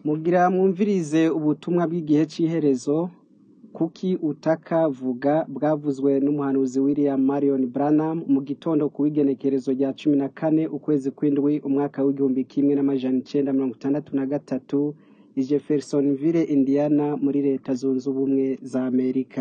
Mugira mwumvirize ubutumwa bw'igihe c'iherezo, Kuki utaka vuga bwavuzwe n'umuhanuzi William Marion Branham mu gitondo kuw'igenekerezo rya cumi na kane ukwezi kw'indwi umwaka w'igihumbi kimwe n'amajana icenda mirongo itandatu na gatatu i Jeffersonville, Indiana muri leta zunze ubumwe za Amerika.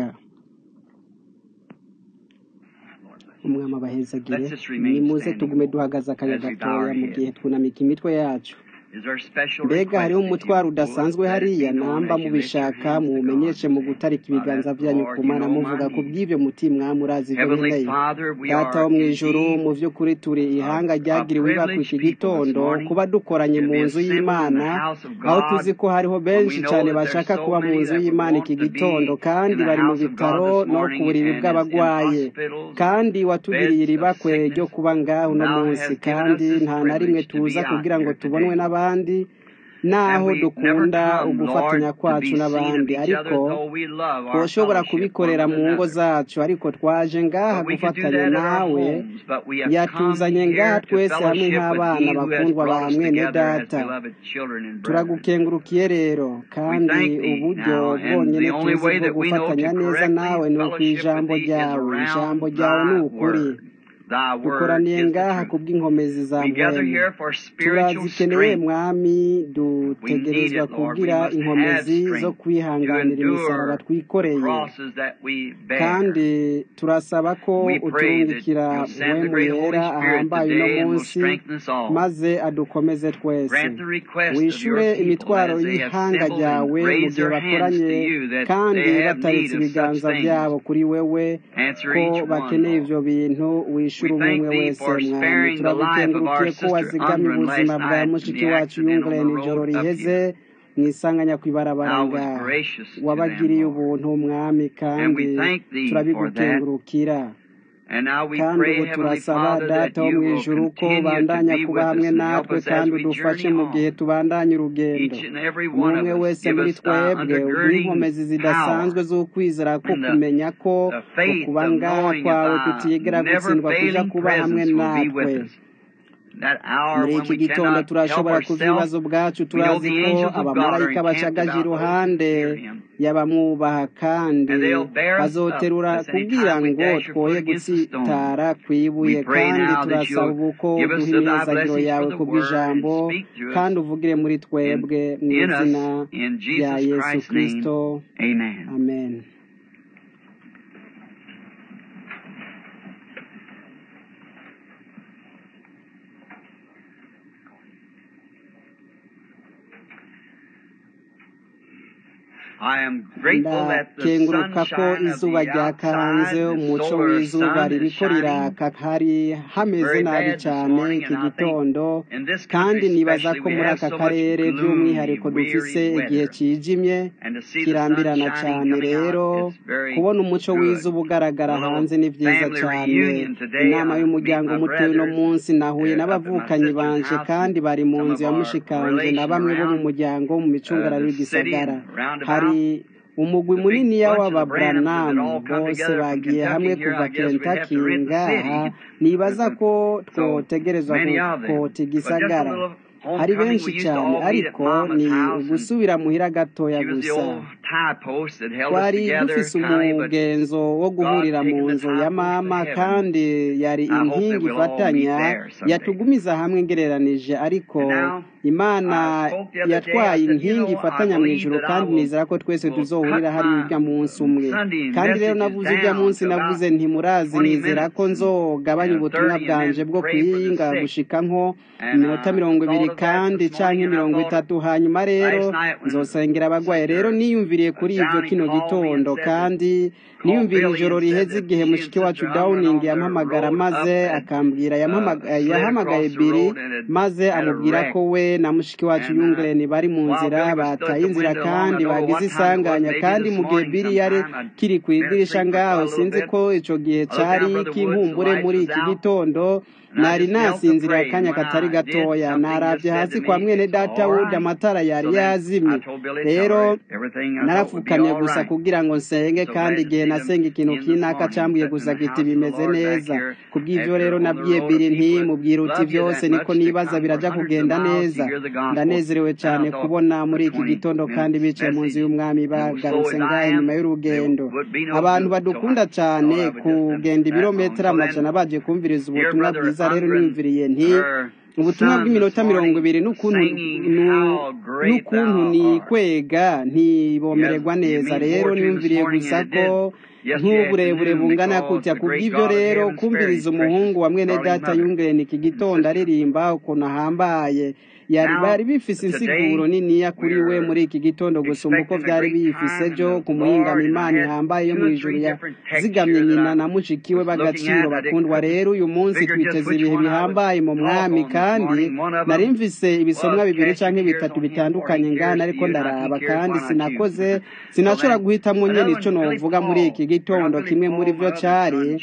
Umwami abahezagire Let's just remain nimuze standing tugume duhagaze akanya as we bow gatoya our mu gihe heads. twunamika imitwe yacu Is there a special mbega request hariho that umutwaro you udasanzwe would let it hariya be known namba as you lift your mubishaka hands to muwumenyeshe God? mu gutarika ibiganza Father, vyanyu Lord, ku you mana know muvuga my ku needs. bw'ivyo mutima murazi ivyo Heavenly nkeneye Father, we data are wo mw'ijuru indeed mu vy'ukuri turi ihanga a ryagiriwe ibakwa iki privileged people this gitondo morning kuba dukoranye to mu be nzu assembled in y'imana the house of aho God tuzi ko hariho when benshi we know cane that there's bashaka so kuba mu many nzu that would y'imana want iki to be gitondo in kandi the bari mu house of God bitaro this no ku morning buriri and is in bw'abagwaye hospitals and kandi watugiriye beds of iribakwe ryo sickness. kuba ngaho uno Thou munsi hast given us kandi this nta na rimwe privilege to tuza be out kugira ngo here tubonwe today. n'abandi And naho we never dukunda come, ugufatanya Lord, to kwacu be seen of n'abandi each other, ariko though we love our twoshobora fellowship one kubikorera with mu ngo another. zacu ariko twaje ngaha But we could do gufatanya that at our nawe homes, but we have come yatuzanye ngaha here to twese hamwe fellowship with nk'abana He who has bakundwa ba brought us mwene together as data beloved children and brethren. turagukengurukiye rero We kandi thank Thee uburyo now, and bwonyene the only tuzi way bwo that we know gufatanya to neza nawe correctly ni fellowship with ukw'ijambo Thee is ryawe ijambo around ryawe ni Thy ukuri Word. Thy Word dukoraniye is the ngaha truth. kubw'inkomezi za We gather mpwemu here for spiritual turazikeneye strength. mwami We need dutegerezwa it, Lord. We kugira must have inkomezi zo strength to kwihanganira imisaraba endure twikoreye crosses that we bear. kandi turasaba ko We pray that uturungikira you'll send the mpwemu great Holy yera Spirit ahambaye uno today and will munsi strengthen us all. maze adukomeze twese Grant the request of wishure your people imitwaro as they y'ihanga assemble ryawe and mu raise gihe their hands to bakoranye you that kandi they have bataritse need of such ibiganza things. vyabo kuri wewe Answer ko each one, bakeneye Lord. ivyo bintu wishure We umwe thank umwe Thee wese for mwami sparing the life of turagukengurukiye our ko sister wazigamye Ungren ubuzima last bwa night in mushiki the wacu accident on yungurene the ijoro road up riheze here. mwisanganya kw'ibarabara Thou was ngaha gracious to them, wabagiriye Lord. ubuntu mwami And kandi we thank Thee for that. turabigukengurukira And now we kandi pray, ubu Heavenly turasaba Father, that data wo you mu will ijuru ko continue to bandanya be kuba with us hamwe and help natwe us as kandi we udufashe journey mu gihe on. tubandanya urugendo Each and every umwe one umwe of us, wese give muri us thy twebwe uduhe undergirding inkomezi zidasanzwe power z'ukwizera ko and the, kumenya ko the faith ukuba of ngaha knowing that kwawe thy kutigera never gutsindwa kuja failing kuba hamwe presence will be natwe with us. That hour muri when iki we gitondo cannot help turashobora kuva ourselves, ibibazo bwacu we know turazi the ko angels of God are abamarayika encamped bashagaje about those who iruhande fear Him. y'abamwubaha kandi And they'll bear us up, bazoterura lest any kugira time we ngo dash your twoye foot against a stone. gutsitara kw'ibuye We pray kandi now that turasaba you'll ubu ko give us uduha thy imyizagiro blessings yawe for the ku word and bw'ijambo speak to us kandi uvugire muri in, twebwe mu in izina us, in rya Jesus yesu Christ's kristo name. Amen. amen I am grateful that the ndakenguruka ko sunshine of izuba the ryakanze outside, the umuco solar w'izuba sun is ririko shining riraka hari hameze very nabi bad this cane morning, iki and I think gitondo in this kandi country nibaza especially ko we muri have aka so much karere gloomy, by'umwihariko dufise weary igihe weather. cijimye And to see the sun kirambirana shining cane coming out rero is very kubona umuco good. w'izuba ugaragara A little hanze ni vyiza family cane reunion today. inama I meet y'umuryango my mutoyi uno brothers munsi nahuye uh, up at my n'abavukanyi sister's banje house kandi and bari mu some nzu of ya our mushikanje na relation bamwe bo mu around muryango mu uh, micungararo the city y'igisagara and roundabout. hari umugwi The big muniniya bunch of the Branhams that had w'ababranamu all come bose together from bagiye hamwe Kentucky here. kuva I guess we'd have Kentucky to rent the ngaha city. nibaza There's ko a, so twotegerezwa many of them. kota But just a igisagara little hari homecoming. benshi We used to cane all meet at ariko Mama's ni house, and ugusubira muhira gatoya she was the gusa old tie post that held us twari together, dufise Connie. But umugenzo wo God guhurira mu taking the nzu tie ya post to mama heaven. kandi yari I hope that inkingi we'll all meet ifatanya there someday. yatugumiza hamwe ngereranije ariko And now, imana I spoke the other day. I yatwaye said, you inkingi know, I ifatanya mu believe ijuru that I kandi will nizera ko twese will tuzohurira cut hari my urya munsi umwe Sunday kandi rero messages navuze urya down munsi to about navuze nti murazi 20 nizera ko minutes and, nzogabanya and ubutumwa 30 and bwanje then bwo pray for the kwiyinga sick. gushika nko And iminota I mirongo ibiri thought of that kandi this canke morning, and I mirongo thought itatu hanyuma rero last night when nzosengera abagwayi rero Sister niyumviriye kuri ivyo Downing kino called me and gitondo said that kandi called niyumvira Billy ijoro and said riheze that igihe she and mushiki wacu Sister Ungren downing on their yampamagara road maze up had akambwira uh, yampamaga- slid yahamagaye across the biri road and had maze had a amubwira wreck. ko we na mushiki wacu And uh, yungreni bari mu while nzira Billy was stood at bataye the inzira window long, I kandi don't know bagize what time it was, isanganya maybe kandi this mu gihe morning biri yari sometime. I'd kiri been kw'idirisha asleep for ngaho quite a little sinzi bit. ko ico gihe I looked cari down Brother Woods, the k'inkumbure lights muri was iki out. gitondo And nari nasinziriye akanya katari gatoya naravye hasi kwa mwene data wuda amatara yari yazimye rero narapfukamye gusa kugira ngo nsenge kandi igihe nasenga ikintu kinaka cambwiye gusa kiti bimeze neza kubw'ivyo rero nabwiye biri nti mubwira uti vyose niko nibaza biraja kugenda neza ndanezerewe cane kubona muri iki gitondo kandi bicaye mu nzu y'umwami bagarutse ngahe nyuma y'urugendo abantu badukunda cane kugenda ibirometero amajana baje kumviriza ubutumwa bwiza rero niyumviriye nti ubutumwa bw'iminota mirongo ibiri n'ukuntu n'ukuntu ni kwega ntibomererwa neza rero niyumviriye gusa ko nk'uburebure bungana kutya kubw'ibyo rero kumviriza umuhungu wa mwene data yungirene iki gitondo aririmba ukuntu ahambaye yari bari bifise insiguro niniya kuri we muri iki gitondo gusumba uko vyari biyifise byo kumuhingama imana ihambaye yo mw'ijuru yazigamye nyina na mushiki we b'agaciro bakundwa rero uyu munsi twiteze ibihe bihambaye mu mwami kandi nari mvise ibisomwa bibiri canke bitatu bitandukanye ngana ariko ndaraba kandi sinakoze sinashobora guhitamwo nyene ico novuga muri iki gitondo kimwe muri vyo cari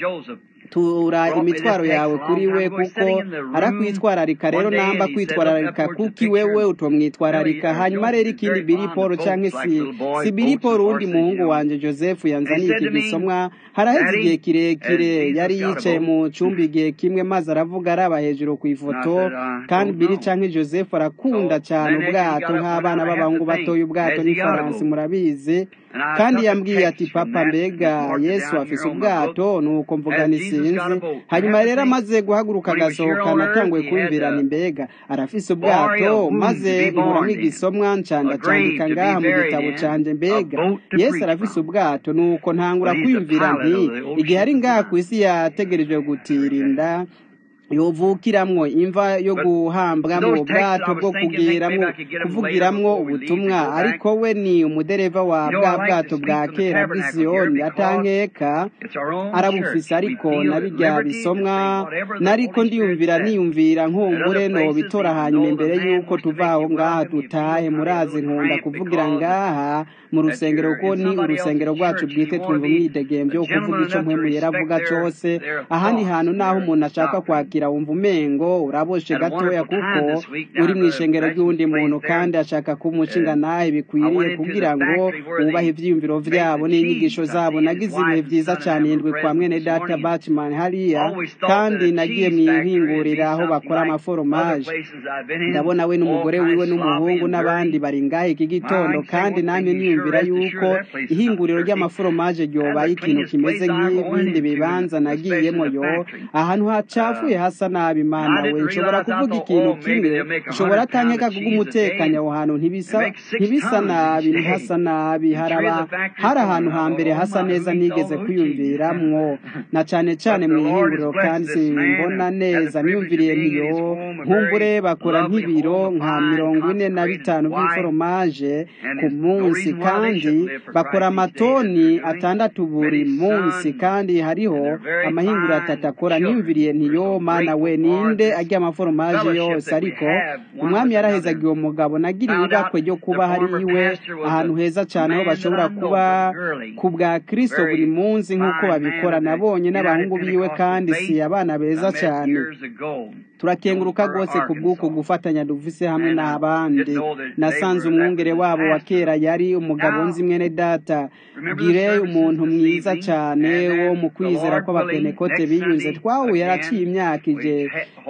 tura imitwaro yawe kuri we kuko arakwitwararika rero namba kwitwararika kuki wewe utomwitwararika hanyuma rero ikindi biri paul canke si si biri paul uwundi muhungu wanje joseph yanzaniye iki gisomwa haraheze igihe kirekire yari yicaye mu cumba igihe kimwe maze aravuga araba hejuru ku ifoto kandi biri canke joseph arakunda cane ubwato nk'abana b'abahungu batoye ubwato n'ifaransi murabizi kandi yambwiye ati papa mbega yesu afise ubwato nuko mvuga sinzi hanyuma rero amaze guhaguruka agasohoka natanguye kumvirana imbega arafise ubwato maze nkuramwo igisomwa ncanda candika ngaha mu gitabo canje mbega yesu arafise ubwato nuko ntangura kwiyumvira nti igihe ari ngaha ku isi yategerejwe gutirinda yovukiramwo imva yo guhambwamwo ubwato bwo kugiramwo kuvugiramwo ubutumwa ariko we ni umudereva wa bwa bwato bwa kera bw'isiyoni atankeka arabufise ariko nabirya bisomwa nariko ndiyumvira niyumvira nkumbure nobitora hanyuma imbere yuko tuva aho ngaha dutahe murazi nkunda kuvugira ngaha mu rusengero kuko ni urusengero rwacu bwite twumva umwidegemvyo wo kuvuga ico mpwemu yera avuga cose ahandi hantu naho umuntu ashaka kwakira wumva umengo uraboshe gatoya kuko uri mu ishengero ry'uwundi muntu kandi ashaka kumushinga nawe bikwiriye kugira ngo wubahe ivyiyumviro vyabo n'inyigisho zabo nagize ibihe vyiza cane indwi kwa mwene data batman hariya kandi nagiye mwihingurira aho bakora amaforomaje ndabona we n'umugore wiwe n'umuhungu n'abandi bari ngahe iki gitondo kandi namye niyumvira yuko ihinguriro ry'amaforomaje ryobaye ikintu kimeze nk'ibindi bibanza nagiyemo yo ahantu hacafuye hasa nabi imana we nshobora kuvuga ikintu kimwe nshobora atankeka kuko umutekanya aho hantu ntibisa ntibisa nabi ntihasa nabi haraba hari ahantu hambere hasa neza nigeze kwiyumviramwo na cane cane mu ihinguriro kandi simbona neza niyumviriye ntiyo nkumbure bakora nk'ibiro nka mirongo ine na bitanu by'iforomaje ku munsi kandi bakora amatoni atandatu buri munsi kandi hariho amahinguriro atatu akora niyumviriye ntiyo mana we ninde ajya amaforomaje yose ariko umwami yarahezaga uwo mugabo nagiriye ibakwe ryo kuba hari iwe ahantu heza cyane aho bashobora kuba ku bwa kristo buri munsi nk'uko babikora nabonye n'abahungu biwe kandi si abana beza cyane turakenguruka rwose ku bw'uko gufatanya dufise hamwe n'abandi nasanze umwungere wabo wa kera yari umugabo nzi mwene data gire umuntu mwiza cyane wo mu kwizera kw'abapenekote biyunze twahuye yaraciye imyaka ije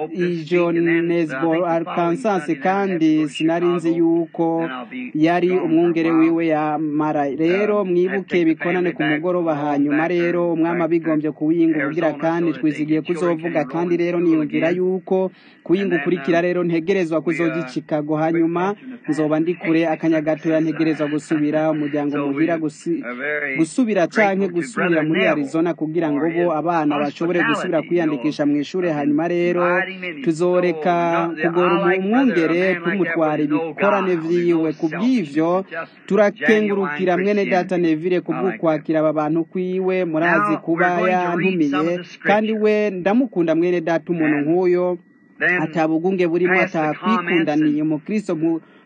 ijonesbo arkansas kandi sinari nzi yuko yari umwungere wiwe yamara rero mwibuke bikonane ku mugoroba hanyuma rero umwami abigombye kuwiyinga ubugira kandi twizigiye kuzovuga kandi rero niyumvira yuko kuyinga ukurikira rero ntegerezwa kuzoja i chicago hanyuma nzoba ndi kure akanya gatoya ntegerezwa gusubira umuryango muhira gusubira canke gusubira muri arizona kugira ngo bo abana bashobore gusubira kwiyandikisha mu ishure hanyuma rero tuzoreka kugora umwungere tumutwara ibikorane vyiwe kubw'ivyo turakengurukira mwene data nevire kubw'ukwakira aba bantu kwiwe murazi kuba yantumiye kandi we ndamukunda mwene data umuntu nk'uyo atabugunge burimo atakwikundaniye umukristo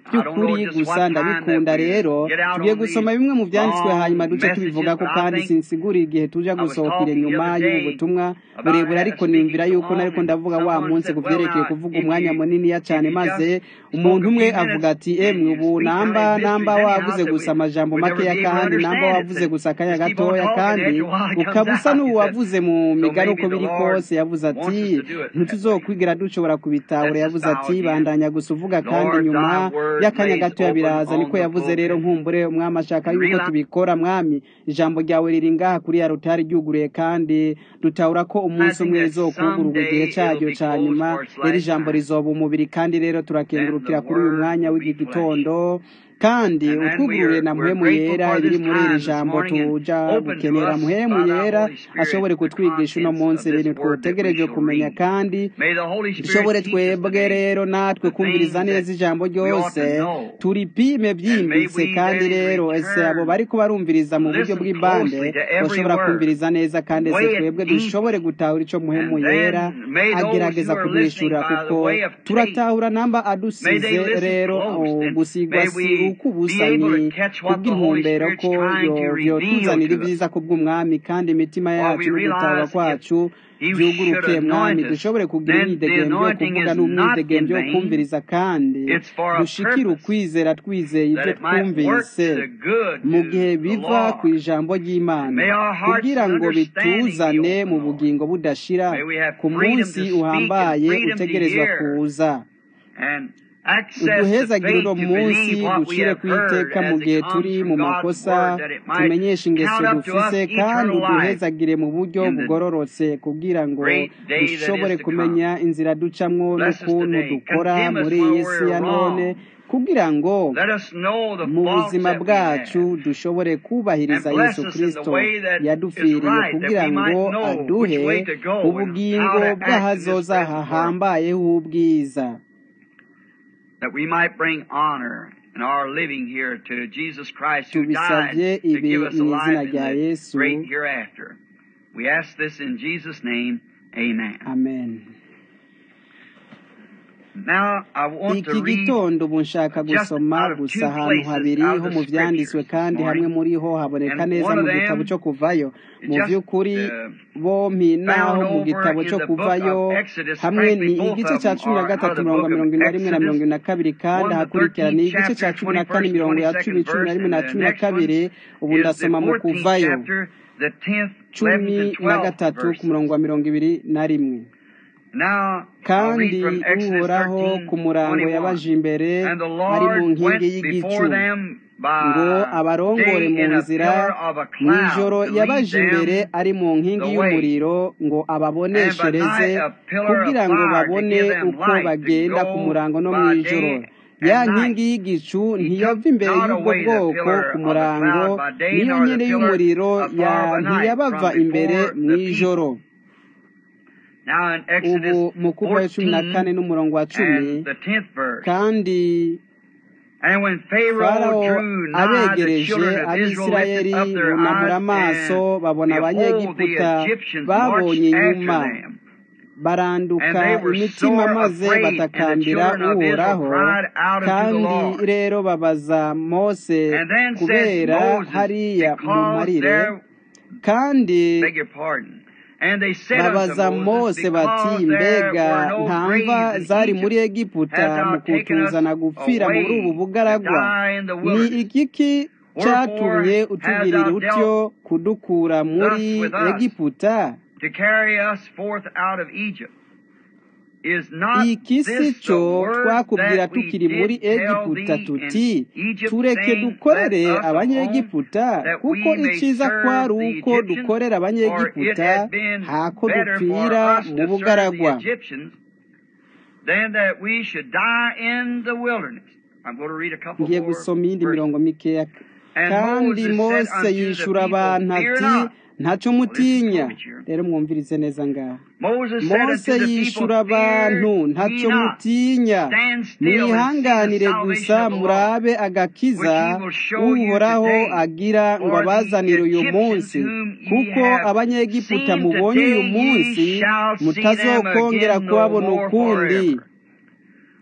by'ukuri gusa ndabikunda rero tugiye gusoma bimwe mu byanditswe hanyuma duce tubivuga ko kandi sinsigura igihe tuja gusohokera inyuma y'ubu butumwa burebure ariko nimvira yuko nariko ndavuga wa munsi ku vyerekeye kuvuga umwanya muniniya cane maze umuntu umwe avuga ati emwe ubu namba namba wavuze gusa amajambo makeya kandi namba wavuze gusa akanya gatoya kandi ukaba usa n'uwavuze mu migani uko biri kose yavuze ati ntituzokwigera dushobora kubitahura yavuze ati bandanya gusa uvuga kandi nyuma y'akanya gatoya biraza niko yavuze rero nkumbure umwami ashaka yuko tubikora mwami ijambo ryawe riri ngaha kuri ya rutari ryuguruye kandi dutahura ko umunsi umwe rizokugururwa igihe cyaryo cya nyuma rero ijambo rizoba umubiri kandi rero turakengurukira kuri uyu mwanya w'iki gitondo kandi utwugurure na muhemu yera ibiri muri iri jambo tuja gukenera muhemu yera ashobore kutwigisha uno munsi ibintu twotegereje kumenya kandi dushobore twebwe rero natwe kumviriza neza ijambo ryose turipime byimbitse kandi rero ese abo bariko barumviriza mu buryo bw'ibande bashobora kumviriza neza kandi ese twebwe dushobore gutahura ico muhemu yera agerageza kuduhishurira kuko turatahura namba adusize rero gusigwa si uko ubusa ni kubw'intumbero ko yotuzanira ibyiza kubw'umwami kandi imitima yacu n'ugutahura kwacu byuguruke mwami dushobore kugira imyidegemvyo yo kuvuga n'umwidegemvyo yo kumviriza kandi dushikire ukwizera twizeye ibyo twumvise mu gihe biva ku ijambo ry'imana kugira ngo bituzane mu bugingo budashira ku munsi uhambaye utegerezwa kuza uduhezagire uno munsi ducire ku iteka mu gihe turi mu makosa tumenyeshe ingeso dufise kandi uduhezagire mu buryo bugororotse kugira ngo dushobore kumenya inzira ducamwo n'ukuntu dukora muri iyi si ya none kugira ngo mu buzima bwacu dushobore kubahiriza yesu kirisito yadupfiriye kugira ngo aduhe ubugingo bw'ahazoza hahambayeho ubwiza that we might bring honor in our living here to Jesus Christ who died tubisabye to ibi give us a mu izina life in rya the yesu great hereafter. We ask this in Jesus' name. Amen. amen Now I want iki to read gitondo ubu nshaka just gusoma out of gusa two ahantu places habiri out of ho the mu byanditswe scriptures kandi this hamwe morning. muri ho haboneka And neza one mu of gitabo them cyo kuvayo mu just, by'ukuri uh, bompi naho found mu over gitabo in cyo the book kuvayo of Exodus, hamwe frankly, ni both igice of cya them cumi na are out of gatatu the mirongo book of mirongo ine na rimwe na Exodus. mirongo ine na kabiri kandi One, the hakurikira ni 13th igice cya chapter, cumi na kane 21st, mirongo ya cumi 22nd cumi na verse, rimwe na and the cumi na next one kabiri ubu is the ndasoma mu 14th kuvayo chapter, the 10th, 11th, cumi and na 12th gatatu ku verses. murongo wa mirongo ibiri na rimwe Now, I'll kandi read from Exodus uhoraho 13, ku murango 21. yabaje imbere And the ari mu Lord nkingi went y'igicu before them ngo by abarongore day mu in a nzira pillar of a mu cloud ijoro to lead yabaje imbere them ari mu nkingi the way. y'umuriro ngo And by ababoneshereze night a pillar of kugira ngo fire to babone give them uko light to bagenda ku go murango no mu by ijoro day ya and night. nkingi y'igicu He ntiyava took imbere not y'ubwo away the bwoko pillar ku of the murango cloud by day, niyo nor the nyene pillar y'umuriro of ya fire by night ntiyabava from imbere before mu the people. ijoro Now in ubu Exodus mu kuva cumi na kane 14 n'umurongo wa cumi and the 10th verse. kandi And when Pharaoh farawo drew nigh, the abegereje children of Israel abisirayeli lifted up their bunamura eyes, amaso and babona behold, the abanyegiputa Egyptians babonye marched inyuma after them. baranduka And they were imitima sore maze afraid, and the batakambira children of Israel uhoraho cried out unto the kandi Lord. rero babaza mose And then said kubera Moses, hariya mu because marire there, kandi beg your pardon, and they said unto babaza Moses, mose bati because there mbega were no nta graves mva in zari Egypt, muri egiputa hast mu thou taken us kutuzana gupfira muri ubu away to bugaragwa die in the ni wilderness. igiki cyatumye Wherefore hast utugirira thou utyo kudukura muri thus with us, egiputa to carry us forth out of Egypt. Is not iki si this the cyo word twakubwira that we tukiri muri did tell egiputa thee tuti in Egypt, tureke saying, Let dukorere us alone, abanyegiputa that kuko we may icyiza serve kwari the uko Egyptians? dukorera For it abanyegiputa had been hako better for dupfira us mu to serve the bugaragwa Egyptians than that we should die in the wilderness. I'm going to read a couple ngiye more gusoma iyindi verses. mirongo mikeya And kandi Moses said mose unto the yishura people, abantu Fear ati not. ntacyo Well, listen mutinya close here. rero mwumvirize neza ngaha Moses said mose unto the yishura people, abantu Fear ye ntacyo not. mutinya Stand still and see the mwihanganire salvation gusa of the Lord, murabe which agakiza he will show you uhoraho today. agira ngo For the abazanire uyu Egyptians munsi whom ye kuko have abanyegiputa seen mubonye uyu today, munsi ye shall see them mutazokongera again no kubabona more ukundi forever.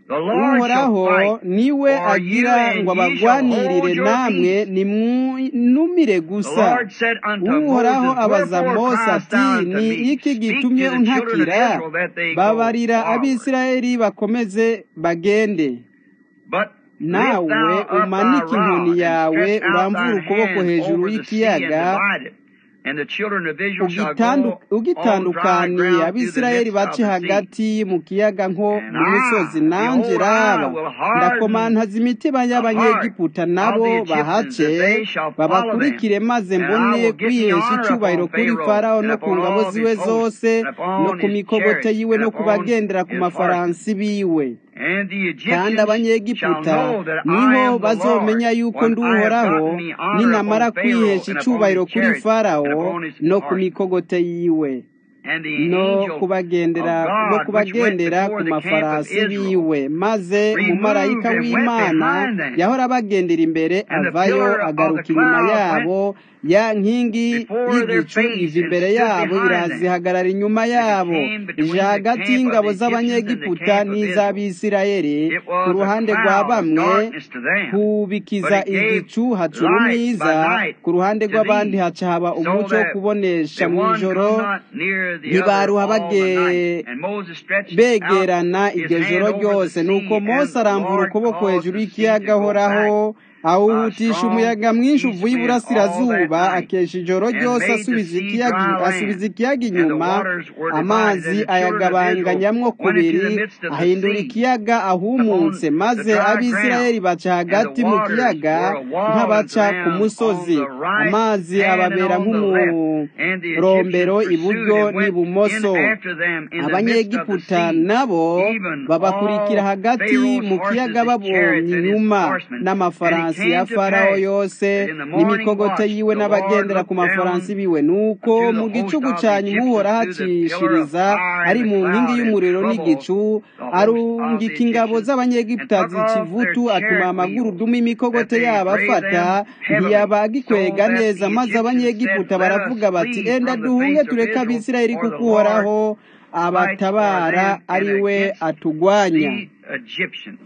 The Lord shall uhoraho fight niwe for you, agira and ngo ye shall hold abagwanirire your namwe peace. nimwinumire The gusa Lord said unto uhoraho Moses, abaza Wherefore mose criest ati thou unto ni me? iki Speak gitumye to the children of untakira Israel that they go babarira forward. abisirayeli bakomeze bagende But lift nawe thou up thy umanike inkoni rod, and yawe stretch out uramvure thine ukuboko hand hejuru over the sea, and y'ikiyaga divide it. And the children of Israel shall ugitandu- go on dry ugitandukaniye ground through the abisirayeli midst of bace the sea. hagati mu kiyaga nko And mu misozi I, nanje behold, raba I will harden ndakomantaza imitima the heart y'abanyegiputa of nabo the Egyptians, bahace that they shall follow them. babakurikire maze And I mbone will give me kwihesha honor icyubahiro upon kuri Pharaoh, farawo and no ku upon ngabo all ziwe his hosts, zose and no upon ku his mikogote chariots, yiwe and no ku upon bagendera ku his horses. mafaransi biwe And the kandi Egyptians shall abanyegiputa know that I niho am the Lord, bazomenya yuko when ndi I have uhoraho gotten me honor ninamara upon Pharaoh, kwihesha and upon icubahiro his kuri chariots, and farawo upon his no ku horses. mikogote yiwe And the no angel kubagendera of no God, which went kubagendera before ku the camp of mafarasi Israel, biwe maze removed umumarayika and went w'imana behind them. yahora abagendera imbere And the avayo pillar of agaruka the inyuma cloud yabo ya nkingi before their y'igicu face iva and imbere stood yabo behind iraza them. ihagarara inyuma As it yabo came between ije the hagati camp of y'ingabo the Egyptians and the z'abanyegiputa camp of Israel. n'iz'abisirayeli It ku was a ruhande rwa cloud of bamwe darkness to them, but kubikiza it gave igicu haca light by urumwiza night ku ruhande to rw'abandi these, haca haba so umuco wo that kubonesha the mu one ijoro come not near the other ntibaruha all the bage night. And Moses stretched out begerana his iryo hand joro over the ryose nuko sea, mose and the aramvura Lord ukuboko caused hejuru the sea y'ikiyaga to go ahoraho back by a awuhutisha strong umuyaga mwinshi east uvuye wind all that iburasirazuba night, akesha ijoro and ryose made the asubiza sea ikiyaga dry asubiza land. ikiyaga And the inyuma waters were divided, amazi and the children of Israel ayagabanganyamwo went into the kubiri midst of the ahindura sea ikiyaga ahumutse upon maze the dry abisirayeli ground. baca And the hagati mu waters kiyaga were a wall unto nk'abaca ku them on musozi the right amazi hand and ababera on the left. And the nk'umurombero Egyptians pursued iburyo and went in n'ibumoso after them in the midst of the abanyegiputa sea, nabo even babakurikira all hagati Pharaoh's mu horses, kiyaga his babonye chariots, and his inyuma horsemen. And it n'amafaransi ya came to farawo pass yose that in the morning n'imikogote watch yiwe the Lord n'abagendera ku looked mafaransi down biwe nuko unto the mu host gicugu of the ca nyuma uhoraho Egyptians through the pillar of acishiriza fire ari and the mu nkingi cloud and y'umuriro troubled n'igicu the host of the arungika ingabo Egyptians, and z'abanyegiputa took off their z'ikivutu atuma chariot amaguru wheels, duma that imikogote they yabo drave afata them heavily, ntiyabagikwega so that neza the maze Egyptians said, abanyegiputa Let us baravuga bati flee enda from the duhunge face of tureke Israel, abisirayeli for the kuko Lord uhoraho fights for abatabara them and ari we against atugwanya the Egyptians.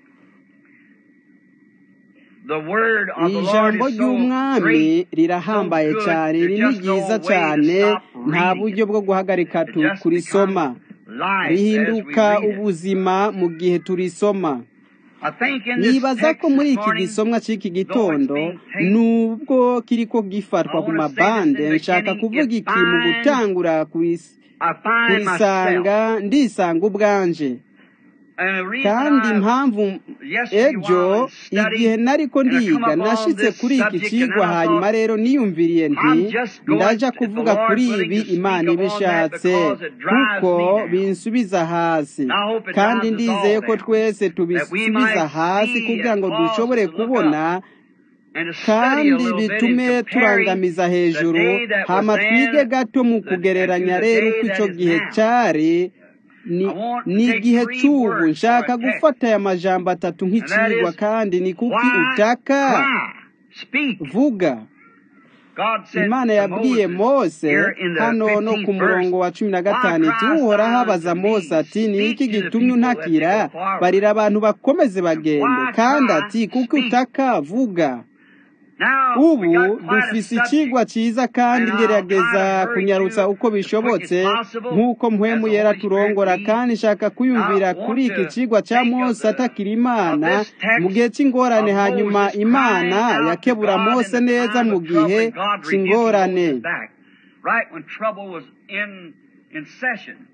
The word of the Lord ijambo is so ry'umwami great, so rirahambaye good, cyane there's iri ni just no ryiza way to cyane stop nta reading buryo it. bwo guhagarika It tu- just kurisoma becomes life as we rihinduka read it. ubuzima mu gihe turisoma I think in this nibaza text ko muri this iki morning, gisomwa cy'iki though it's gitondo being taped, nubwo kiriko I gifatwa ku want to say this mabande in the nshaka beginning, kuvuga it iki mu finds, gutangura kuris- I find myself, kurisanga ndisanga ubwanje and the reason kandi I, impamvu yesterday ejo while in igihe study, nariko and I come ndiga upon nashitse this kuri iki subject, and then cigwa I hanyuma thought, rero niyumviriye nti I'm just going, ndaja if the kuvuga Lord's kuri willing, ibi to speak imana upon that ibishatse because it drives kuko me down. binsubiza hasi And I hope it kandi drives us ndizeye all ko down. twese That we tubisubiza might hasi see kugira and ngo cause dushobore us to look kubona up and to study a kandi little bit in bitume comparing turangamiza the hejuru day that was hama twige then gato mu the, and to kugereranya the rero day uko that ico is gihe now. cari ni I want to ni take igihe three c'ubu words for nshaka a text, gufata aya majambo atatu and that nk'icigwa is, kandi ni kuki why utaka cry? Speak. vuga God said imana to yabwiye Moses mose here in the hano no ku 15th verse, murongo wa cumi na Why gatanu iti criest uhoraho thou abaza unto mose me? ati ni iki Speak to the gitumye people that they untakira go forward. barira abantu bakomeze And bagende why kandi cry? ati kuki Speak. utaka vuga Now, we ubu got quite a dufise subject, icigwa ciza kandi and I'll try ngerageza to hurry kunyarutsa through uko as quick as bishobotse possible nk'uko as mpwemu the yera Holy Spirit turongora leads. kandi nshaka I kwiyumvira want kuri iki to cigwa ca think of mose the atakira of imana this mu text gihe c'ingorane of hanyuma Moses imana crying out to yakebura God in mose the neza time mu of trouble, gihe and God rebuking c'ingorane Moses back, right when trouble was in in session.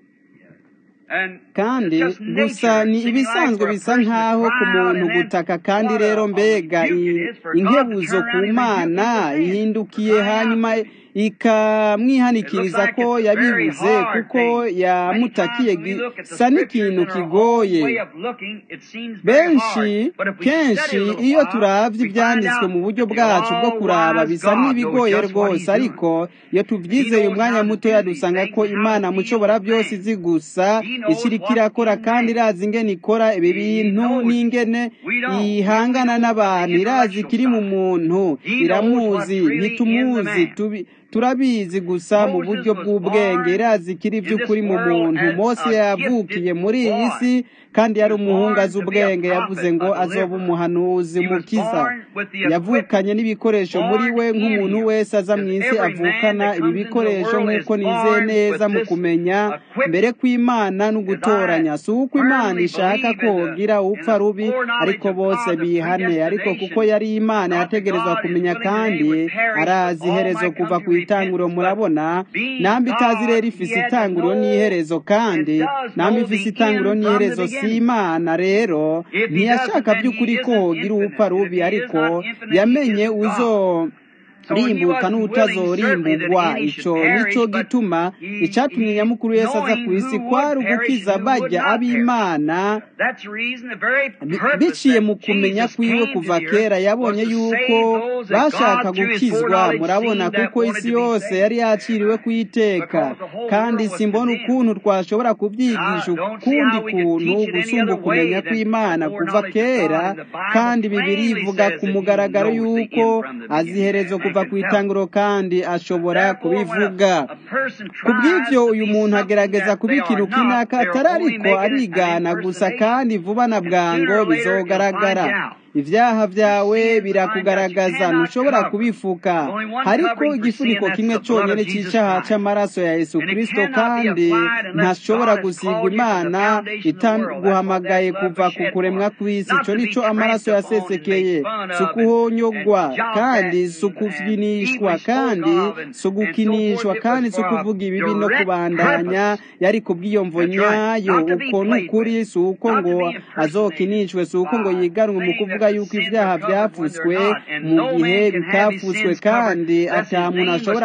And it's kandi just gusa nature, ni seeming like ibisanzwe for a bisa person to nk'aho ku cry out, muntu and then gutaka kandi what rero a, a mbega rebuke it i- is for God to inkebuzo turn ku around and rebuke mana him within for ihindukiye crying out hanyuma to him. It looks ikamwihanikiriza like ko it's a very yabibuze hard kuko thing. Many yamutakiye times when we look at the gisa scriptures n'ikintu in our own kigoye way of looking, it seems very hard. benshi But if we study kenshi a little iyo while, turavye we find ivyanditswe out mu buryo that the bwacu bwo kuraba all-wise bisa God knows n'ibigoye just what rwose He's doing. ariko iyo He tuvyizeye knows umwanya how to mutoya do these dusanga things ko and how imana to deal mushobora with byose man. izi gusa He knows ikiriko what's irakora in kandi man. irazi ingene ikora ibi He bintu knows it. n'ingene We don't. We only ihangana know from the n'abantu irazi intellectual ikiri mu side. muntu He knows what's iramuzi really in the ntitumuzi man. tubi turabizi gusa mu buryo bw'ubwenge irazi ikiri by'ukuri mu muntu mose yavukiye muri iyi si kandi yari umuhungu azi ubwenge yavuze ngo azoba umuhanuzi mukiza yavukanye n'ibikoresho muri we nk'umuntu wese aza mu isi avukana ibi bikoresho nk'uko nizeye neza mu kumenya mbere kw'imana no gutoranya si uko imana ishaka ko wogira upfa rubi ariko bose bihane ariko kuko yari imana yategerezwa kumenya kandi arazi iherezo kuva ku itanguriro murabona nambi itazi rero ifise itanguriro n'iherezo kandi nambi ifise itanguriro n'iherezo si imana rero ntiyashaka by'ukuri ko wogira upfa rubi ariko yamenye uzo rimbuka n'utazorimbugwa ico nico gituma icatumye nyamukuru yesu aza ku isi kwari ugukiza bajya ab'imana biciye mu kumenya kwiwe kuva kera yabonye yuko bashaka gukizwa murabona kuko isi yose yari yaciriwe kuyiteka kandi simbona ukuntu twashobora kubyigisha ukundi kuntu gusumba ukumenya kw'imana kuva kera kandi bibiri ivuga ku mugaragaro yuko aziherezo kuva ku itanguro kandi ashobora kubivuga ku bw'ibyo uyu muntu agerageza kuba ikintu kinaka atari ariko arigana gusa kandi vuba na bwango bizogaragara ibyaha byawe birakugaragaza ntushobora kubifuka ariko igifuniko kimwe cyonyine cy'icyaha cy'amaraso ya yesu kirisito kandi ntashobora gusiga imana itaguhamagaye kuva ku kuremwa kw'isi icyo nicyo amaraso yasesekeye si ukuhonyogwa kandi si ukufinishwa kandi si ugukinishwa kandi si ukuvuga ibibi no kubandanya yari kubw'iyomvo nyayo uko ni ukuri si uko ngo azokinishwe si uko ngo yiganwe mu kuvuga yuko ibyaha byapfutswe mu gihe bitapfutswe kandi ata muntu ashobora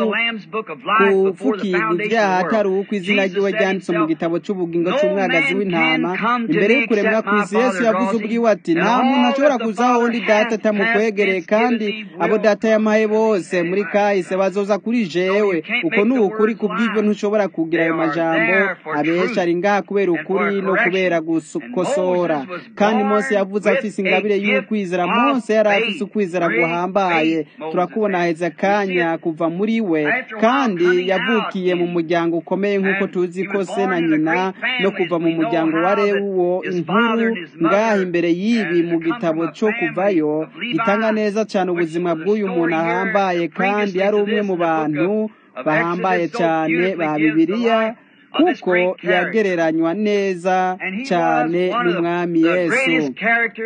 kuvukirwa ibyaha atari uko izina ryiwe ryanditse mu gitabo cy'ubugingo cy'umwagazi w'intama imbere y'ukuremwa ku isi yesu yavuze ubwiwe ati nta muntu ashobora kuzaho undi data atamukwegereye kandi abo data yamaye bose muri kahise bazoza kuri jewe uko ni ukuri ku bw'ibyo ntushobora kugira ayo majambo abesha ari ngaha kubera ukuri no kubera gukosora kandi mose yavuze afise ingabire y'ukwizera mose yari afise ukwizera guhambaye turakubona heza akanya kuva muri we kandi yavukiye mu muryango ukomeye nk'uko tuzi ko se na nyina no kuva mu muryango wa rewuwo inkuru ngaha imbere y'ibi mu gitabo cyo kuvayo gitanga neza cyane ubuzima bw'uyu muntu ahambaye kandi yari umwe mu bantu bahambaye cyane ba bibiliya kuko yagereranywa neza cyane n'umwami yesu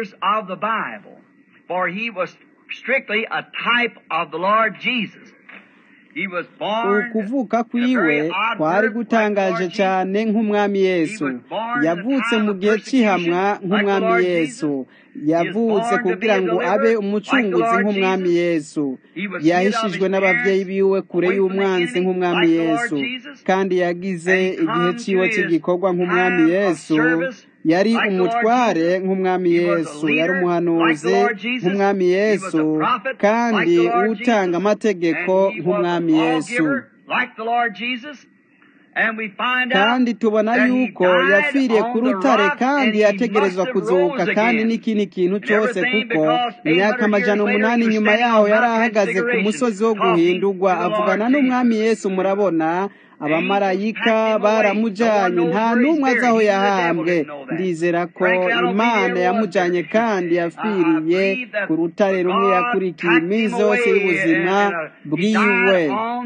for he was strictly a type of the Lord Jesus. ukuvuka kwiwe kwari gutangaje cyane nk'umwami yesu yavutse mu gihe cy'ihamwa nk'umwami yesu yavutse kugira ngo abe umucunguzi nk'umwami yesu yahishijwe n'ababyeyi biwe kure y'umwanzi nk'umwami yesu kandi yagize igihe cyiwe cy'igikorwa nk'umwami yesu yari umutware nk'umwami yesu yari umuhanuzi nk'umwami yesu kandi utanga amategeko nk'umwami yesu kandi tubona yuko yapfiriye ku rutare kandi yategerezwa kuzuka kandi n'ikindi kintu cyose kuko imyaka amajana umunani nyuma yaho yari ahagaze ku musozi wo guhindurwa avugana n'umwami yesu murabona abamarayika baramujyanye nta n'umwe azi aho yahambwe ndizera ko imana yamujyanye kandi yapfiriye ku rutare rumwe yakurikiye iminsi yose y'ubuzima bwiwe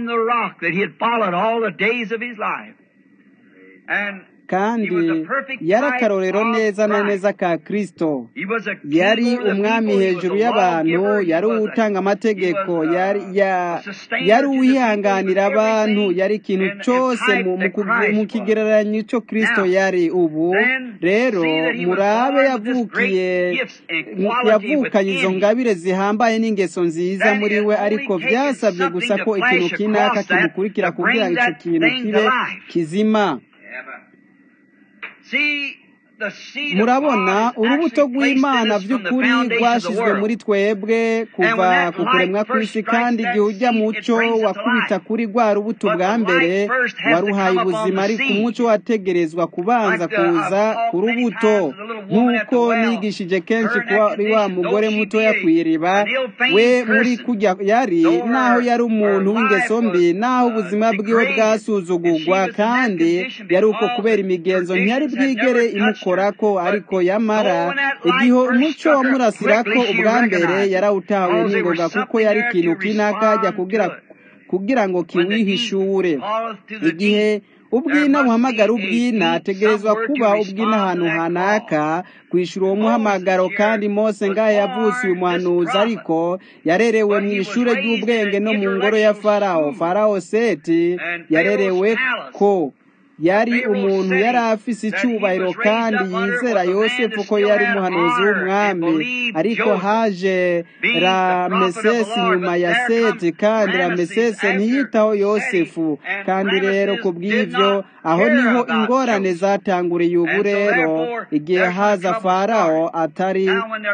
kandi yari akarorero neza na neza ka kirisito yari umwami hejuru y'abantu yari utanga amategeko yari uwihanganira abantu yari ikintu cyose mu kigereranyo cyo kirisito yari ubu rero murabe yavukiye yavukanye izo ngabire zihambaye n'ingeso nziza muri we ariko byasabye gusa ko ikintu kinaka kimukurikira kugira ngo icyo kintu kibe kizima murabona urubuto rw'imana by'ukuri rwashyizwe muri twebwe kuva ku kuremwa kw'isi kandi igihe ujya muco wakubita kuri rwa rubuto bwa mbere waruhaye ubuzima ariko umuco wategerezwa kubanza kuza ku rubuto nk'uko nigishije kenshi kuri wa mugore mutoya ku iriba we muri kujya yari naho yari umuntu w'ingeso mbi naho ubuzima bwiwe bwasuzugurwa kandi yari uko kubera imigenzo ntiyari bwigere imukora ko ariko yamara igihe umuco wamurasira ko ubwa mbere yarawutawe n'ingoga kuko yari ikintu kinakajya kugira kugira ngo kiwihishure igihe ubwina buhamagara ubwina ategerezwa kuba ubwina ahantu hanaka kwishyura uwo muhamagaro kandi mose ngaho yavutse uyu muhanuzi ariko yarerewe mu ishuri ry'ubwenge no mu ngoro ya farawo farawo seti yarerewe ko yari umuntu yari afise icyubahiro kandi yizera yosefu ko yari umuhanuzi w'umwami ariko haje ramesesi nyuma ya seti kandi ramesesi ntiyitaho yosefu kandi rero ku bw'ibyo aho niho ingorane zatanguriye ubu rero igihe haza farawo atari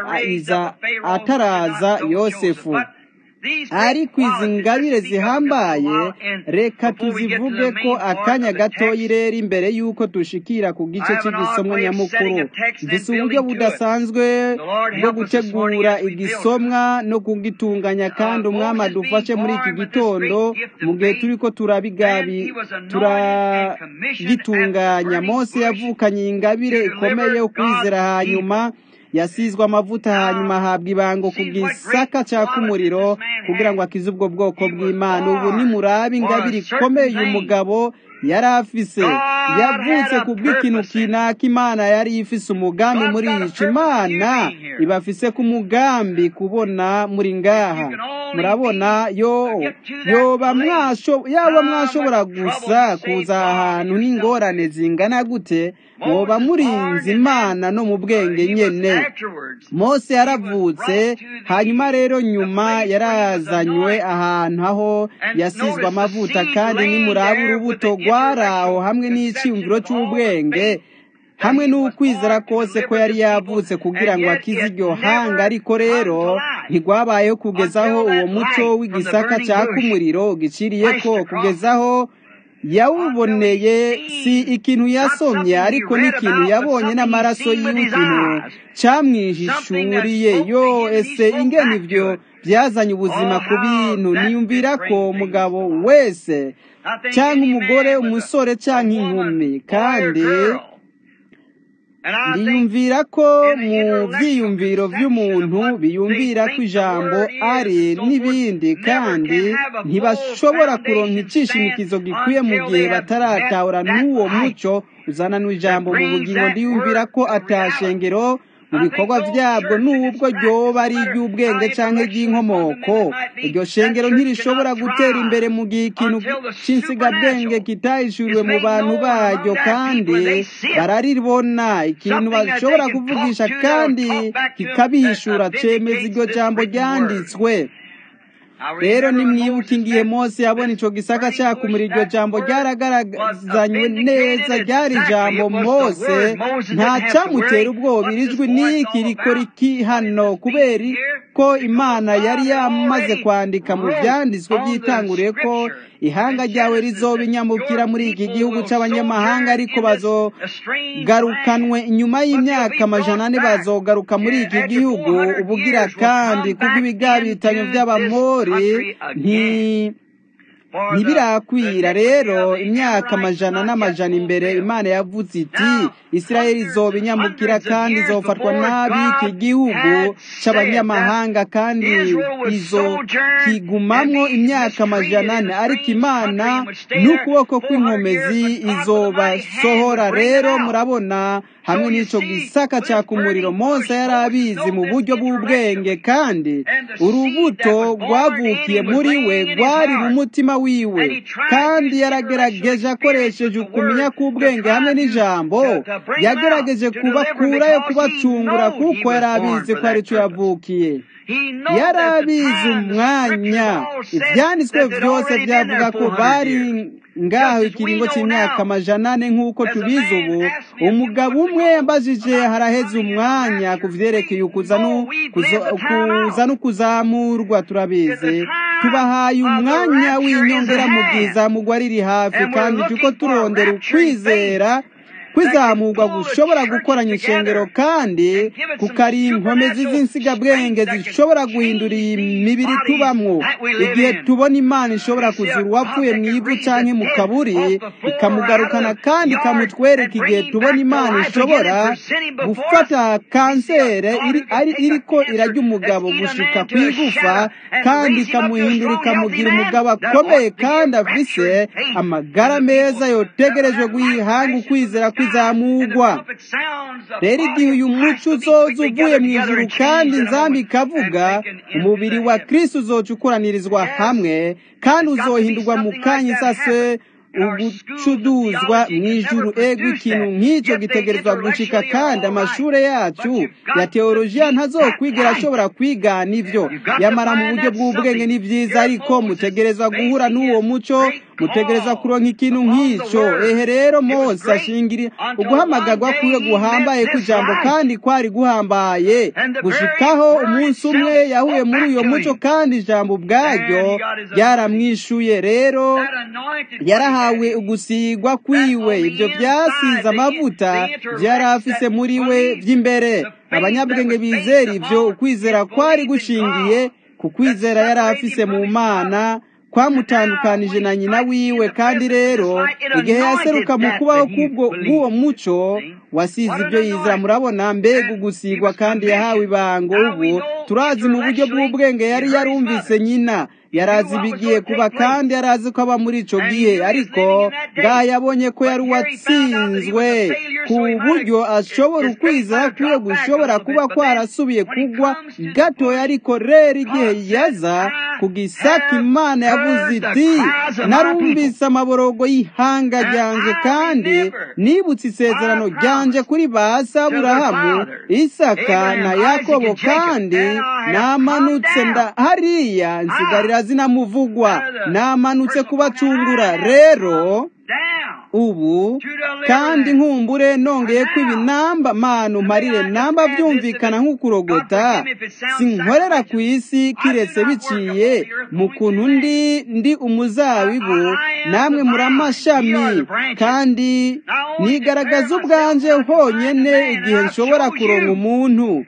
ataraza yosefu ariko izi ngabire zihambaye reka tuzivuge ko akanya gatoya rero imbere y'uko dushikira ku gice cy'igisomwa nyamukuru mbese uburyo budasanzwe bwo gutegura igisomwa no kugitunganya kandi umwami adufashe muri iki gitondo mu gihe turi ko turabigabi turagitunganya mose yavukanye ingabire ikomeye yo kwizera hanyuma yasizwe amavuta hanyuma ahabwa ibango ku gisaka cyaka umuriro kugira ngo akize ubwo bwoko bw'imana ubu nimurabe ingabire ikomeye uyu mugabo yari afise yavutse ku bw'ikintu kinaka imana yari ifise umugambi muri yica imana ibafise ku mugambi kubona muri ngaha murabona yo yoba yaba mwashobora gusa kuza ahantu n'ingorane zingana gute mwoba murinze imana no mu bwenge nyene mose yaravutse hanyuma rero nyuma yarazanywe ahantu aho yasizwe amavuta kandi nimuraba urubuto rwari aho hamwe n'icyiyumviro cy'ubwenge hamwe n'ukwizera kose ko yari yavutse kugira ngo akize iryo hanga ariko rero ntigwabayeho kugezaho uwo muco w'igisaka cyaka umuriro giciriye ko kugezaho yawuboneye si ikintu yasomye ariko n'ikintu yabonye n'amaraso yiwe ikintu cyamwihishuriye yo ese ingene ibyo byazanye ubuzima ku bintu niyumvira ko umugabo wese cyangwa umugore umusore cyangwa inkumi kandi ndiyumvira ko mu byiyumviro by'umuntu biyumvira ko ijambo ari n'ibindi kandi ntibashobora kuronka icishimikizo gikwiye mu gihe bataratahura n'uwo muco uzana n'ijambo mu bugingo ndiyumvira ko atashengero mu bikorwa byabwo n'ubwo ryoba ari iry'ubwenge cyangwa iry'inkomoko iryo shengero ntirishobora gutera imbere mu gihe ikintu cy'insigabwenge kitahishuriwe mu bantu baryo kandi bararibona ikintu bashobora kuvugisha kandi kikabihishura cemeza iryo jambo ryanditswe rero nimwibuke ingihe mose yabona ico gisaka cyakumura iryo jambo ryaragaragazanywe neza ryari ijambo mose nta cyamutera ubwoba irijwi n'iki rikora iki hano kubera ko imana yari yamaze kwandika mu byanditswe byitanguriye ko ihanga ryawe rizoba inyamukira muri iki gihugu cy'abanyamahanga ariko bazogarukanwe inyuma y'imyaka amajana ane bazogaruka muri iki gihugu ubugira kandi kuko ibigabitanyo by'abamori nti ntibirakwira rero imyaka amajana n'amajana imbere imana yavuze iti isirayeli izoba inyamukira kandi izofatwa n'ab'iki gihugu cy'abanyamahanga kandi izo kigumamo imyaka amajana ane ariko imana n'ukuboko kw'inkomezi izobasohora rero murabona hamwe n'icyo gisaka cyaka umuriro mose yari abizi mu buryo bw'ubwenge kandi urubuto rwavukiye muri we rwari mu mutima wiwe kandi yaragerageje akoresheje ukumenya k'ubwenge hamwe n'ijambo yagerageje kubakurayo kubacungura kuko yari abizi ko aricyo yavukiye yari abizi umwanya ibyanditswe byose byavuga ko bari ngaho ikiringo cy'imyaka amajana ane nk'uko tubizi ubu umugabo umwe yambajije haraheze umwanya ku vyerekeye ukuza no kuzamurwa turabizi tubahaye umwanya w'inyongera mu bwiza mugwa riri hafi kandi tuko turondera ukwizera kwizamurwa gushobora gukoranya ishengero kandi kukari inkomezi z'insigabwenge zishobora guhindura iyi mibiri tubamwo igihe tubona imana ishobora kuzura uwapfuye mu ivu canke mu kaburi ikamugarukana kandi ikamutwereka igihe tubona imana ishobora gufata kansere iriko irarya umugabo gushika ku igufa kandi ikamuhindura ikamugira umugabo akomeye kandi afise amagara meza yotegerejwe guhanga ukwizera kwizamurwa rero igihe uyu muco uzoza uvuye mu ijuru kandi nzambi ikavuga umubiri wa kristo uzoca ukoranirizwa hamwe kandi uzohindurwa mu kanya isase ugucuduzwa mu ijuru ego ikintu nk'icyo gitegerezwa gushika kandi amashuri yacu ya teolojiya ntazokwigera ashobora kwigana ibyo yamara mu buryo bw'ubwenge ni byiza ariko mutegerezwa guhura n'uwo muco mutegereza kuronka ikintu nk'icyo ehe rero mose ashingira uguhamagarwa kwiwe guhambaye kw'ijambo kandi kwari guhambaye gushikaho umunsi umwe yahuye muri uyo muco kandi ijambo ubwaryo ryaramwishuye rero yarahawe ugusigwa kwiwe ibyo byasize amavuta byari afise muri we by'imbere abanyabwenge bizera ibyo ukwizera kwari gushingiye ku kwizera yari afise mu mana kwamutandukanije na nyina wiwe kandi rero igihe yaseruka mu kubaho k'uwo muco wasize ibyo yizera murabona mbega ugusigwa kandi yahawe ibango ubu turazi mu buryo bw'ubwenge yari yarumvise nyina yarazi ibigiye kuba kandi yarazi ko aba muri ico gihe ariko ngaha yabonye ko yari uwatsinzwe ku buryo ashobora ukwizera kwiwe gushobora kuba kwarasubiye kugwa gatoya ariko rero igihe yaza ku gisaka imana yavuze iti narumvise amaborogo y'ihanga ryanje kandi nibutse isezerano ryanje kuri ba saburahamu isaka na yakobo kandi namanutse nda hariya nsigarira zinamuvugwa namanutse kubacungura rero ubu kandi nkumbure nongeye ko ibinamba manu marire namba byumvikana nk'ukurogota sinkorera ku isi kiretse biciye mu kuntu ndi ndi umuzabibu namwe muri amashami kandi nigaragaza ubwanje honyine igihe nshobora kuronka umuntu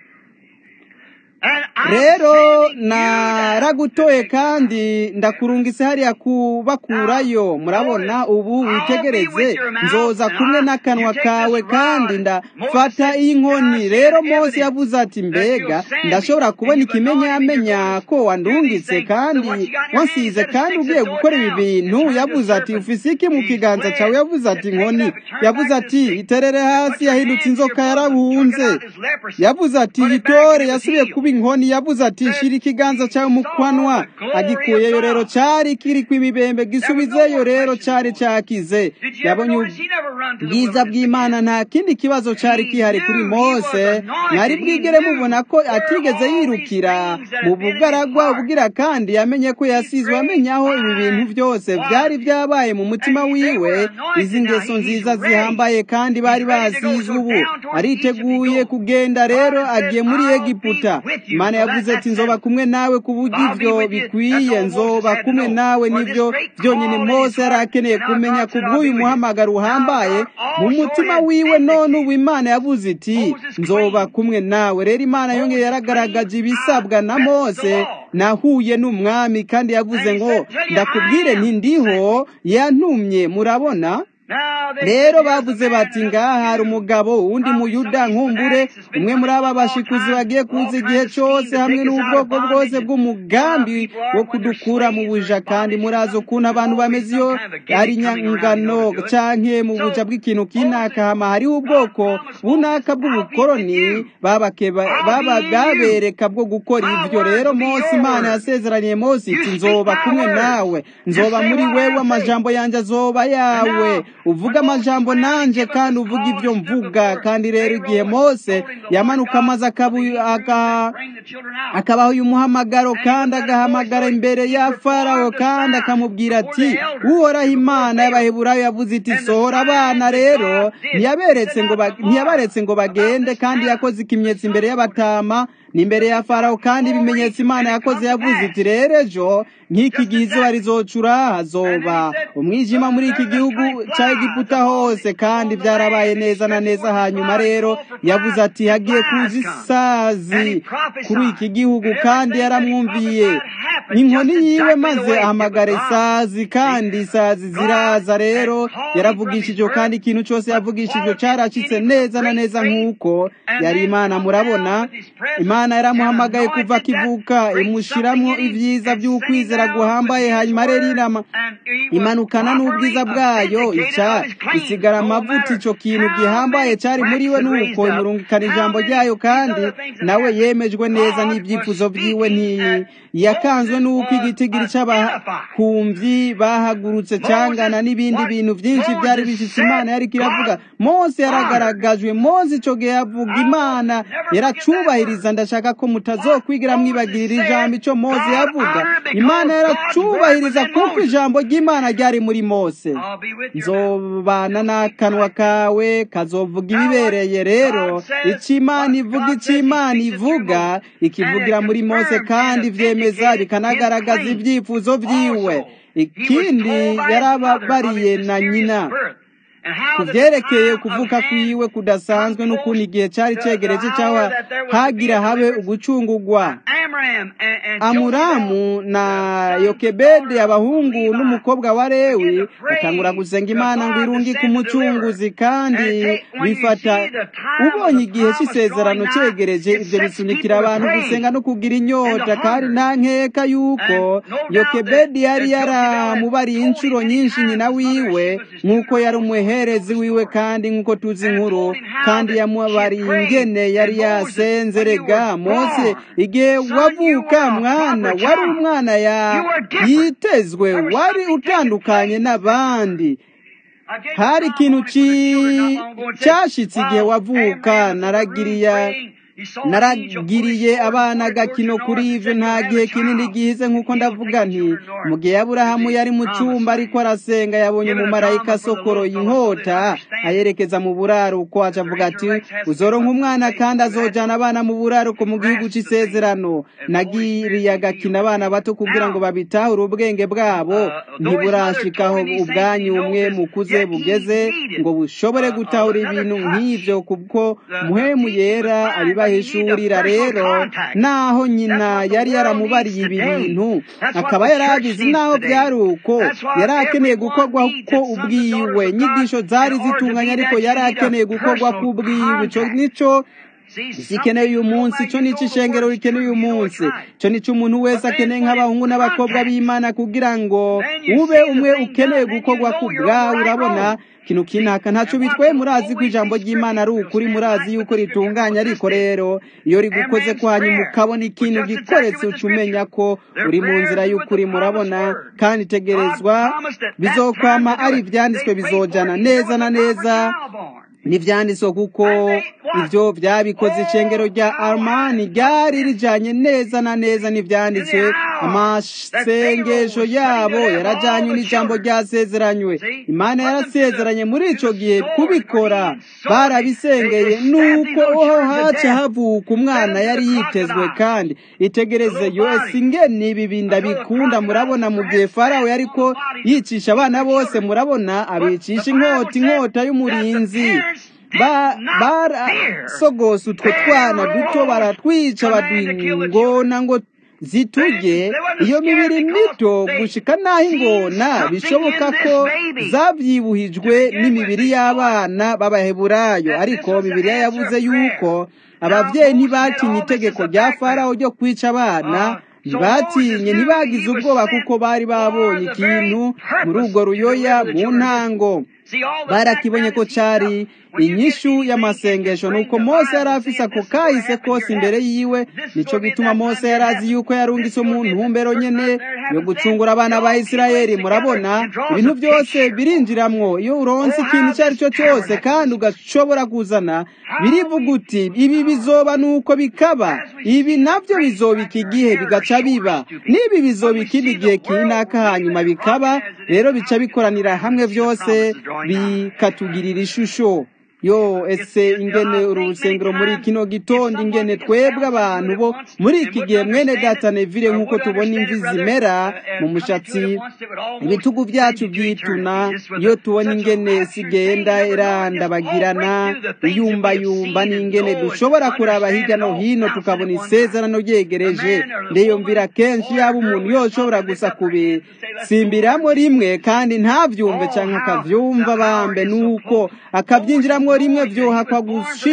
rero naragutoye kandi ndakurungise hariya kubakurayo murabona ubu witegereze nzoza kumwe n'akanwa kawe kandi ndafata inkoni rero mose yavuze ati mbega ndashobora kubona ikimenyamenya ko wandungitse kandi wansize kandi ugiye gukora ibi bintu yavuze ati ufise iki mu kiganza cyawe yavuze ati inkoni yavuze ati iterere hasi yahindutse inzoka yarabunze yavuze ati itore yasubiye kuba inkoni yavuze ati shira ikiganza cyawe mu kwanwa agikuyeyo rero cyari kiri kw'ibibembe gisubizeyo rero cyari cyakize yabonye ubwiza bw'imana nta kindi kibazo cyari kihari kuri mose mwari bwigere mubona ko atigeze yirukira mu bugaragwa ubwira kandi yamenye ko yasizwe amenya aho ibi bintu byose byari byabaye mu mutima wiwe izi ngeso nziza zihambaye kandi bari basizwe ubu ariteguye kugenda rero agiye muri egiputa imana yavuze ati nzoba kumwe nawe ku buryo ibyo bikwiye nzoba kumwe nawe nibyo byonyine mose yari akeneye kumenya ku bw'uyu muhamagaro uhambaye mu mutima wiwe none ubu imana yavuze iti nzoba kumwe nawe rero imana yongeye yaragaragaje ibisabwa na mose nahuye n'umwami kandi yavuze ngo ndakubwire ntindiho yantumye murabona rero bavuze bati ngaha hari umugabo wundi muyuda nkumbure umwe muri aba bashikuzi bagiye kuza igihe cyose hamwe n'ubwoko bwose bw'umugambi wo kudukura mu buja kandi murazi ukuntu abantu bameze iyo ari nyangano canke mu buja bw'ikintu kinaka hama hariho ubwoko bunaka bw'ubukoroni babereka bwo gukora ivyo rero mose imana yasezeraniye mose iti nzoba kumwe nawe nzoba muri wewe amajambo yanjye azoba yawe uvuga amajambo nanje kandi uvuga ibyo mvuga kandi rero igihe mose yamanuka amaze akabaho uyu muhamagaro kandi agahamagara imbere ya farawo kandi akamubwira ati uhoraho imana y'abaheburayo yavuze iti sohora abana rero ntiyabaretse ngo bagende kandi yakoze ikimenyetso imbere y'abatama n'imbere ya farawo kandi ibimenyetso imana yakoze yavuze iti rero ejo nk'iki gihe izuba rizocura hazoba umwijima muri iki gihugu cya egiputa hose kandi byarabaye neza na neza hanyuma rero yavuze ati hagiye kuza isazi kuri iki gihugu kandi yaramwumviye inkoni yiwe maze ahamagara isazi kandi isazi ziraza rero yaravugishije kandi ikintu cyose yavugishije cyaracitse neza na neza nk'uko yari imana murabona imana yaramuhamagaye kuva akivuka imushyiramo ibyiza by'ukwizera guhambaye hanyuma rero irama imanukana n'ubwiza bwayo ica isigara amavuta icyo kintu gihambaye cyari muri we nuko imurungikana ijambo ryayo kandi nawe yemejwe neza n'ibyifuzo byiwe ntiyakanzwe n'uko igitigiri cy'abakumvyi bahagurutse cyangana n'ibindi bintu byinshi byari bishyitse imana yari kiravuga mose yaragaragajwe mose icyo gihe yavuga imana yaracubahiriza ndashaka ko mutazokwigira mwibagirira ijambo icyo mose yavuga imana yaracubahiriza kuko ijambo ry'imana ryari muri mose nzobana n'akanwa kawe kazovuga ibibereye rero icyo imana ivuga icyo imana ivuga ikivugira muri mose kandi byemeza bikanagaragaza ibyifuzo byiwe ikindi yarababariye na nyina ku byerekeye kuvuka kwiwe kudasanzwe n'ukuntu igihe cyari cyegereje cyangwa hagira habe ugucungugwa amuramu na yokebede abahungu n'umukobwa wa lewi batangura gusenga imana ngo irungike umucunguzi kandi bifata ubonye igihe cy'isezerano cyegereje ibyo bisunikira abantu gusenga no kugira inyota kandi nta nkeka y'uko yokebedi yari yaramubariye inshuro nyinshi nyina wiwe nk'uko yari umuherezi wiwe kandi nk'uko tuzi inkuru kandi yamubariye ingene yari yasenze rega mose igihe wavuka mwana wari umwana yitezwe wari utandukanye n'abandi hari ikintu cyashitse igihe wavuka naragiriye naragiriye abana agakino kuri ibyo nta gihe kinini gihize nk'uko ndavuga nti mu gihe aburahamu yari mu cyumba ariko arasenga yabonye umumarayika asokoroye inkota ayerekeza mu buraruko aca avuga ati uzoronka umwana kandi azojyana abana mu buraruko mu gihugu cy'isezerano nagiriye agakina abana bato kugira ngo babitahure ubwenge bwabo ntiburashikaho ubwanyu umwe mukuze bugeze ngo bushobore gutahura ibintu nk'ibyo kuko muhemu yera abiba bahishurira rero naho nyina yari yaramubariye ibi bintu akaba yari abizi naho byari uko yari akeneye gukorwa ko ubwiwe inyigisho zari zitunganye ariko yari akeneye gukorwa ko ubwiwe icyo nicyo zikeneye uyu munsi icyo nicyo ishengero rikeneye uyu munsi icyo nicyo umuntu wese akeneye nk'abahungu n'abakobwa b'imana kugira ngo ube umwe ukeneye gukorwa ku bwawe urabona ikintu kinaka ntacyo bitwaye murazi ko ijambo ry'imana ari ukuri murazi yuko ritunganya ariko rero iyo rigukoze ko hanyuma ukabona ikintu gikoretse uca umenya ko uri mu nzira y'ukuri murabona kandi itegerezwa bizokwama ari ibyanditswe bizojyana neza na neza n'ibyanditswe kuko ibyo byabikoze ishengero rya armani ryari rijyanye neza na neza n'ibyanditswe amasengesho yabo yarajyanye n'ijambo ryasezeranywe imana yarasezeranye muri icyo gihe kubikora barabisengeye nuko aho haca havuka umwana yari yitezwe kandi itegereze yose ingeni ibi binda bikunda murabona mu gihe farawo yari ko yicisha abana bose murabona abicisha inkota inkota y'umurinzi barasogose utwo twana duto baratwica badwingona ngo ziturye iyo mibiri mito gushika n'aho ingona bishoboka ko zabyibuhijwe n'imibiri y'abana b'abaheburayo ariko bibiriya yavuze yuko ababyeyi ntibatinye itegeko rya farawo ryo kwica abana ntibatinye ntibagize ubwoba kuko bari babonye ikintu muri urwo ruyoya mu ntango barakibonye ko cyari inyishu y'amasengesho nuko mose yari afise ako kahise kose imbere yiwe nico gituma mose yari azi yuko yarungitse mu ntumbero nyene yo gucungura abana ba isirayeli murabona ibintu byose birinjiramwo iyo uronse ikintu icyo ari cyo cyose kandi ugashobora kuzana birivuga uti ibi bizoba nuko bikaba ibi nabyo bizobika igihe bigaca biba n'ibi bizobika ikindi gihe kinaka hanyuma bikaba rero bica bikoranira hamwe byose bikatugirira ishusho yo ese ingene uru rusengero muri kino gitondo ingene twebwe abantu bo muri iki gihe mwene data nevire nk'uko tubona imvi zimera mu mushatsi ibitugu byacu byituna iyo tubona ingene sigenda irandabagirana iyumbayumba n'ingene dushobora kuraba hirya no hino tukabona isezerano ryegereje ndeyumvira kenshi yaba umuntu yoshobora gusa kubisimbiramo rimwe kandi ntabyumve cyangwa akabyumva bambe nuko akabyinjiramo rimwe byohakwa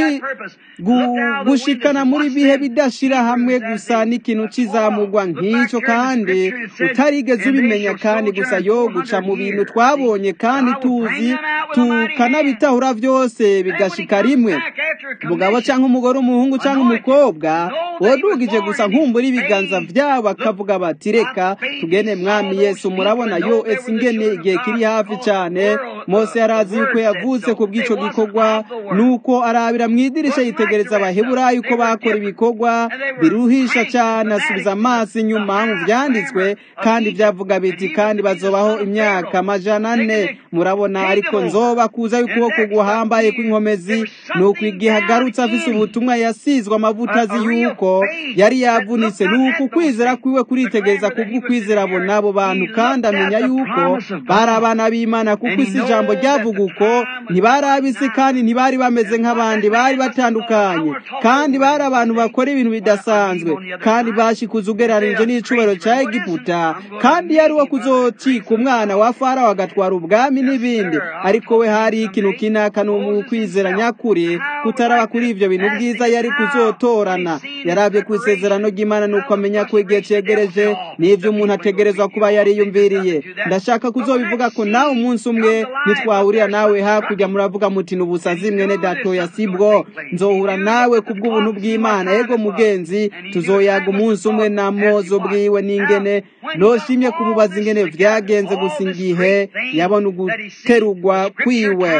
gushikana muri bihe bidashira hamwe gusa n'ikintu kizamugwa nk'icyo kandi utarigeze ubimenya kandi gusa yo guca mu bintu twabonye kandi tuzi tukanabitahura byose bigashika rimwe umugabo cyangwa umugore umuhungu cyangwa umukobwa wadugije gusa nkumbura ibiganza byabo bakavuga bati reka tugene mwami yesu murabona yo ese ingene igihe kiri hafi cyane mose yarazi yuko yavutse ku bw'icyo gikorwa nuko arabira mu idirisha yitegereza abaheburayo uko bakora ibikorwa biruhisha cyane asubiza amaso inyuma mu byanditswe kandi byavuga biti kandi bazobaho imyaka amajana ane murabona ariko nzoba kuza y'ukuboko guhambaye kw'inkomezi nuko igihe agarutse afise ubutumwa yasizwe amavuta azi yuko yari yavunitse nuko ukwizera kwiwe kuritegereza kubw'ukwizera abo n'abo bantu kandi amenya yuko bari abana b'imana kuko isi ijambo ryavuga uko ntibari abisi kandi ntibari bameze nk'abandi bari batandukanye kandi bari abantu bakora ibintu bidasanzwe kandi bashikuza ugereranije n'icubahiro cya egiputa kandi yari uwo kuzocika umwana wa farawo agatwara ubwami n'ibindi ariko we hari ikintu kinaka ni ukwizera nyakuri kutaraba kuri ibyo bintu byiza yari kuzotorana yarabye ku isezerano ry'imana nuko amenya ko igihe cyegereje n'ibyo umuntu ategerezwa kuba yariyumviriye ndashaka kuzobivuga ko nawe umunsi umwe nitwahurira nawe hakurya muravuga muti n'ubusazi mwene datoya sibwo nzohura nawe kubw'ubuntu bw'imana yego mugenzi tuzoyaga umunsi umwe na mozo bwiwe n'ingene noshimye kumubaza ingene vyagenze gusa igihe yabona uguterugwa kwiwe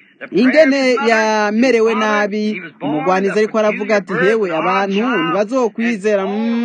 ingene yamerewe nabi umugwanizi ariko aravuga ati hewe abantu ntibazokwizera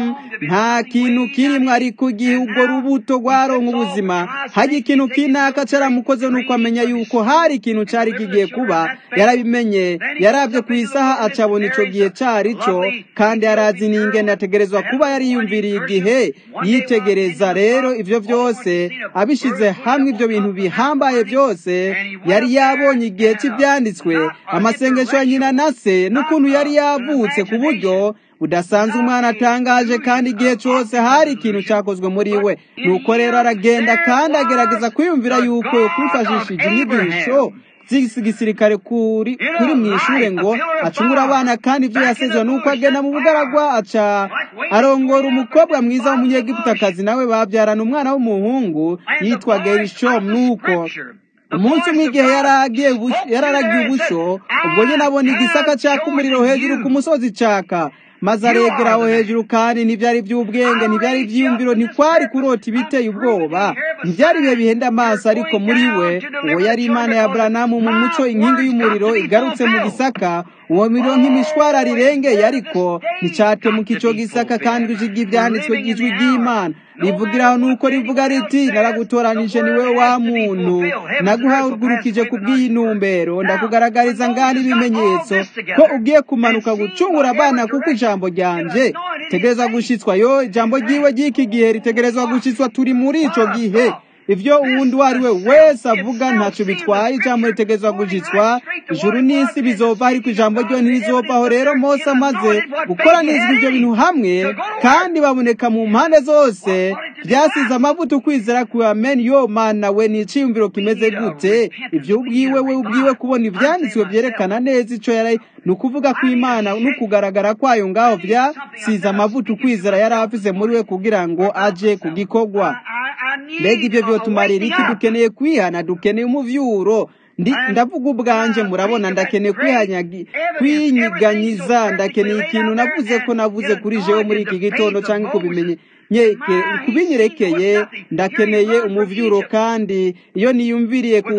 nta kintu kirimo ariko igihe ubwo rubuto rwaronka ubuzima hajya ikintu kinaka caramukoze nuko amenya yuko hari ikintu cari kigiye kuba yarabimenye yarabye ku isaha acabona ico gihe cari co kandi yarazi n'ingene ategerezwa kuba yariyumviriye igihe yitegereza rero ivyo vyose abishize hamwe ivyo bintu bihambaye byose yari yabonye igihe cy'ibyanditswe amasengesho ya nyina na se n'ukuntu yari yavutse ku buryo budasanzwe umwana atangaje kandi igihe cyose hari ikintu cyakozwe muri we nuko rero aragenda kandi agerageza kwiyumvira yuko kwifashishije inyigisho z'igisirikare kuri kuri mu ishuri ngo acungure abana kandi ibyo yasezwe nuko agenda mu bugaragwa aca arongora umukobwa mwiza w'umunyegiputakazi nawe babyarana umwana w'umuhungu yitwa gerishom nuko umunsi umwe igihe yararagiye ubusho ubwo nyine abona igisaka cyaka umuriro hejuru ku musozi caka maze aregera aho hejuru kandi ntibyari by'ubwenge ntibyari ibyiyumviro ntikwari kurota ibiteye ubwoba ntibyari ibihe bihenda amaso ariko muri we uwo yari imana ya buranamu mu muco inkingi y'umuriro igarutse mu gisaka uwo muriro nk'imishwara rirengeye ariko nticyatemuka icyo gisaka kandi ijwi ibyanditswe ry'ijwi ry'imana rivugiraho nuko rivuga riti naragutoranije ni we wa muntu naguhagurukije ku bw'iyi ntumbero ndakugaragariza ngana ibimenyetso ko ugiye kumanuka gucungura abana kuko ijambo ryanje tegereza gushitswa yo ijambo ry'iwe ry'iki gihe ritegerezwa gushitswa turi muri ico gihe ivyo uwundi uwo ari we wese avuga ntacyo bitwaye ijambo ritegerezwa gushyitswa ijuru n'isi bizova ariko ijambo ryo ntirizovaho rero mose amaze gukoranizwa ibyo bintu hamwe kandi baboneka mu mpande zose byasize amavuta ukwizera ku amen yo mana we ni iciyumviro kimeze gute ibyo ubwiwe we ubwiwe kubona ibyanditswe byerekana neza ico yari ni ukuvuga ko imana n'ukugaragara kwayo ngaho byasize amavuta ukwizera yari afise muri we kugira ngo aje ku gikorwa mbega ibyo byotumarira iki dukeneye kwihana dukeneye umuvyuro ndavuga ubwanje murabona ndakeneye kwinyiganyiza ndakeneye ikintu navuze ko navuze kuri jewe muri iki gitondo cyangwa kubimenye kubinyerekeye ndakeneye umuvyuro kandi iyo niyumviriye ku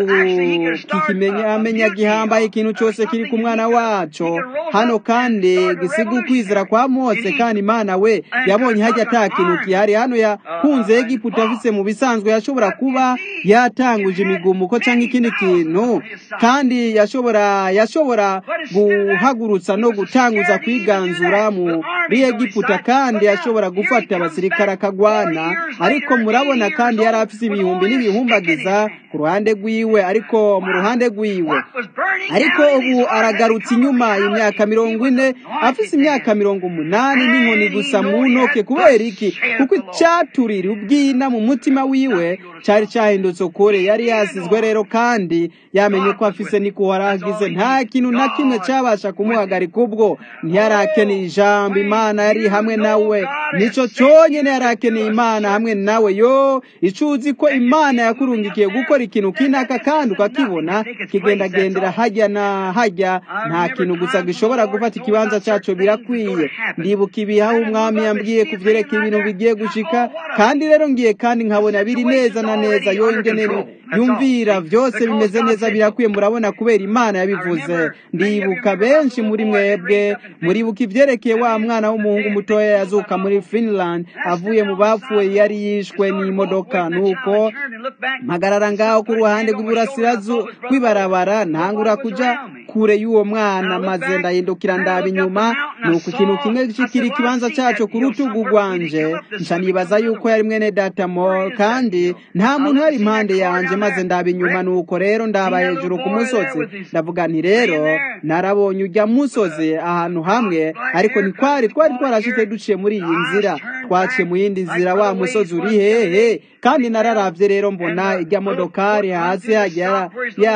kikimenya gihambaye ikintu cyose kiri ku mwana waco hano kandi gisiga ukwizera kwa mose kandi imana we yabonye hajya ata kintu gihari hano yakunze egiputa afise mu bisanzwe yashobora kuba yatanguje imigumuko cyangwa ikindi kintu kandi yashobora yashobora guhagurutsa no gutanguza kwiganzura muri egiputa kandi yashobora gufata abasirikare akagwana ariko murabona kandi yari afise ibihumbi n'ibihumbagiza ku ruhande rwiwe ariko mu ruhande rwiwe ariko ubu aragarutse inyuma imyaka mirongo ine afise imyaka mirongo umunani n'inkoni gusa mu ntoke kubera iki kuko icyaturira ubwina mu mutima wiwe cyari cyahindutse ukuri yari yasizwe rero kandi yamenye ko afise niko waragize nta kintu na kimwe cyabasha kumuhagarika ubwo ntiyarakeneye ijambo imana yari hamwe nawe nico cyonyine yarakeneye imana hamwe nawe yo icuzi ko imana yakurungikiye gukora ikintu kinaka kandi ukakibona kigendagendera hajya na hajya nta kintu gusa gishobora gufata ikibanza cyacu birakwiye ndibuka ibihaho umwami yambwiye kuvyerekeye ibintu bigiye gushika kandi rero ngiye kandi nkabona biri neza na neza yo ingene yumvira byose bimeze neza birakwiye murabona kubera imana yabivuze ndibuka benshi muri mwebwe muribuka ivyerekeye wa mwana w'umuhungu mutoya yazuka muri finland avuye mu bapfuye yari yishwe n'imodoka nuko mpagarara ngaho ku ruhande rw'iburasirazu rw'ibarabara ntangura kuja kure y'uwo mwana maze ndahindukira ndaba inyuma nuko ikintu kimwe kikiri ikibanza cyacu ku rutugu rwanje nca nibaza yuko yari mwene data mo kandi nta muntu yari impande yanje maze ndaba inyuma nuko rero ndaba hejuru ku musozi ndavuga nti rero narabonye ujya musozi ahantu hamwe ariko ntikwari twari twarashitse duciye muri iyi nzira twaciye mu yindi nzira wa musozi uri hehe kandi nararavye rero mbona ijya modokari hasi hajya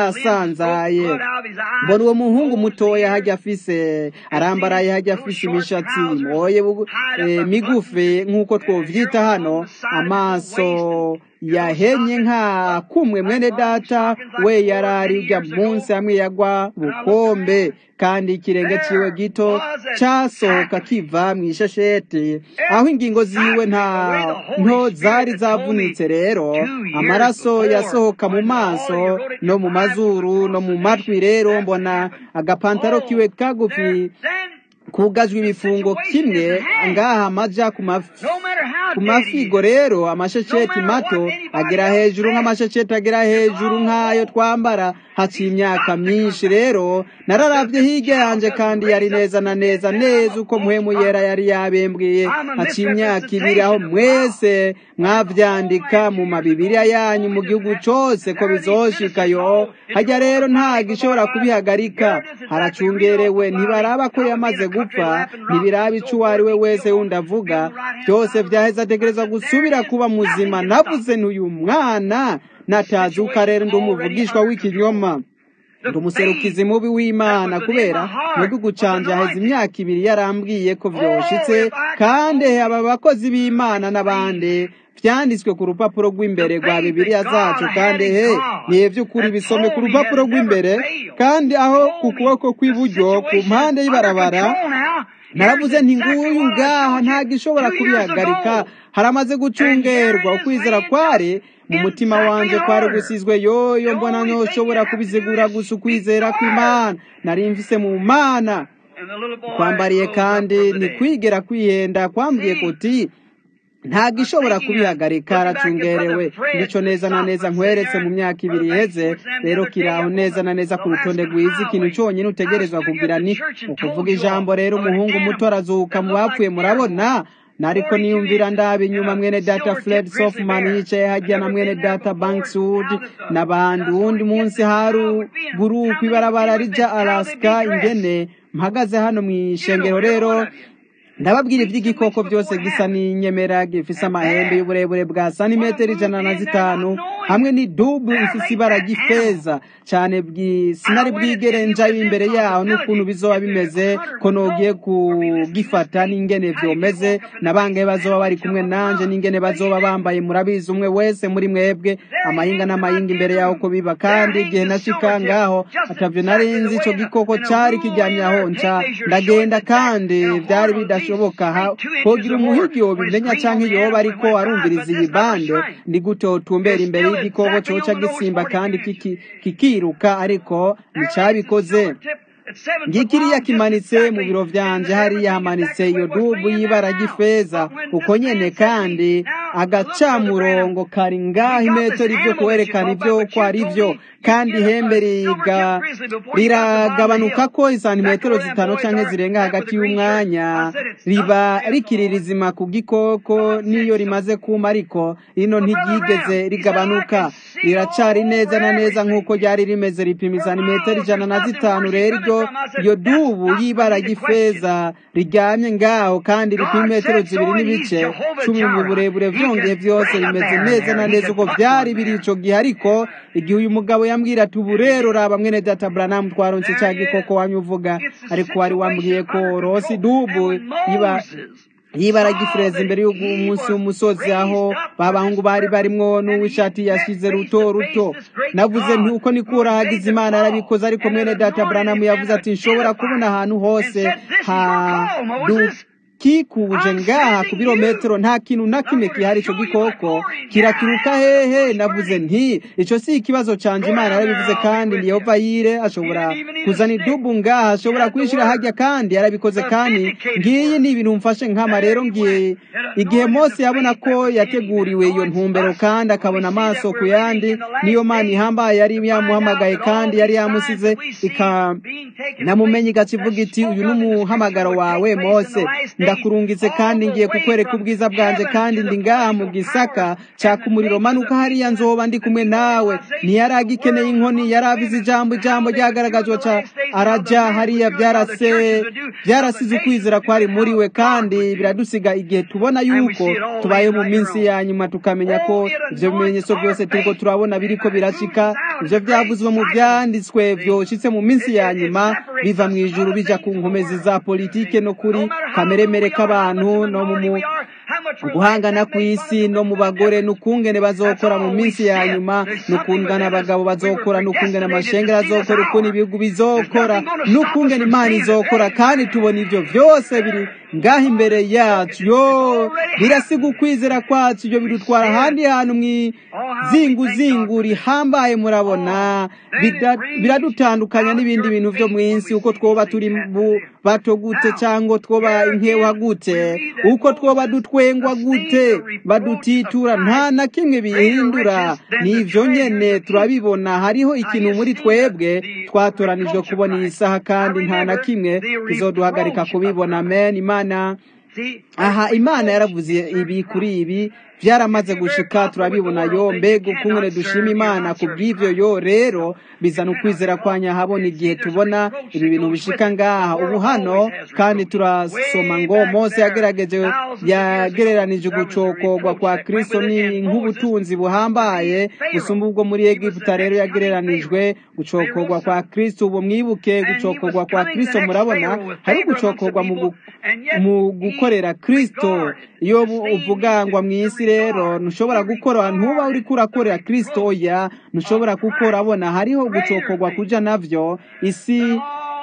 yasanzaye mbona uwo muhungu mutoya hajya afise arambaraye hajya afise imishatsi moye e, migufi nk'uko twovyita hano amaso yahenye nka kumwe mwene data we yarari ujya munsi hamwe yagwa bukombe kandi ikirenge ciwe gito casohoka kiva mu ishesheti aho ingingo ziwe nta nto zari zavunitse rero amaraso yasohoka mu maso no mu mazuru no mu matwi rero mbona agapantaro kiwe kagufi kugajwe ibifungo kimwe ngaha amaja ku mafigo rero amashesheti mato agera hejuru nk'amashesheti agera hejuru nk'ayo twambara haciye imyaka myinshi rero nararavye hirya yanje kandi yari neza na neza neza uko muhemu yera yari yabembwiye haciye imyaka ibiri aho mwese mwavyandika mu mabibiriya yanyu mu gihugu cose ko bizoshikayo hajya rero nta gishobora kubihagarika haracungerewe ntibaraba ko yamaze gupfa ntibiraba ico uwo ari we wese wundi avuga byose vyaheze ategereza gusubira kuba muzima navuze n'uyu mwana natazuka rero ndi umuvugishwa w'ikinyoma ndi umuserukizi mubi w'imana kubera mu gihugu canje haheze imyaka ibiri yarambwiye ko vyoshitse kandi aba bakozi b'imana n'abandi vyanditswe ku rupapuro rw'imbere rwa bibiliya zacu kandi he niye vy'ukuri bisome ku rupapuro rw'imbere kandi aho ku kuboko kw'iburyo ku mpande y'ibarabara naravuze nti nguyu ngaha nta gishobora kubihagarika haramaze gucungerwa ukwizera kwari mu mutima wanje kwari gusizwe yoyo mbona ntoshobora kubizigura gusa ukwizera kw'imana nari mvise mu mana kwambariye kandi ntikwigera kwihenda kwambwiye kuti nta gishobora kubihagarika aracungerewe ndico neza na neza nkweretse mu myaka ibiri iheze rero kiraho neza na neza ku rutonde rwiza ikintu cyonyine utegerezwa kugira ni ukuvuga ijambo rero umuhungu muto arazuka mu bapfuye murabona nariko niyumvira ndaba inyuma mwene data Fred Softman yicaye hajya na mwene data Bankswood n'abandi uwundi munsi haru guruku ibarabara rija Alaska ingene mpagaze hano mu ishengero rero ndababwira iby'igikoko byose gisa n'inyemera gifise amahembe y'uburebure bwa santimetero ijana na zitanu hamwe n'idubu ifise ibara ry'ifeza cyane sinari bwigere njayo imbere yaho n'ukuntu bizoba bimeze ko nogiye kugifata n'ingene vyomeze nabangaye bazoba bari kumwe nanje n'ingene bazoba bambaye murabizi umwe wese muri mwebwe amahinga n'amahinga imbere yaho ko biba kandi igihe nashika ngaho atavyo narinzi ico gikoko cari kiryamye aho nca ndagenda kandi vyari bidashoboka hogira umuhigi yobimenya canke yoba ariko arumviriza iyi bande ndi gute wotumbera imbere y'igikoko coca gisimba kandi kikiruka ariko nticabikoze ngikiriya kimanitse mu biro vyanje hariya hamanitse iyo dubu y'ibara ry'ifeza uko nyene kandi agacamurongo kari ngaho imetero ivyo kwerekana ivyo ko ari vyo kandi ihembe riga riragabanuka ko isantimetero zitanu canke zirenga hagati y'umwanya riba rikiri rizima ku gikoko niyo rimaze kuma ariko rino ntiryigeze rigabanuka riracari neza na neza nk'uko ryari rimeze ripima isantimetero ijana na zitanu rero iryo iyo dubu y'ibara ry'ifeza riryamye ngaho kandi ripima metero zibiri n'ibice cumi mu burebure vyongeye vyose bimeze neza na neza uko vyari biri ico gihe ariko igihe uyu mugabo yambwira ati ubu rero raba mwene data Branham twaronse ca gikoko wanyu uvuga ariko wari wambwiye ko rosi dubu iba yibara gifureza imbere y'umunsi w'umusozi aho babahungu bari barimwo n'uw'ishati yashize ruto ruto navuze nti uko nikura hagize imana yarabikoze ariko mwene data Branham yavuze ati nshobora kubona ahantu hose kikuje ngaha ku birometero nta kintu na kimwe kihari ico gikoko kirakiruka hehe navuze nti ico si ikibazo canje imana yarabivuze kandi ni yehova yire ashobora kuzana idubu ngaha ashobora kwishira hajya kandi yarabikoze kandi ngiyi ni ibintu mfashe nkama rero ngiye igihe mose yabona ko yateguriwe iyo ntumbero kandi akabona amaso ku yandi niyo mana ihambaye yari yamuhamagaye kandi yari yamusize namumenye igacivuga iti uyu ni umuhamagaro wawe mose ndakurungitse kandi ngiye kukwereka ubwiza bwanje kandi ndi ngaha mu gisaka caka umuriro manuka hariya nzoba ndi kumwe nawe ntiyari agikeneye inkoni yari abize ijambo ijambo ryagaragajwe ca araja hariya byarase byarasize ukwizera kwari muri we kandi biradusiga igihe tubona yuko tubaye mu minsi ya nyuma tukamenya ko ivyo bimenyetso byose turiko turabona biriko birashika ivyo vyavuzwe mu vyanditswe vyoshitse mu minsi ya nyuma biva mu ijuru bija ku nkomezi za politike no kuri kameremere k'abantu no mu guhangana ku isi no mu bagore n'ukungene bazokora mu minsi ya nyuma n'ukungana abagabo bazokora n'ukungene amashengero azokora ukuntu ibihugu bizokora n'ukungene imana izokora kandi tubona ivyo vyose biri ngaho imbere yacu yo birasiga ukwizera kwacu ibyo bidutwara ahandi hantu mwizinguzingu rihambaye murabona biradutandukanya n'ibindi bintu vyo mw'isi uko twoba turi bato gute cyangwa twoba inkewa gute uko twoba dutwengwa gute badutitura nta na kimwe bihindura n'ivyo nyene turabibona hariho ikintu muri twebwe twatoranijwe kubona iyi saha kandi nta na kimwe kizoduhagarika kubibona amen imana aha imana yaravuze ibi kuri ibi byaramaze gushika turabibona yo mbega ukungene dushima imana ku bw'ivyo yo rero bizana ukwizera kwa nyahabona igihe tubona ibi bintu bishika ngaha ubu hano kandi turasoma ngo mose yagerageje yagereranije ugucokorwa kwa kristo ni nk'ubutunzi buhambaye gusumba ubwo muri egiputa rero yagereranijwe gucokorwa kwa kristo ubu mwibuke gucokorwa kwa kristo murabona hari gucokorwa mu gukorera kristo iyo uvuga ngo mw'isi rero ntushobora gukora ntuba uri kurakorera kristo oya ntushobora gukora abona hariho gucokorwa kuja navyo isi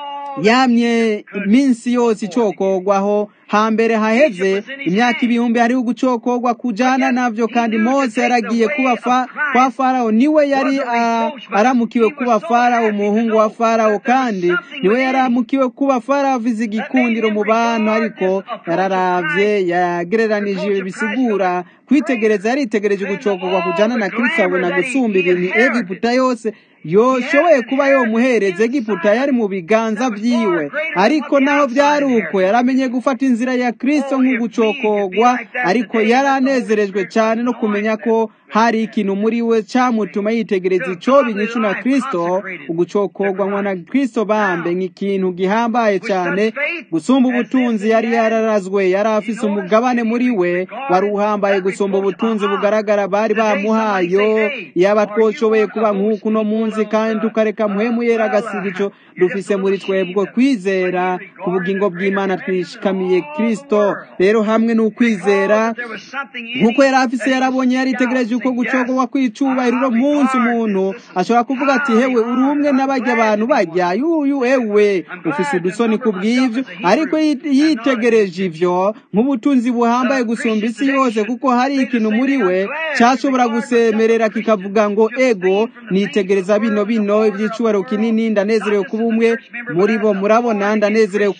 yamye iminsi yose icokorwaho hambere haheze imyaka ibihumbi hariho gucokorwa kujana navyo kandi mose yaragiye kuba kwa farawo niwe yari aramukiwe kuba farawo umuhungu wa farawo kandi niwe yaramukiwe kuba farawo avize igikundiro mu bantu ariko yararavye yagereranije bisigura kwitegereza yaritegereje gucokorwa kujana na kristo abona gusumba ibintu egiputa yose yoshoboye kuba yomuhereza egiputa yari mu biganza vyiwe ariko naho vyari uko yaramenye gufata inzira ya kristo nk'ugucokorwa ariko yari anezerejwe cyane no kumenya ko hari ikintu muri we cyamutuma yitegereza icyo binyishu na kristo ugucokorwa na kristo bambe nk'ikintu gihambaye cyane gusumba ubutunzi yari yararazwe yari afise umugabane muri we wari uhambaye gusumba ubutunzi bugaragara bari bamuhayo yaba twoshoboye kuba nk'uku no munsi kandi tukareka muhemu yera agasiga icyo dufise muri twebwe kwizera ku bugingo bw'imana twishikamiye kristo rero hamwe n'ukwizera nk'uko yari afise yarabonye yaritegereje uko gucogwa kw'icubahiro munsi umuntu ashobora kuvuga ati hewe uri umwe n'abajya abantu bajya yuyu ewe ufise udusoni ku bw'ivyo ariko yitegereje ivyo nk'ubutunzi buhambaye gusumba isi yose kuko hari ikintu muri we cyashobora gusemerera kikavuga ngo ego nitegereza bino bino iby'icubahiro kinini ndanezerewe kuba umwe muri bo murabona ndanezerewe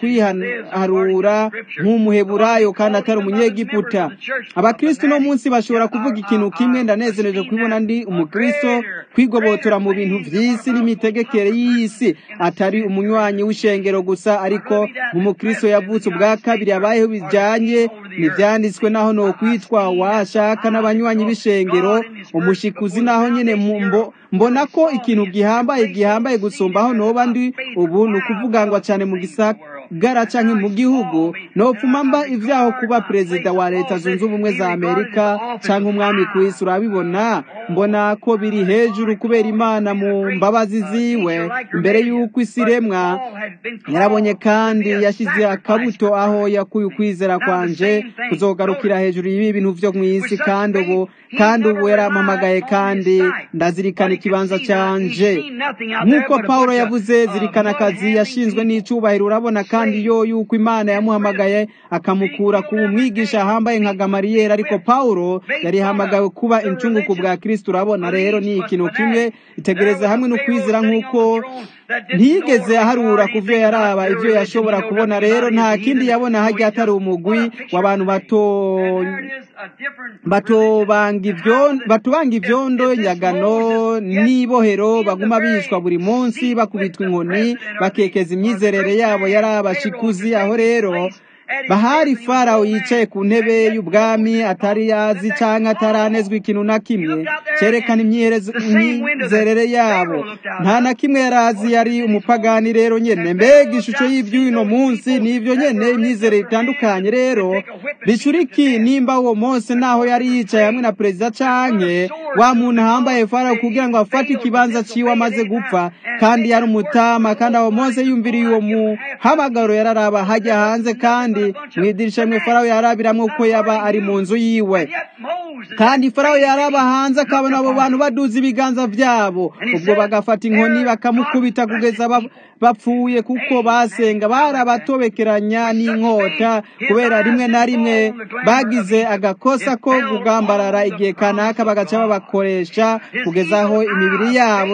kwiharura nk'umuheburayo kandi atari umunyegiputa abakristo uno munsi bashobora kuvuga ikintu kimwe ndanezereje kubibona ndi umukristo kwigobotora mu bintu by'isi n'imitegekere y'isi atari umunywanyi w'ishengero gusa ariko umukristo yavutse ubwa kabiri abayeho bijyanye ntibyanditswe naho ni ukwitwa washaka n'abanywanyi b'ishengero umushikuzi naho nyine mbona ko ikintu gihambaye gihambaye gusumbaho noba ndi ubu ni ukuvuga ngo cyane mu gisagara cyangwa mu gihugu nopfuma mba ibyaho kuba perezida wa leta zunze ubumwe za amerika cyangwa umwami ku isi urabibona mbona ko biri hejuru kubera imana mu mbabazi ziwe mbere y'uko isi iremwa yarabonye kandi yashyize akabuto aho yakuye ukwizera kwanje kuzogarukira hejuru y'ibi bintu byo mu isi kandi ubu kandi ubu yarampamagaye kandi ndazirikana ikibanza cyanje nk'uko paul yavuze zirikana akazi yashinzwe n'icyubahiro urabona kandi yo yuko imana yamuhamagaye akamukura ku mwigisha ahambaye nka gamariyeri ariko paul yari yahamagawe kuba incunguku bwa kirisito urabona rero ni ikintu kimwe itegereza hamwe no kwizera nk'uko ntiyigeze aharura ku byo yaraba ibyo yashobora kubona rero nta kindi yabona hajya atari umugwi w'abantu bato batubanga ibyondo nyagano n'ibohero baguma bishwa buri munsi bakubitwa inkoni bakekeza imyizerere yabo yari abashikuzi aho rero bahari farawo yicaye ku ntebe y'ubwami atari yazi cyangwa ataranezwa ikintu na kimwe cyerekana imyizerere yabo nta na kimwe yari azi yari umupagani rero nyine mbega ishusho y'iby'uno munsi ni ibyo nyine imyizerere itandukanye rero bicuriki nimba uwo munsi naho yari yicaye hamwe na perezida canke wa muntu ahambaye farawo kugira ngo afate ikibanza ciwe amaze gupfa kandi yari umutama kandi aho munsi yumviriye uwo muhamagaro yararaba hajya hanze kandi mu idirisha rimwe farawo yarabiramwo uko yaba ari mu nzu yiwe kandi farawo yaraba hanze akabona abo bantu baduza ibiganza byabo ubwo bagafata inkoni bakamukubita kugeza bapfuye kuko basenga barabatobekeranya n'inkota kubera rimwe na rimwe bagize agakosa ko kugambarara igihe kanaka bagaca babakoresha kugeza aho imibiri yabo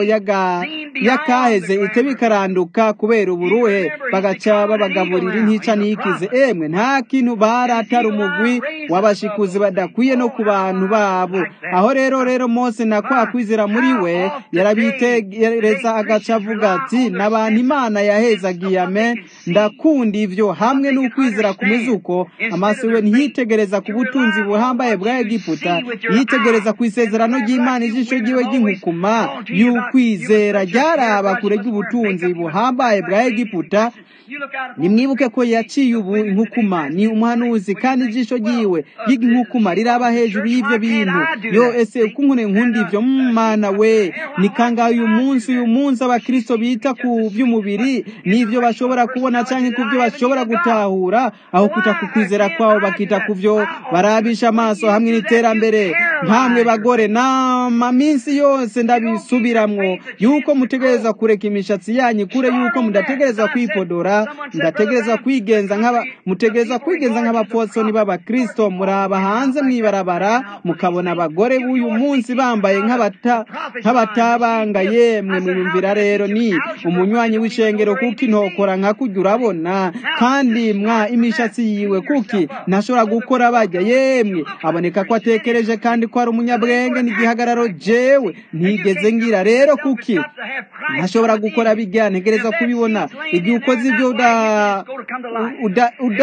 y'akaheze iteba ikaranduka kubera uburuhe bagaca babagaburira intica ntikize emwe nta kintu baratara umugwi w'abashikuzi badakwiye no ku bantu babo aho rero rero mose na kwa kwizera muri we yarabitegereza agaca avuga ati n'abantu imana yahezagiye ame ndakunda ivyo hamwe n'ukwizera kumeze uko amaso we ntiyitegereza ku butunzi buhambaye bwa egiputa yitegereza ku isezerano ry'imana ijisho ryiwe ry'inkukuma y'ukwizera ryaraba kure ry'ubutunzi buhambaye bwa egiputa nimwibuke ko yaciye ubu inkukuma ni umuhanuzi kandi ijisho ryiwe ry'inkukuma riraba hejuru y'ibyo bintu yo ese uko nkune nkunda ivyo mwana we ni kangahe uyu munsi uyu munsi abakristo bita ku by'umubiri n'ivyo bashobora kubona canke ku byo bashobora gutahura aho kuta ku kwizera kwabo bakita ku byo barabisha amaso hamwe n'iterambere nkamwe bagore nama minsi yose ndabisubiramwo yuko mutegereza kureka imishatsi yanyu kure yuko mudategereza kwipodora mudategereza kwigenza nk'aba mutegereza kwigenza nk'abapfosoni b'abakristo muraba hanze mwibarabara mukabona abagore b'uyu munsi bambaye nk'abatabanga yemwe mwiyumvira rero ni umunywanyi w'ishengero kuko intokora nka kujya urabona kandi mwa imishatsi yiwe kuki ntashobora gukora bajya yemwe aboneka ko atekereje kandi ko ari umunyabwenge n'igihagararo jewe ntigeze ngira rero kuki ntashobora gukora bijya ntegereza kubibona igihe ukoze ibyo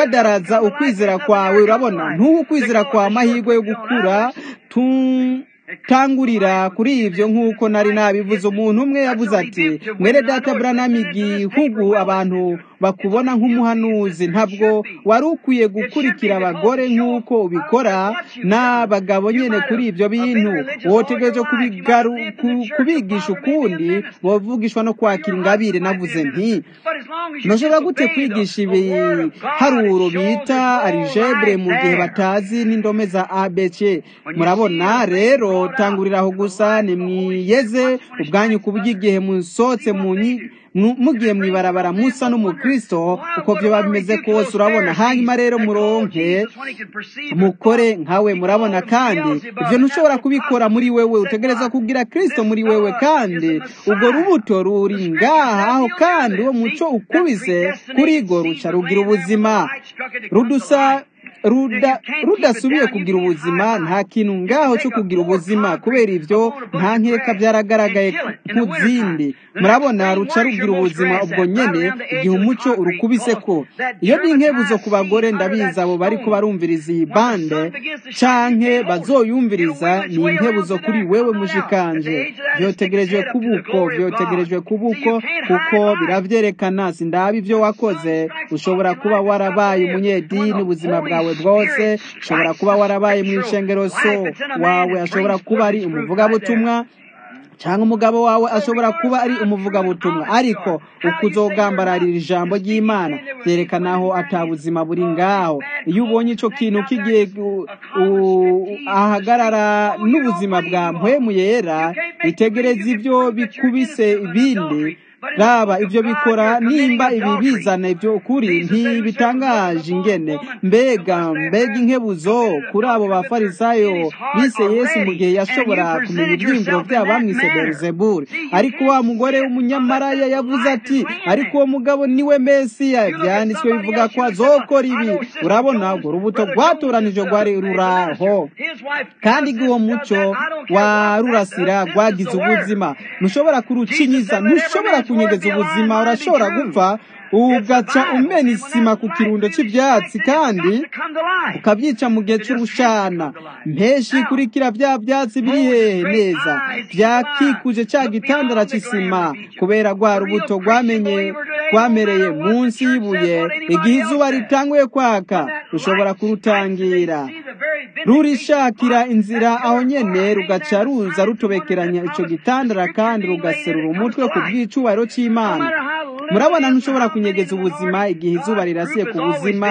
udadaraza ukwizera kwawe urabona ntuwe ukwizera kwa amahirwe yo gukura tangurira kuri ibyo nk'uko nari nabivuze umuntu umwe yavuze ati mwere data buranama igihugu abantu bakubona nk'umuhanuzi ntabwo wari ukwiye gukurikira abagore nk'uko ubikora n'abagabo nyine kuri ibyo bintu wotegereje kubigisha ukundi bavugishwa no kwakira ingabire navuze nti ntushobora gute kwigisha ibiharuro bita arijebure mu gihe batazi n'indome za abc murabona rero tangurira aho gusa nimwiyeze ubwanyu ku bw'igihe musohotse mu mugiye mu ibarabara musa n'umukristo uko byo bimeze kose urabona hanyuma rero muronke mukore nkawe murabona kandi ibyo ntushobora kubikora muri wewe utegereza kugira kristo muri wewe kandi ubwo rubuto ruri ngaha aho kandi uwo muco ukubise kuri go ruca rugira ubuzima rudusa rudasubiye kugira ubuzima nta kintu ngaho cyo kugira ubuzima kubera ibyo nta nkeka byaragaragaye nk'izindi murabona ruca rugira ubuzima ubwo nyine igihe umuco urukubise ko iyo ni inkebuzo ku bagore ndabizi abo bari barumviriza iyi bande canke bazoyumviriza ni inkebuzo kuri wewe mushikanje byotegerejwe kubuko byotegerejwe kubuko kuko biravyerekana sindaba ibyo wakoze ushobora kuba warabaye umunyedini ubuzima bwawe bwose ushobora kuba warabaye mu ishengero so wawe ashobora kuba ari umuvugabutumwa cyangwa umugabo wawe ashobora kuba ari umuvugabutumwa ariko uko uzogambararira ijambo ry'imana byerekana aho atabuzima buri ngaho iyo ubonye icyo kintu kigiye ahagarara n'ubuzima bwa mpwemu yera bitegereza ibyo bikubise ibindi raba ibyo bikora nimba ibi bizana ibyo ukuri ntibitangaje ingene mbega mbega inkebuzo kuri abo bafarisayo bise yesu mu gihe yashobora kumenya ibyiyumviro byabo bamwise berizeburi ariko wa mugore w'umunyamaraya yavuze ati ariko uwo mugabo niwe mesiya byanditswe bivuga ko azokora ibi urabona urwo rubuto rwatoranije rwari ruraho kandi uwo muco warurasira rwagize ubuzima ntushobora kurucinyiza ntushobora kunyegeza ubuzima urashobora gupfa ugaca umena isima ku kirundo cy'ibyatsi kandi ukabyica mu gihe cy'urushana mpeshi ikurikira bya byatsi biri hehe neza byakikuje cya gitandara cy'isima kubera rwa rubuto rwamenye rwamereye munsi y'ibuye igihe izuba ritanguye kwaka rushobora kurutangira rurishakira inzira aho nyene rugaca ruza rutobekeranya ico gitandara kandi rugaserura umutwe ku bw'icubahiro cy'imana murabona ntushobora kunyegeza ubuzima igihe izuba rirasiye ku buzima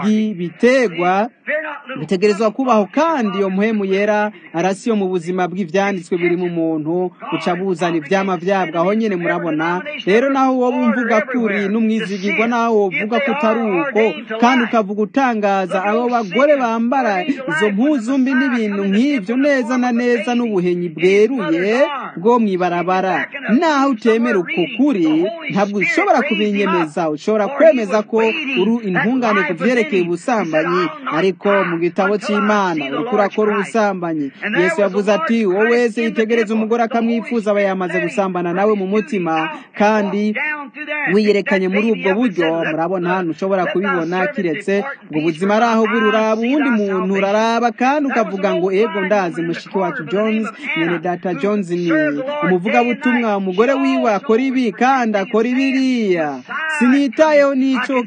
bw'ibitegwa bitegerezwa kubaho kandi iyo muhemu yera arasiyo mu buzima bw'ivyanditswe biri mu muntu uca buzana ivyama vyabwo aho nyene murabona rero naho woba umvuga kuri n'umwizigirwa naho wovuga ko utari uko kandi ukavuga utangaza abo bagore bambara izo mpuzu mbi n'ibintu nk'ivyo neza na neza n'ubuhenyi bweruye bwo mw'ibarabara naho utemera uko kuri ntabwo ushobora kubinyemeza ushobora kwemeza ko uri intungane ku vyerekeye ubusambanyi ariko mu gitabo cy'imana uriko urakora ubusambanyi yesu yavuze ati uwo wese yitegereza umugore akamwifuza aba yamaze gusambana nawe mu mutima kandi wiyerekanye muri ubwo buryo murabona hano ushobora kubibona kiretse ubwo buzima ari aho buri uraba uwundi muntu uraraba kandi ukavuga ngo ego ndazi mushiki wacu jones mwene data jones ni umuvugabutumwa umugore wiwe akora ibi kandi akora ibiriya sinitayeho n'icyo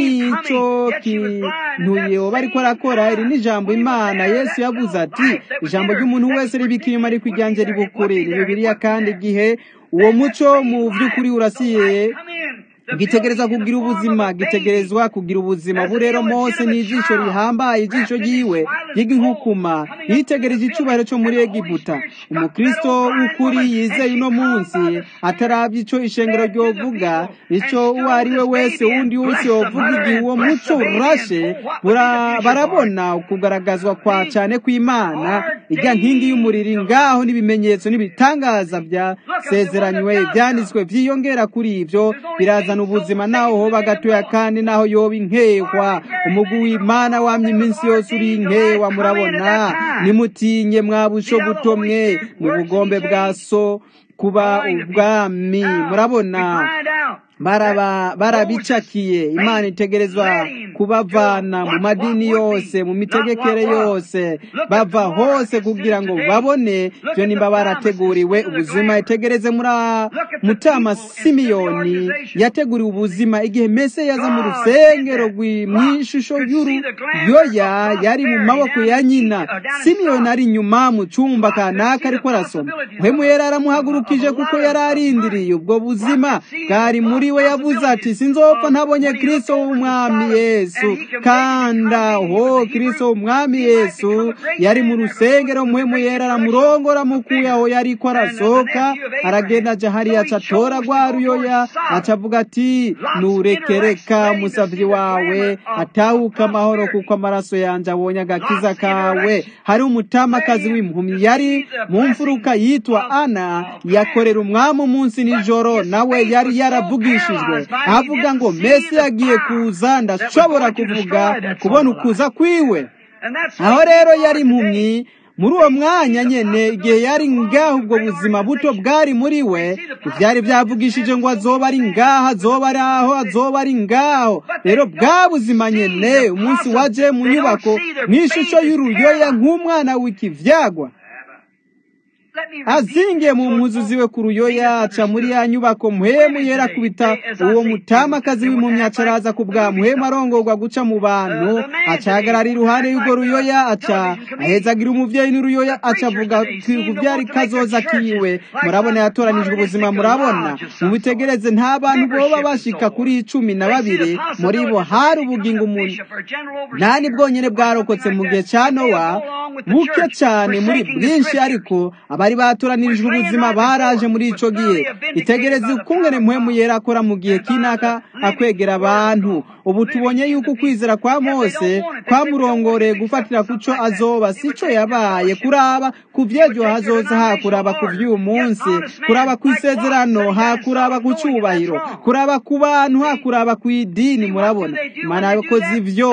n'icyo kintu bariko arakora iri ni ijambo imana yesu yavuze ati ijambo ry'umuntu wese ribika inyuma ariko iryanjye ribukure ni bibiliya kandi igihe uwo muco mu by'ukuri urasiye gitegereza kugira ubuzima gitegerezwa kugira ubuzima ubu rero mose ni ijisho rihambaye ijisho ryiwe ry'inkukuma yitegereje icyubahiro cyo muri egiputa umukristo w'ukuri yizeye uno munsi atarabye icyo ishengero ryovuga icyo uwo ari we wese wundi wese wovuga igihe uwo muco urashe barabona ukugaragazwa kwa cyane kw'imana ijya nkingi y'umuriro ngaho n'ibimenyetso n'ibitangaza byasezeranywe byanditswe byiyongera kuri ibyo birazana ubuzima naho hoba gatoya kandi naho yoba inkehwa umugwi w'imana wamye iminsi yose uri inkewa murabona nimutinye mwabusho buto mwe mu bugombe bwa so kuba ubwami murabona baraba barabicakiye imana itegerezwa kubavana mu madini yose mu mitegekere yose bava hose kugira ngo babone byo nimba barateguriwe ubuzima itegereze muri mutama simiyoni yateguriwe ubuzima igihe mese yaza mu rusengero mu ishusho y'uruyoya yari mu maboko ya nyina simiyoni ari inyuma mu cyumba kanaka ariko arasoma muhemu yari aramuhagurukije kuko yari arindiriye ubwo buzima bwari muri we yavuze ati sinzopfa ntabonye kirisito w'umwami yesu kanda ho kirisito w'umwami yesu yari mu rusengero muhemu yera aramurongora mukuye aho yari ko arasohoka aragenda aja hariya aca atora rwa ruyoya aca avuga ati nurekereka umusavyi wawe atahuka amahoro kuko amaraso yanje abonye agakiza kawe hari umutamakazi w'impumyi yari mu mfuruka yitwa ana yakorera umwami umunsi nijoro nawe yari yaravugishijwe avuga ngo mesi yagiye kuza ndashobora kuvuga kubona ukuza kwiwe aho rero yari impumyi muri uwo mwanya nyene igihe yari ngaho ubwo buzima buto bwari muri we ivyari byavugishije ngo azoba ari ngaho azoba ari aho azoba ari ngaho rero bwa buzima nyene umunsi waje mu nyubako mw'ishusho y'uruyoya nk'umwana w'ikivyagwa azingiye mu mpuzu ziwe ku ruyoya aca muri ya nyubako muhemu yera kubita uwo mutamakazi w'impumyi aca araza ku bwa muhemu arongorwa guca mu bantu aca ahagarara iruhande y'urwo ruyoya aca ahezagira umuvyeyi n'uruyoya aca avuga kuvyari kazoza kiwe murabona yatoranijwe ubuzima murabona mubitegereze nta bantu boba bashika kuri cumi na babiri muri bo hari ubugingo umuntu nani bwonyene bwarokotse mu gihe ca nowa buke cane muri bwinshi ariko abari batoranirijwe ubuzima baraje muri ico gihe itegereze ukungene muhemu yera akora mu gihe kinaka akwegera abantu ubu tubonye yuko ukwizera kwa mose kwamurongoreye gufatira kuco azoba sico yabaye kuraba ku vyejo hazoza hakuraba ku vy'uyu munsi kuraba ku isezerano hakuraba ku cubahiro kuraba ku bantu hakuraba ku idini murabona imana yakoze ivyo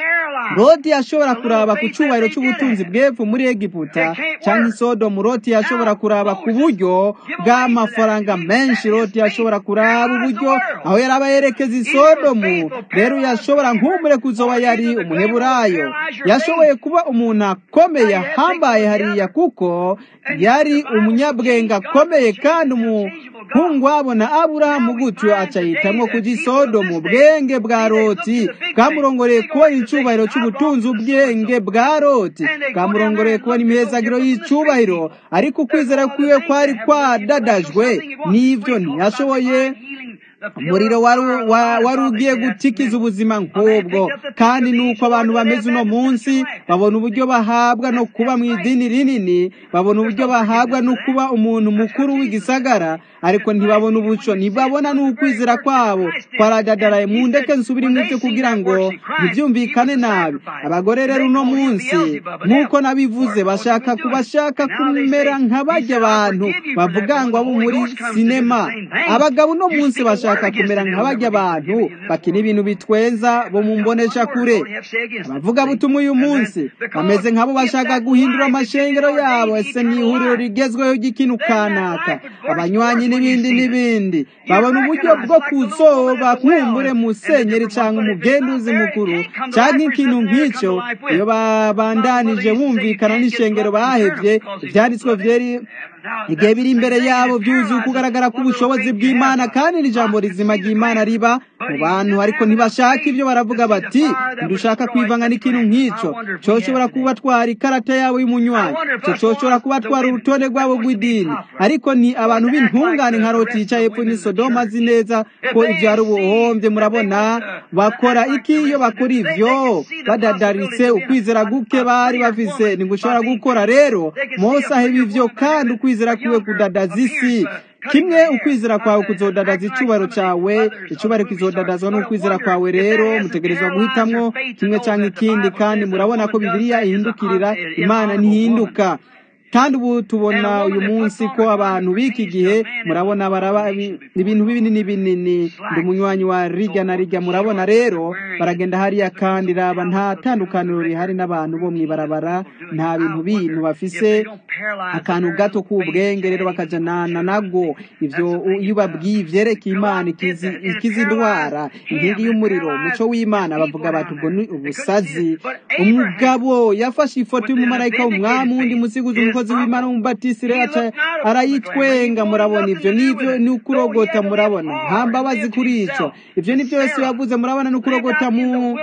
loti yashobora kuraba ku cubahiro c'ubutunzi bw'epfo muri egiputa canke isodomu loti yashobora kuraba ku buryo bw'amafaranga menshi loti yashobora kuraba uburyo aho yaraba yerekeza isodomu rero yashobora nk'umure kuzoba yari umuheburayo yashoboye kuba umuntu akomeye ahambaye hariya kuko yari umunyabwenge akomeye kandi umuhungu wabo na aburahamu gutyo aca yitamwo kuja isodomu ubwenge bwa loti bwamurongoreye kubona icubahiro c'ubutunzi ubwenge bwa loti bwamurongoreye kubona imihezagiro y'icubahiro ariko ukwizera kwiwe kwari kwadadajwe n'ivyo ntiyashoboye umuriro wari ugiye gutikiza ubuzima nk'ubwo kandi nuko abantu bameze uno munsi babona uburyo bahabwa no kuba mu idini rinini babona uburyo bahabwa no kuba umuntu mukuru w'igisagara ariko ntibabona ubuco ntibabona n'ukwizera kwabo kwaradadaraye mu ndeke nsubira imwibyo kugira ngo ntibyumvikane nabi abagore rero uno munsi nk'uko nabivuze bashaka kubashaka kumera nk'abajya abantu bavuga ngo abo muri sinema abagabo uno munsi bashaka kumera nk'abajya abantu bakina ibintu bitweza bo mu mbonesha kure abavuga butumwa uyu munsi bameze nk'abo bashaka guhindura amashengero yabo ese ni ihuriro rigezweho ry'ikintu kanaka abanywanyi n'ibindi n'ibindi babona uburyo bwo kuzoba nkumbure musenyeri cyangwa umugenduzi mukuru cyangwa ikintu nk'icyo iyo babandanije bumvikana n'ishengero bahevye ivyanditswe vyeri igihe biri imbere yabo byuzuye kugaragara k'ubushobozi bw'imana kandi n'ijambo rizima ry'imana riba mu bantu ariko ntibashaka ibyo baravuga bati ntidushaka kwivanga n'ikintu nk'icyo coshobora kubatwara ikarata yabo y'umunywanyi co coshobora kubatwara urutonde rwabo rw'idini ariko ni abantu b'intungane nka loti yicaye epfo ni sodoma azi neza ko ibyo ari ubuhombye murabona bakora iki iyo bakora ivyo badadaritse ukwizera guke bari bafise ntigushobora gukora rero mose aheba ivyo kandi ukwizera kwiwe kudadaza isi kimwe ukwizera kwawe kuzodadaza icubaro cawe icubaro kizodadazwa n'ukwizera kwawe rero mutegerezwa guhitamwo kimwe canke ikindi kandi murabona ko bibiliya ihindukirira imana ntihinduka kandi ubu tubona uyu munsi ko abantu b'iki gihe murabona baraba ibintu binini binini ndi umunywanyi wa rijya na rijya murabona rero baragenda hariya kandi raba nta tandukaniro rihari n'abantu bo mwibarabara nta bintu bintu bafise akantu gato k'ubwenge rero bakajanana nago ivyo iyo ubabwiye ivyerekeye imana ikiza indwara inkingi y'umuriro umuco w'imana bavuga bati ubwo ni ubusazi umugabo yafashe ifoto y'umumarayika w'umwami wundi musiguzi umukozi w'imana w'umubatisi rero aca arayitwenga murabona ivyo nivyo ni ukurogota murabona nta mbabazi kuri ico ivyo nivyo yesu yavuze murabona ni ukurogota mu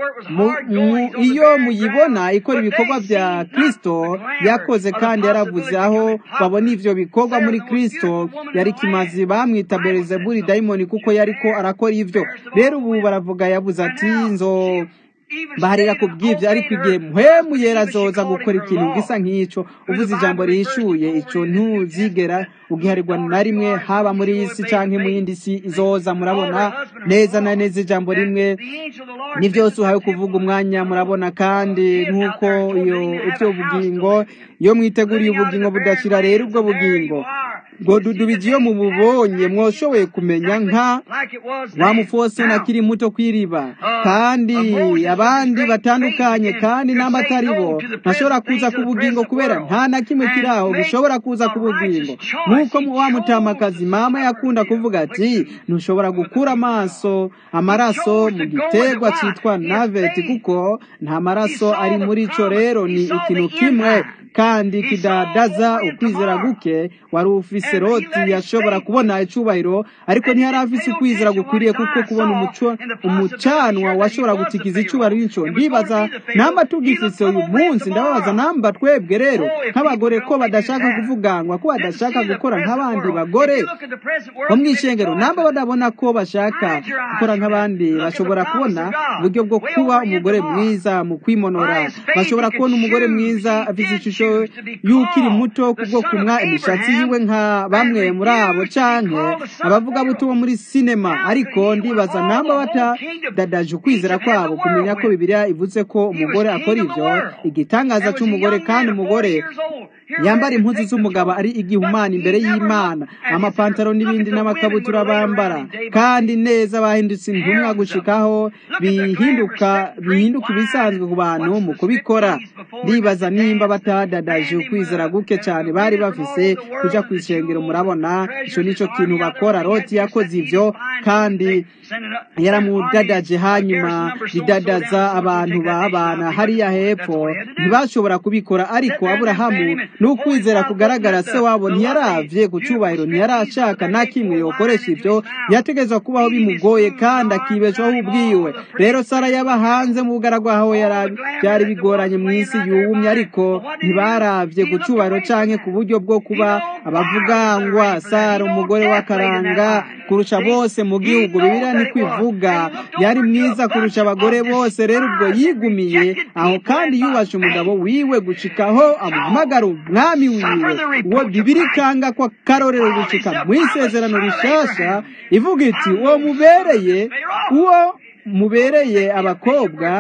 iyo muyibona ikora ibikorwa vya kristo yakoze kandi yaravuze aho babona ivyo bikorwa muri kristo yari kimazi bamwita belezebuli dayimoni kuko yariko arakora ivyo rero ubu baravuga yavuze ati nzo baharira ku bw'ibyo ariko igihe muhemu yera azoza gukora ikintu gisa nk'ico uvuze ijambo rihishuye ico ntuzigera ugiharirwa na rimwe haba muri iyi si canke mu yindi si izoza murabona neza na neza ijambo rimwe ni byose uhawe kuvuga umwanya murabona kandi nk'uko iyo ivyo bugingo iyo mwiteguriye ubugingo budashira rero ubwo bugingo ngo dudubije iyo mububonye mwoshoboye kumenya nka wa mufosoni akiri muto kw'iriba kandi abandi batandukanye kandi n'amatari bo ntashobora kuza ku bugingo kubera nta na kimwe kiri aho gishobora kuza ku bugingo nk'uko wa mutamakazi mama yakunda kuvuga ati ntushobora gukura amaso amaraso mu giterwa cyitwa naveti kuko nta maraso ari muri ico rero ni ikintu kimwe kandi kidadaza ukwizera guke wari ufise loti yashobora kubona icubahiro ariko ntiyari afise ukwizera gukwiriye kuko kubona umuco umucanwa washobora gutikiza icubahiro n'ico ndibaza namba tugifise uyu munsi ndababaza namba twebwe rero nk'abagore ko badashaka kuvugangwa ko badashaka gukora nk'abandi bagore bo mw'ishengero namba badabona ko bashaka gukora nk'abandi bashobora kubona uburyo bwo kuba umugore mwiza mu kwimonora bashobora kubona umugore mwiza afise ishusho y'ukiri muto kubwo kumwa imishatsi yiwe nka bamwe muri abo canke abavuga butumwa muri sinema ariko ndibaza namba batadadaje ukwizera kwabo kumenya ko bibiliya ivuze ko umugore akora ivyo igitangaza c'umugore kandi umugore yambara impuzu z'umugabo ari igihumana imbere y'imana amapantaro n'ibindi n'amakabutura bambara kandi neza bahindutse intumwa gushikaho bihinduka bihinduka ibisanzwe ku bantu mu kubikora ndibaza nimba batadadaje ukwizera guke cyane bari bafise kuja ku ishengero murabona ico nico kintu bakora loti yakoze ivyo kandi yaramudadaje hanyuma ridadaza abantu babana hariya hepfo ntibashobora kubikora ariko aburahamu n'ukwizera kugaragara se wabo ntiyaravye ku cubahiro ntiyarashaka na kimwe yokoresha ivyo yategezwa kubaho bimugoye kandi akibeshaho ubwiwe rero sara yaba hanze mu bugaragwa aho byari bigoranye mu isi yumye ariko ntibaravye ku cubahiro canke ku buryo bwo kuba abavugangwa sara umugore w'akaranga kurusha bose mu gihugu bibiliya ni kwivuga yari mwiza kurusha abagore bose rero ubwo yigumiye aho kandi yubashe umugabo wiwe gushikaho amuhamagara umwami wiwe uwo bibiri ikanga ko akarorero gushika mu isezerano rishasha ivuga iti uwo mubereye uwo mubereye abakobwa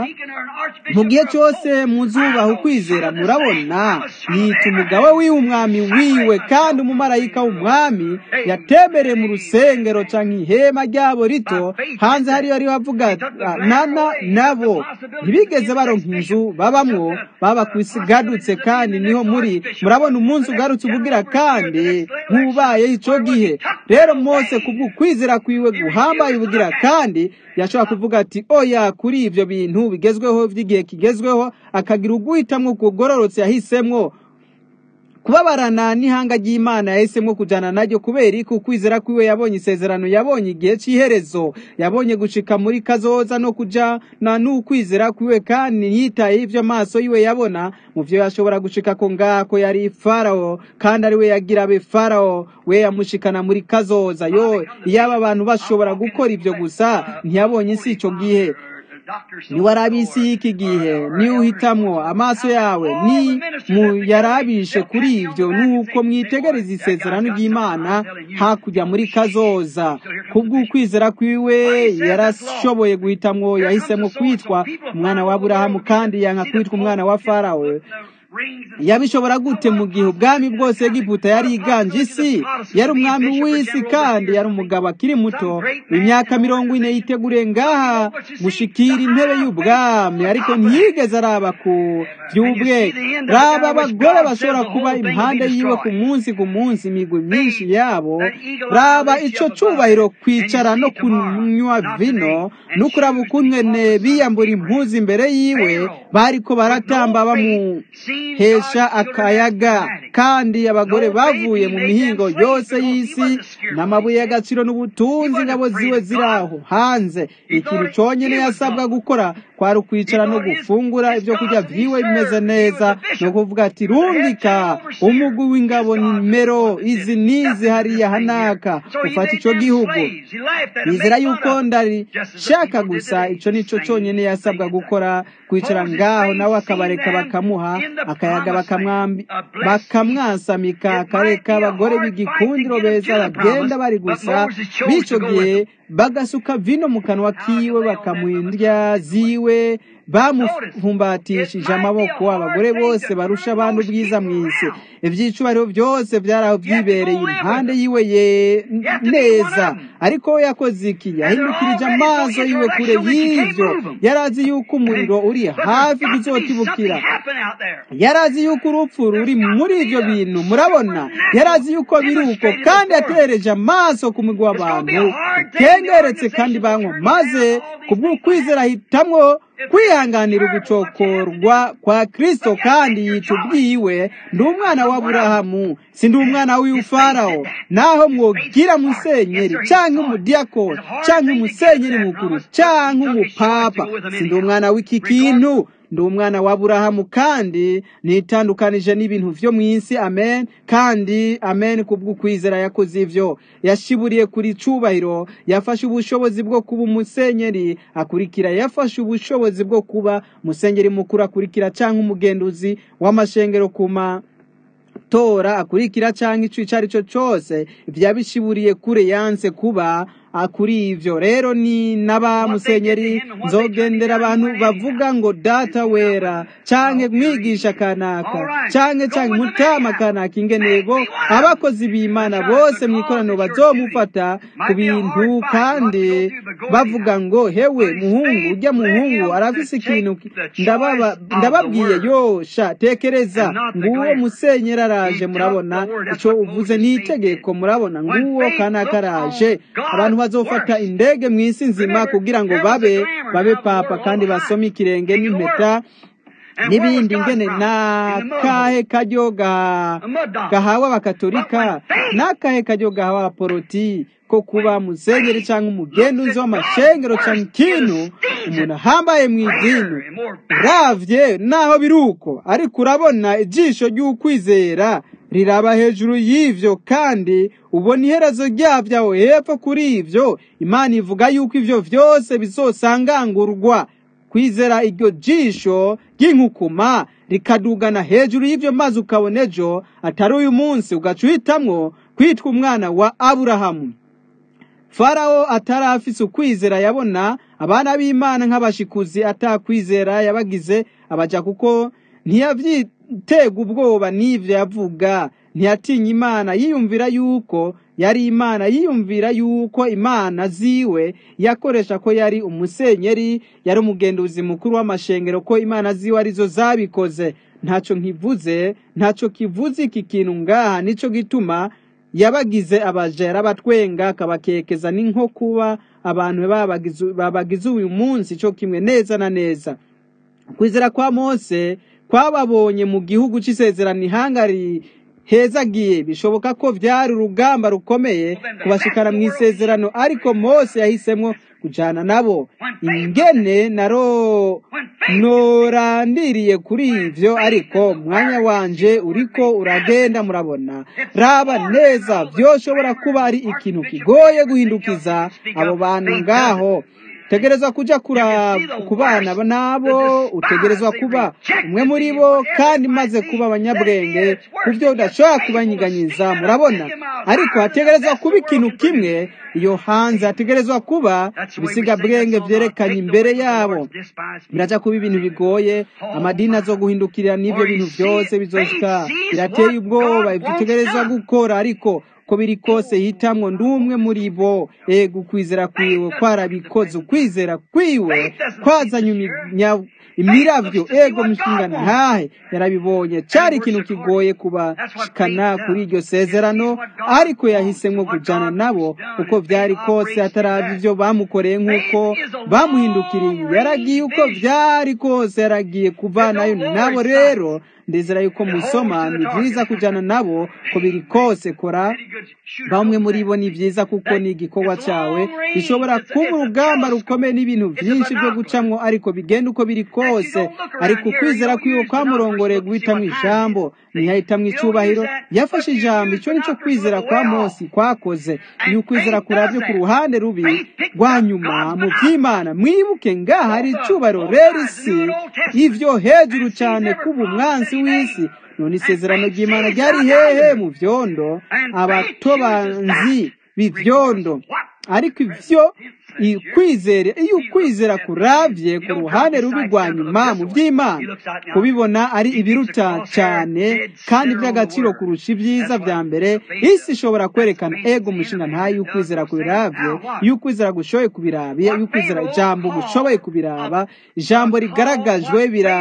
mu gihe cyose muzubaha ukwizera murabona yita umugabo wiwe umwami wiwe kandi umumarayika w'umwami yatembereye mu rusengero canke ihema ryabo rito hanze hariyo ariho avuga nana nabo ntibigeze baronka inzu babamwo baba kwisigadutse kandi niho muri murabona umunsi ugarutse ubugira kandi nk'ubayeho ico gihe rero mose kubw'ukwizera kwiwe guhambaye ubugira kandi yashobora kuvuga ati oya kuri ibyo bintu bigezweho by'igihe kigezweho akagira uguhitamwo kugororotse yahisemwo kubabarana n'ihanga ry'imana yahisemo kujyana naryo kubera ko ukwizera kwiwe yabonye isezerano yabonye igihe cy'iherezo yabonye gushika muri kazoza no kujana n'ukwizera kwiwe kandi ntiyitaye ibyo amaso yiwe yabona mu byo yashobora gushika ko ngako yari farawo kandi ari we yagira abe farawo we yamushikana muri kazoza yo iyaba abantu bashobora gukora ibyo gusa ntiyabonye isi icyo gihe niwarabe isi y'iki gihe niyo uhitamwo amaso yawe ni muyarabishe kuri ibyo nuko mwitegereza isezerano ry'imana hakurya muri kazoza kubw'ukwizera kwiwe yarashoboye guhitamwo yahisemo kwitwa umwana wa aburahamu kandi yanka kwitwa umwana wa farawe yabishobora gute mu gihe ubwami bwose Egiputa yari iganje isi yari umwami w'isi kandi yari umugabo akiri muto imyaka mirongo ine yiteguriye ngaha gushikira intebe y'ubwami ariko ntiyigeze araba ku by'ubwe raba abagore bashobora kuba impande yiwe ku munsi ku munsi imigwi myinshi yabo raba ico cubahiro kwicara no kunywa vino no kuraba ukungene biyambura impuzu imbere yiwe bariko baratamba bamuhesha akayaga kandi abagore bavuye mu mihingo yose y'isi n'amabuye y'agaciro n'ubutunzi ingabo ziwe ziraho hanze ikintu conyene yasabwa gukora kwari ukwicara no gufungura ibyo kurya vyiwe bimeze neza no kuvuga ati rungika umugwi w'ingabo nimero izi nizi hariya hanaka ufata ico gihugu nizera yuko ndari shaka gusa ico nico conyene yasabwa gukora kwicara ngaho nawe akabareka bakamuha akayaga bakamwasamika akareka abagore b'igikundiro beza bagenda bari gusa b'ico gihe bagasuka vino mu kanwa kiwe bakamuha ziwe bamufumbatishije amaboko abagore bose barusha abantu ubwiza mu isi ibyicubahiro byose byari aho byibereye impande yiwe ye neza ariko we yakoze iki yahindukirije amaso yiwe kure y'ibyo yari azi yuko umuriro uri hafi kuzotibukira yari azi yuko urupfu ruri muri ibyo bintu murabona yari azi yuko biri uko kandi yatereje amaso ku mugwi w'abantu kengeretse kandi banywa maze kubw'ukwizera ahitamwo kwihanganira ugucokorwa kwa kristo kandi yica ubwiwe ndi umwana wa burahamu si ndi umwana w'iyufarawo naho mwogira musenyeri cyangwa umudiyakoni cyangwa umusenyeri mukuru cyangwa umupapa si ndi umwana w'iki kintu ndi umwana wa burahamu kandi nitandukanije n'ibintu vyo mu isi amen kandi amen kubw'ukwizera yakoze ivyo yashiburiye kuri cubahiro yafashe ubushobozi bwo kuba umusenyeri akurikira yafashe ubushobozi bwo kuba umusenyeri mukuru akurikira canke umugenduzi w'amashengero kuma tora akurikira canke ico ico ari cyo cose vyabishiburiye kure yanse kuba kuri ivyo rero ni n'aba musenyeri nzogendera abantu bavuga ngo data wera canke mwigisha kanaka canke canke mutama kanaka ingenego abakozi b'imana bose mw'ikoraniro bazomufata ku bintu kandi bavuga ngo hewe muhungu urya muhungu arafise ikintu ndababwiye yosha tekereza nguwo musenyeri araje murabona ico uvuze ni itegeko murabona nguwo kanaka araje abantu bazofata indege mu isi nzima kugira ngo babe babe papa kandi basome ikirenge n'impeta n'ibindi ngene n'akahe karyo gahawe abakatolika n'akahe karyo gahawe abaporoti ko kuba musenyeri cyangwa umugenduzi w'amashengero cyangwa ikintu umuntu ahambaye mu idini uravye naho biri uko ariko urabona ijisho ry'ukwizera riraba hejuru y'ivyo kandi ubona iherezo ryavyo aho hepfo kuri ivyo imana ivuga yuko ivyo vyose bizosangangurwa kwizera iryo jisho ry'inkukuma rikadugana hejuru y'ivyo maze ukabona ejo atari uyu munsi ugaca uhitamwo kwitwa umwana wa aburahamu farawo atari afise ukwizera yabona abana b'imana nk'abashikuzi atakwizera yabagize abaja kuko ntiyavyitega ubwoba n'ivyo yavuga ntiyatinya imana yiyumvira yuko yari imana yiyumvira yuko imana ziwe yakoresha ko yari umusenyeri yari umugenduzi mukuru w'amashengero ko imana ziwe arizo zabikoze ntaco nkivuze ntaco kivuze iki kintu ngaha nico gituma yabagize abajera batwenga akabakekeza ni nko kuba abantu babagize uyu munsi cyo kimwe neza na neza kwizera kwa mose kwababonye mu gihugu c'isezerano ihanga hezagiye bishoboka ko vyari urugamba rukomeye kubashikana mu isezerano ariko mose yahisemwo kujana nabo ingene naro norandiriye kuri ivyo ariko mwanya wanje uriko uragenda murabona raba neza vyoshobora kuba ari ikintu kigoye guhindukiza abo bantu ngaho utegerezwa kuja kura- ku bana nabo utegerezwa kuba umwe muri bo kandi maze kuba abanyabwenge ku byo udashobora kubanyiganyiza murabona ariko hategerezwa kuba ikintu kimwe iyo hanze hategerezwa kuba ibisigabwenge byerekanye imbere yabo biraja kuba ibintu bigoye amadini azo guhindukirira n'ibyo bintu byose bizoshika birateye ubwoba ibyo utegerezwa gukora ariko ko biri kose hitamwo ndumwe muri bo ego ukwizera kwiwe kwarabikoze ukwizera kwiwe kwazanye iminya- imiravyo ego mushinga ntahe yarabibonye cari ikintu kigoye kubashikana kuri iryo sezerano ariko yahisemwo kujana nabo uko vyari kose ataravye ivyo bamukoreye nk'uko bamuhindukiriye yaragiye uko vyari kose yaragiye kuvanayo nabo rero ndizera yuko musoma ni vyiza kujana nabo ko biri kose kora bamwe muri bo ni vyiza kuko ni igikorwa cawe bishobora kuba urugamba rukomeye n'ibintu vyinshi vyo gucamwo ariko bigenda uko biri kose ariko ukwizera kwiwe kwamurongoreye guhitamwo ijambo ntiyahitamwo icubahiro yafashe ijambo ico nico kwizera kwa Mose kwakoze iyo ukwizera kuravye ku ruhande rubi rwa nyuma mu vy'imana mwibuke ngaha hari icubahiro rero isi ivyo hejuru cane kuba umwansi w'isi none isezerano ry'imana ryari hehe mu vyondo abatobanzi b'ivyondo ariko ivyo ikwizere iyo ukwizera kuravye ku ruhande rubi rwa nyuma mu vy'imana kubibona ari ibiruta cyane kandi by'agaciro kurusha ibyiza vya mbere isi ishobora kwerekana ego umushinga ntayo iyo ukwizera kubiravye iyo ukwizera gushoboye kubiraba iyo ukwizera ijambo gushoboye kubiraba ijambo rigaragajwe bira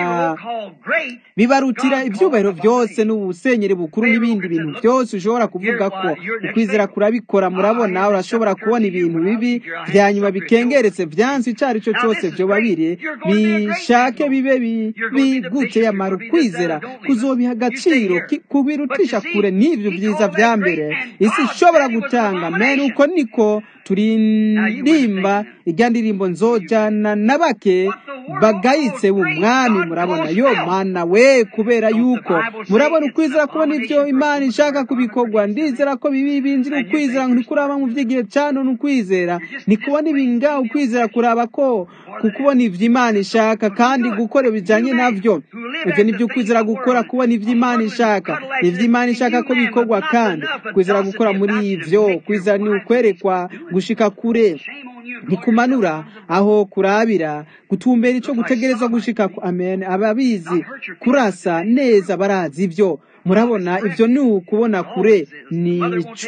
bibarutira ibyubahiro byose n'ubusenyeri bukuru n'ibindi bintu byose ushobora kuvuga ko ukwizera kurabikora murabona urashobora kubona ibintu bibi vya nyuma bikengeretse vyansi ico ari cyo cyose vyoba biri bishake bibe bi- bigute yamara ukwizera kuzobiha agaciro ki- kubirutisha kure n'ivyo vyiza vya mbere isi ishobora gutanga men uko niko turirimba irya ndirimbo nzojana na bake bagayitse umwami murabona yo mana we kubera yuko murabona ukwizera kubona ibyo imana ishaka kubikorwa ndizera ko bibi binjira ukwizera ntikuraba mu vy'igihe cano n'ukwizera nikubona ibinga ukwizera kuraba ko kukubona ivyo imana ishaka kandi gukora bijanye navyo ivyo nivyo ukwizera gukora kubona ivyo imana ishaka ivyo imana ishaka ko bikorwa kandi kwizera gukora muri ivyo kwizera ni ukwerekwa gushika kure ntikumanura aho kurabira gutumbera ico gutegerezwa gushika ku amen ababizi kurasa neza barazi ivyo murabona ivyo ni ukubona kure ni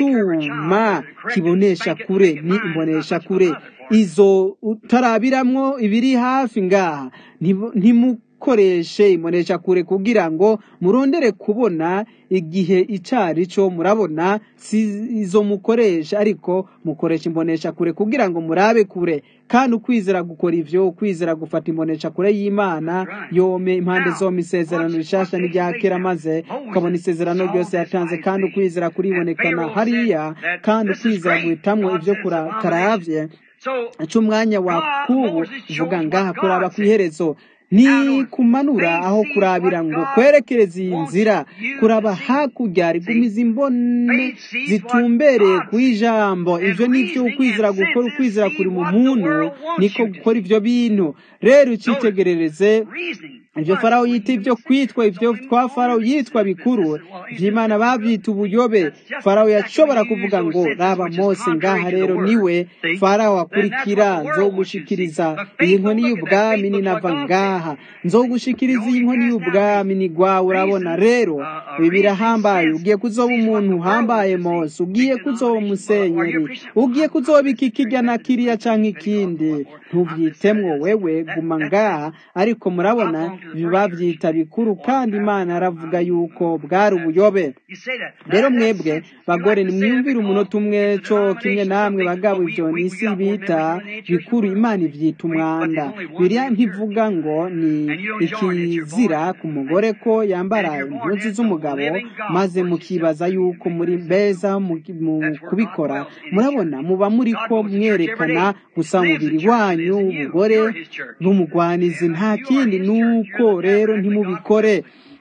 icuma kibonesha kure ni imbonesha kure izo utarabiramwo ibiri hafi ngaha ntibu- ntimukoreshe imbonesha kure kugira ngo murondere kubona igihe icari co murabona si izo mukoresha ariko mukoresha imbonesha kure kugira ngo murabe kure kandi ukwizera gukora ivyo ukwizera gufata imbonesha kure y'imana yome impande zombi isezerano rishasha n'irya kera maze ukabona isezerano ryose yatanze kandi ukwizera kuribonekana hariya kandi ukwizera guhitamwo ivyo kura- karavye cy'umwanya wa kubu vuga ngaha kuraba ku iherezo ni kumanura aho kurabira ngo kwerekereza iyi nzira kuraba hakurya rigumiza imbone zitumbereye ku ijambo ivyo nivyo ukwizera gukora ukwizera kuri mu muntu niko gukora ivyo bintu rero ucitegerereze ivyo farawo yita ivyo kwitwa ivyo twa farawo yitwa bikuru vy'imana bavyita ubuyobe farawo yashobora kuvuga ngo raba mose ngaha rero niwe farawo akurikira nzogushikiriza iyi nkoni y'ubwami ninava ngaha nzogushikiriza iyi nkoni y'ubwami ni gwawe urabona rero ibi birahambaye ugiye kuzoba umuntu uhambaye mose ugiye kuzoba umusenyeri ugiye kuzoba iki kirya na kiriya canke ikindi ntuvyitemwo wewe guma ngaha ariko murabona bavyita bikuru kandi imana aravuga yuko bwari ubuyobe rero mwebwe bagore nimwiyumvire umunota umwe co kimwe namwe bagabo ivyo n'isi bita bikuru imana ivyita umwanda biriya ntivuga ngo ni ikizira ku mugore ko yambara impuzu z'umugabo maze mukibaza yuko muri beza mu mu kubikora murabona muba muri ko mwerekana gusa umubiri wanyu ubugore bw'umugwanizi nta kindi nuko rero ntimubikore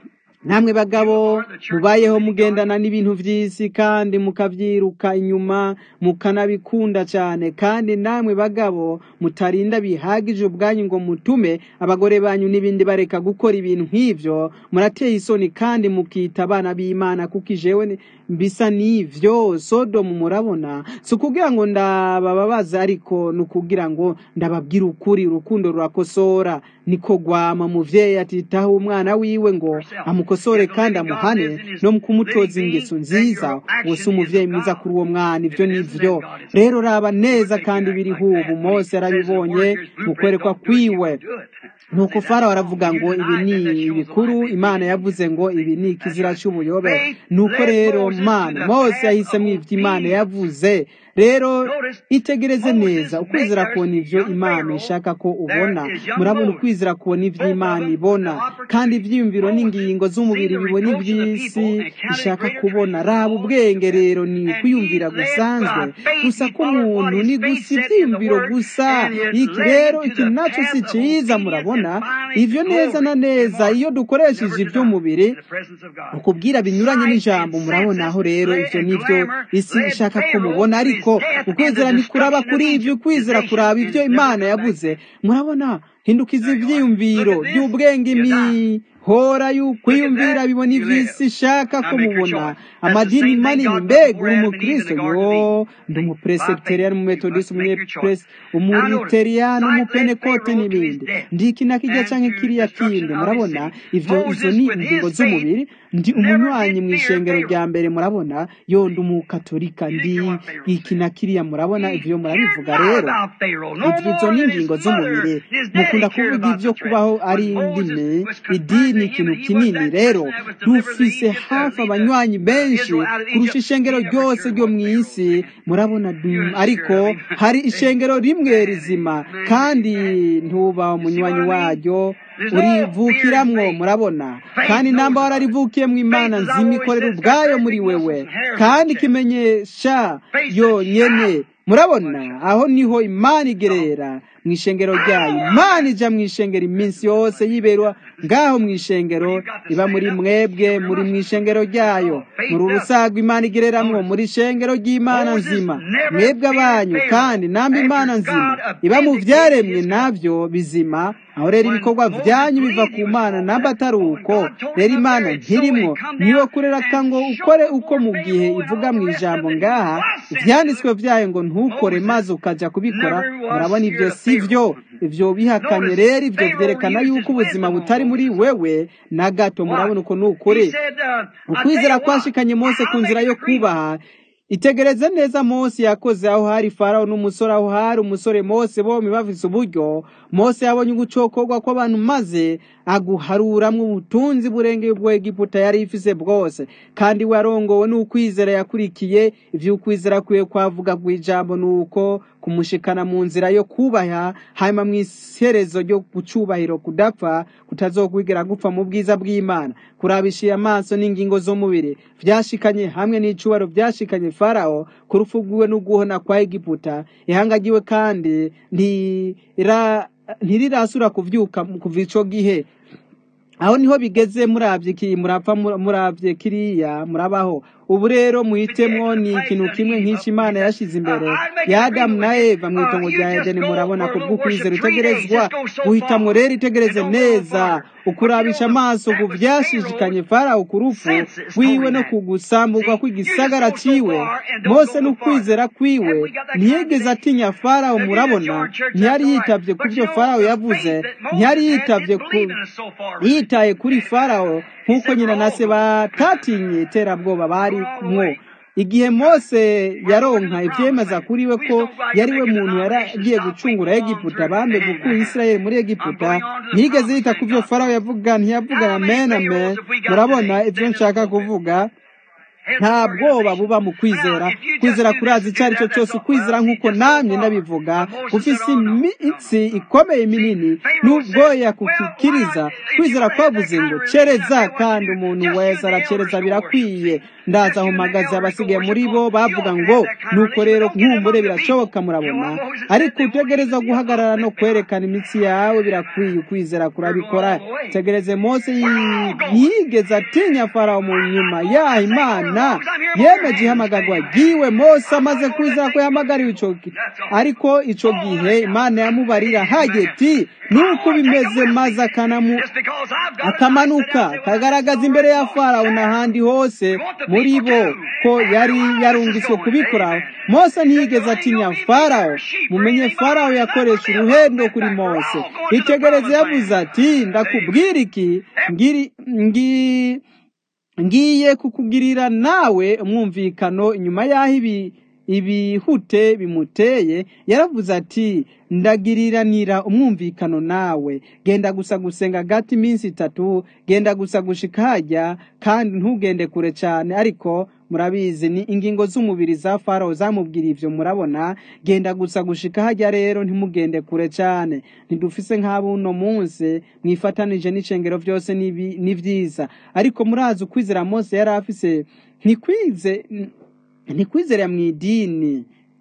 namwe bagabo mubayeho mugendana n'ibintu by'isi kandi mukabyiruka inyuma mukanabikunda cyane kandi namwe bagabo mutarinda bihagije ubwanyu ngo mutume abagore banyu n'ibindi bareka gukora ibintu nk'ibyo murateye isoni kandi mukita abana b'imana kuko ijewe mbisa n'ivyo sodomu murabona si ukugira ngo ndabababaza ariko ni ukugira ngo ndababwire ukuri urukundo rurakosora niko gwama muvyeyi atitaho umwana wiwe ngo amukosore kandi amuhane no kumutoza ingeso nziza wose umuvyeyi mwiza kuri uwo mwana ivyo nivyo rero raba neza kandi biriho ubu mose yarabibonye mu kwerekwa kwiwe nuko farawo aravuga ngo ibi ni ibikuru imana yavuze ngo ibi ni ikizira cy'ubuyobe nuko rero mana mose yahisemo ivyo imana yavuze rero itegereze neza ukwizera kubona ivyo imana ishaka ko ubona murabona ukwizera kubona ivyo imana ibona kandi ivyiyumviro n'ingingo z'umubiri bibona ivy'isi ishaka kubona raba ubwenge rero ni ukwiyumvira gusanzwe gusa k'umuntu ni gusa ivyiyumviro gusa iki rero ikintu naco si ciza murabona ivyo neza na neza iyo dukoresheje ivy'umubiri ukubwira binyuranye n'ijambo murabona aho rero ivyo nivyo isi ishaka ko mubona ariko ukwizera ntikuraba kuri ivyo ukwizera kuraba ivyo imana yavuze murabona hindukiza ivyiyumviro by'ubwenge imihora y'ukwiyumvira bibona ivy'isi ishaka ko mubona amadini manini mbega uri umukristo yo ndi umupresebiteriyani umumetodisi umuriteriyani umupenekote n'ibindi ndi iki na kirya canke kiriya kindi murabona ivyo izo ni ingingo z'umubiri ndi umunywanyi mu ishengero rya mbere murabona yo ndi umukatolika ndi iki na kiriya murabona ivyo murabivuga rero ivyo izo ni ingingo z'umubiri mukunda kuvuga ivyo kubaho ari indimi idini ikintu kinini rero dufise hafi abanywanyi benshi kurusha ishengero ryose ryo mu isi murabona ariko hari ishengero rimwe rizima kandi ntuba umunywanyi waryo urivukiramwo murabona kandi namba wararivukiye mu imana nzima ikorera ubwayo muri wewe kandi ikimenyesha yonyene murabona aho niho imana igerera mu ishengero ryayo imana ija mu ishengero iminsi yose yiberwa ngaho mu ishengero iba muri mwebwe muri mu ishengero ryayo muri urusago imana igereramwo muri ishengero ry'imana nzima mwebwe abanyu kandi namba imana nzima iba mu vyaremwe navyo bizima aho rero ibikorwa vyanyu biva ku mana namba atari uko rero imana ntirimwo niyo kureraka ngo ukore uko mu gihe ivuga mu ijambo ngaha ivyanditswe vyayo ngo ntukore maze ukaja kubikora murabona ivyo si vyo ivyo bihakanye rero ivyo vyerekana yuko ubuzima butari muri wewe na gato murabona uko nukuri ukwizera kwashikanye mose ku nzira yo kubaha itegereze neza mose yakoze aho hari farawo n'umusore aho hari umusore mose bombi bafise uburyo mose yabonye ugucokorwa kw'abantu maze aguharuramwo ubutunzi burengeye ubwo egiputa yari ifise bwose kandi we arongowe n'ukwizera yakurikiye ivy'ukwizera kwiwe kwavuga kw'ijambo nuko kumushikana mu nzira yo kubaha hanyuma mu iherezo ryo gucubahiro kudapfa kutazokwigera gupfa mu bwiza bw'imana kurabishiye amaso n'ingingo z'umubiri vyashikanye hamwe n'icubaro vyashikanye farawo ku rupfu rwiwe n'uguhona kwa egiputa ihanga ryiwe kandi ntira ntirirasura kuvyuka kuva ico gihe aho niho bigeze muravye iki murapfa muravye kiriya murabaho ubu rero muhitemwo ni ikintu kimwe nk'iki imana yashize imbere ya adamu na eva mu itongo rya edeni murabona ko bw'ukwizera utegerezwa guhitamwo rero itegereze neza ukurabisha amaso ku vyashishikanye farawo ku rupfu rwiwe no kugusamburwa kw'igisagara ciwe mose n'ukwizera kwiwe ntiyigeze atinya farawo murabona ntiyari yitavye ku vyo farawo yavuze ntiyari yitavye ku yitaye kuri farawo nk'uko nyina na se batatinye iterabwoba bari mwo igihe mose yaronka ivyemeza kuri we ko yari we muntu yaragiye gucungura egiputa bambe gukura isirayeli muri egiputa ntiyigeze yita ku vyo farawo yavuga ntiyavuga amen amen murabona ivyo nshaka kuvuga nta bwoba buba mu kwizera kwizera kurazi icyo ari cyo cyose ukwizera nk'uko namye ndabivuga ufise imitsi ikomeye minini n'ubwoya kukikiriza kwizera kwavuze ngo cereza kandi umuntu wese aracereza birakwiye ndaza aho mpagaze abasigaye muri bo bavuga ngo nuko rero nkumbure birashoboka murabona ariko utegereza guhagarara no kwerekana imitsi yawe birakwiye ukwizera kurabikora tegereze mose yi- ntiyigeze atinya farawo mu nyuma yaha imana yemeje ihamagarwa ryiwe mose amaze kwizera ko yahamagariwe ico gi- ariko ico gihe imana yamubarira hageti nuko bimeze maze akanamu Just because I've done it, akamanuka I said, kagaragaza imbere ya farawo n'ahandi hose muri bo ko yari yarungitswe kubikora mose ntiyigeze atinya farawo mumenye farawo yakoresha uruhendo kuri mose itegereze yavuze ati ndakubwira iki ngiri ngi ngiye kukugirira nawe umwumvikano inyuma y'aho ibi ibihute bimuteye yaravuze ati ndagiriranira umwumvikano nawe genda gusa gusenga gati iminsi itatu genda gusa gushika hajya kandi ntugende kure cyane ariko murabizi ni ingingo z'umubiri za farawo zamubwira ivyo murabona genda gusa gushika hajya rero ntimugende kure cyane ntidufise nk'abuno munsi mwifatanije n'icengero vyose n'ibi- ni vyiza ariko murazi ukwizera mose yari afise ntikwize ntikwizera mu idini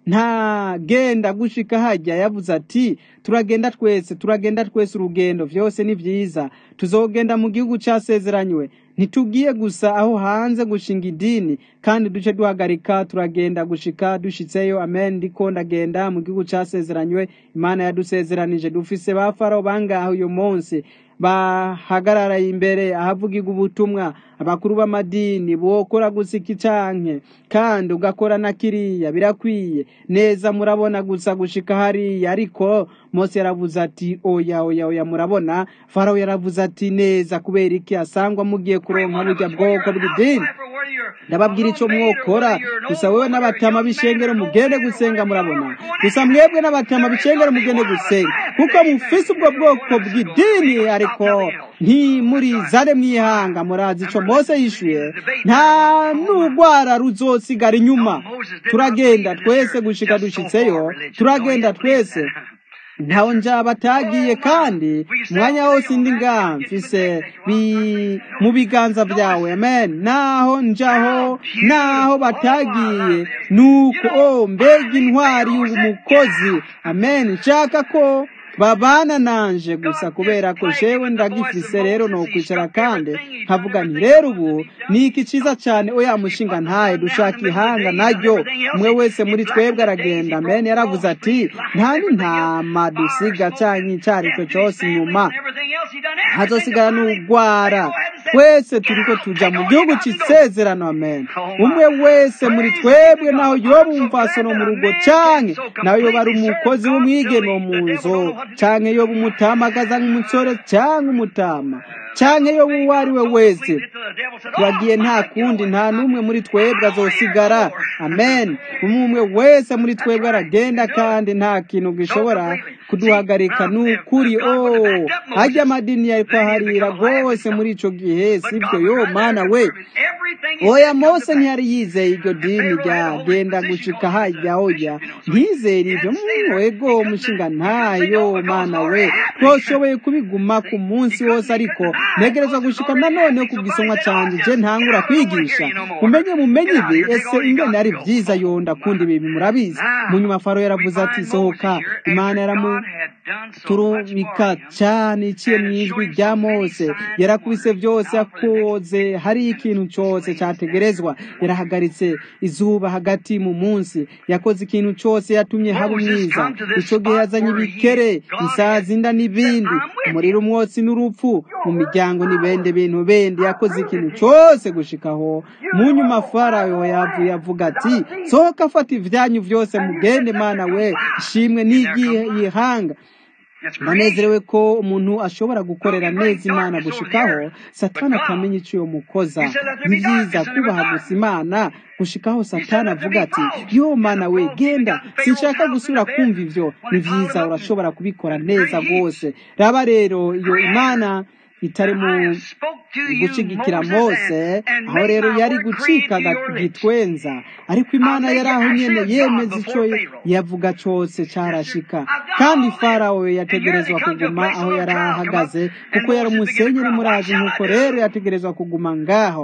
nta genda gushika hajya yavuze ati turagenda twese turagenda twese urugendo vyose ni vyiza tuzogenda mu gihugu casezeranywe ntitugiye gusa aho hanze gushinga idini kandi duce duhagarika turagenda gushika dushitseyo amen ndiko ndagenda mu gihugu casezeranywe imana yadusezeranije dufise ba farawo bangaho uyu munsi bahagarara imbere ahavugirwa ubutumwa abakuru b'amadini bokora gusika icanke kandi ugakora na kiriya birakwiye neza murabona gusa gushika hariya ariko mose yaravuze ati oya oya oya murabona farawo yaravuze ati neza kubera iki asangwa mugiye kuronka burya bwoko bw'idini ndababwira ico mwokora gusa wewe n'abatama b'ishengero mugende gusenga murabona gusa mwebwe n'abatama b'ishengero mugende gusenga kuko mufise ubwo bwoko bw'idini ariko ntimurizane mwihanga murazi ico mose yishuye nta n'urwara ruzosigara inyuma turagenda twese gushika dushitseyo turagenda twese ntaho njya batagiye kandi umwanya wose indi ngaha mfise bi- mu biganza byawe amen naho njaho naho batagiye nuko oh mbega intwari y'umukozi amen nshaka ko babana nanje gusa kubera ko jewe ndagifise rero nokwicara kandi nkavuga nti rero ubu ni iki ciza cane oya mushinga ntahe dushaka ihanga naryo umwe wese muri twebwe aragenda amen yaravuze ati nta n'intama dusiga canke icariko cose inyuma hazosigara n'urwara twese turiko tuja mu gihugu c'isezerano amen umwe wese muri twebwe naho yoba umupfasono mu rugo canke naho yoba ari umukozi w'umwigeme wo mu nzu canke yoba umutamagaza nk'umutsore canke umutama canke yoba uwo ari we wese turagiye nta kundi nta n'umwe muri twebwe azosigara amen umwe umwe wese muri twebwe aragenda kandi nta kintu gishobora kuduhagarika ni ukuri oh hajya amadini yariko aharira rwose muri ico gihe sibyo yo mana we oya mose ntiyari yizeye iryo dini rya genda gushika hajya oya ntizere ibyo mwego mushinga ntayo mana we twoshoboye kubiguma ku munsi wose ariko ntegereza gushika nanone ku gisomwa canje je ntangura kwigisha mumenye mumenye ibi ese ingene ari vyiza yonda kundi ibi murabizi mu nyuma faro yaravuze ati sohoka imana yaramu turubika cyane iciye mu ijwi rya mose yarakubise byose yakoze hari ikintu cyose cyategerezwa yarahagaritse izuba hagati mu munsi yakoze ikintu cyose yatumye haba umwiza icyo gihe yazanye ibikere isazi inda n'ibindi umuriro umwotsi n'urupfu mu miryango n'ibindi bintu bindi yakoze ikintu cyose gushikaho mu nyuma farawo yavuye avuga ati sohoka afata ibyanyu byose mugende mana we ishimwe n'igihe yihanga nanezerewe ko umuntu ashobora gukorera neza imana gushikaho satani atamenya icyo uyo mukoza ni byiza kubaha gusa imana gushikaho satani avuga ati yo mana we genda sinshaka gusubira kumva ivyo ni byiza urashobora kubikora neza rwose raba rero iyo imana itari mu gushigikira mose aho rero yari gucika gitwenza ariko imana yari aho nyene yemeza ico yavuga cose carashika kandi farawo yategerezwa kuguma aho yari ahagaze kuko yari umusenyeri murazi nk'uko rero yategerezwa kuguma ngaho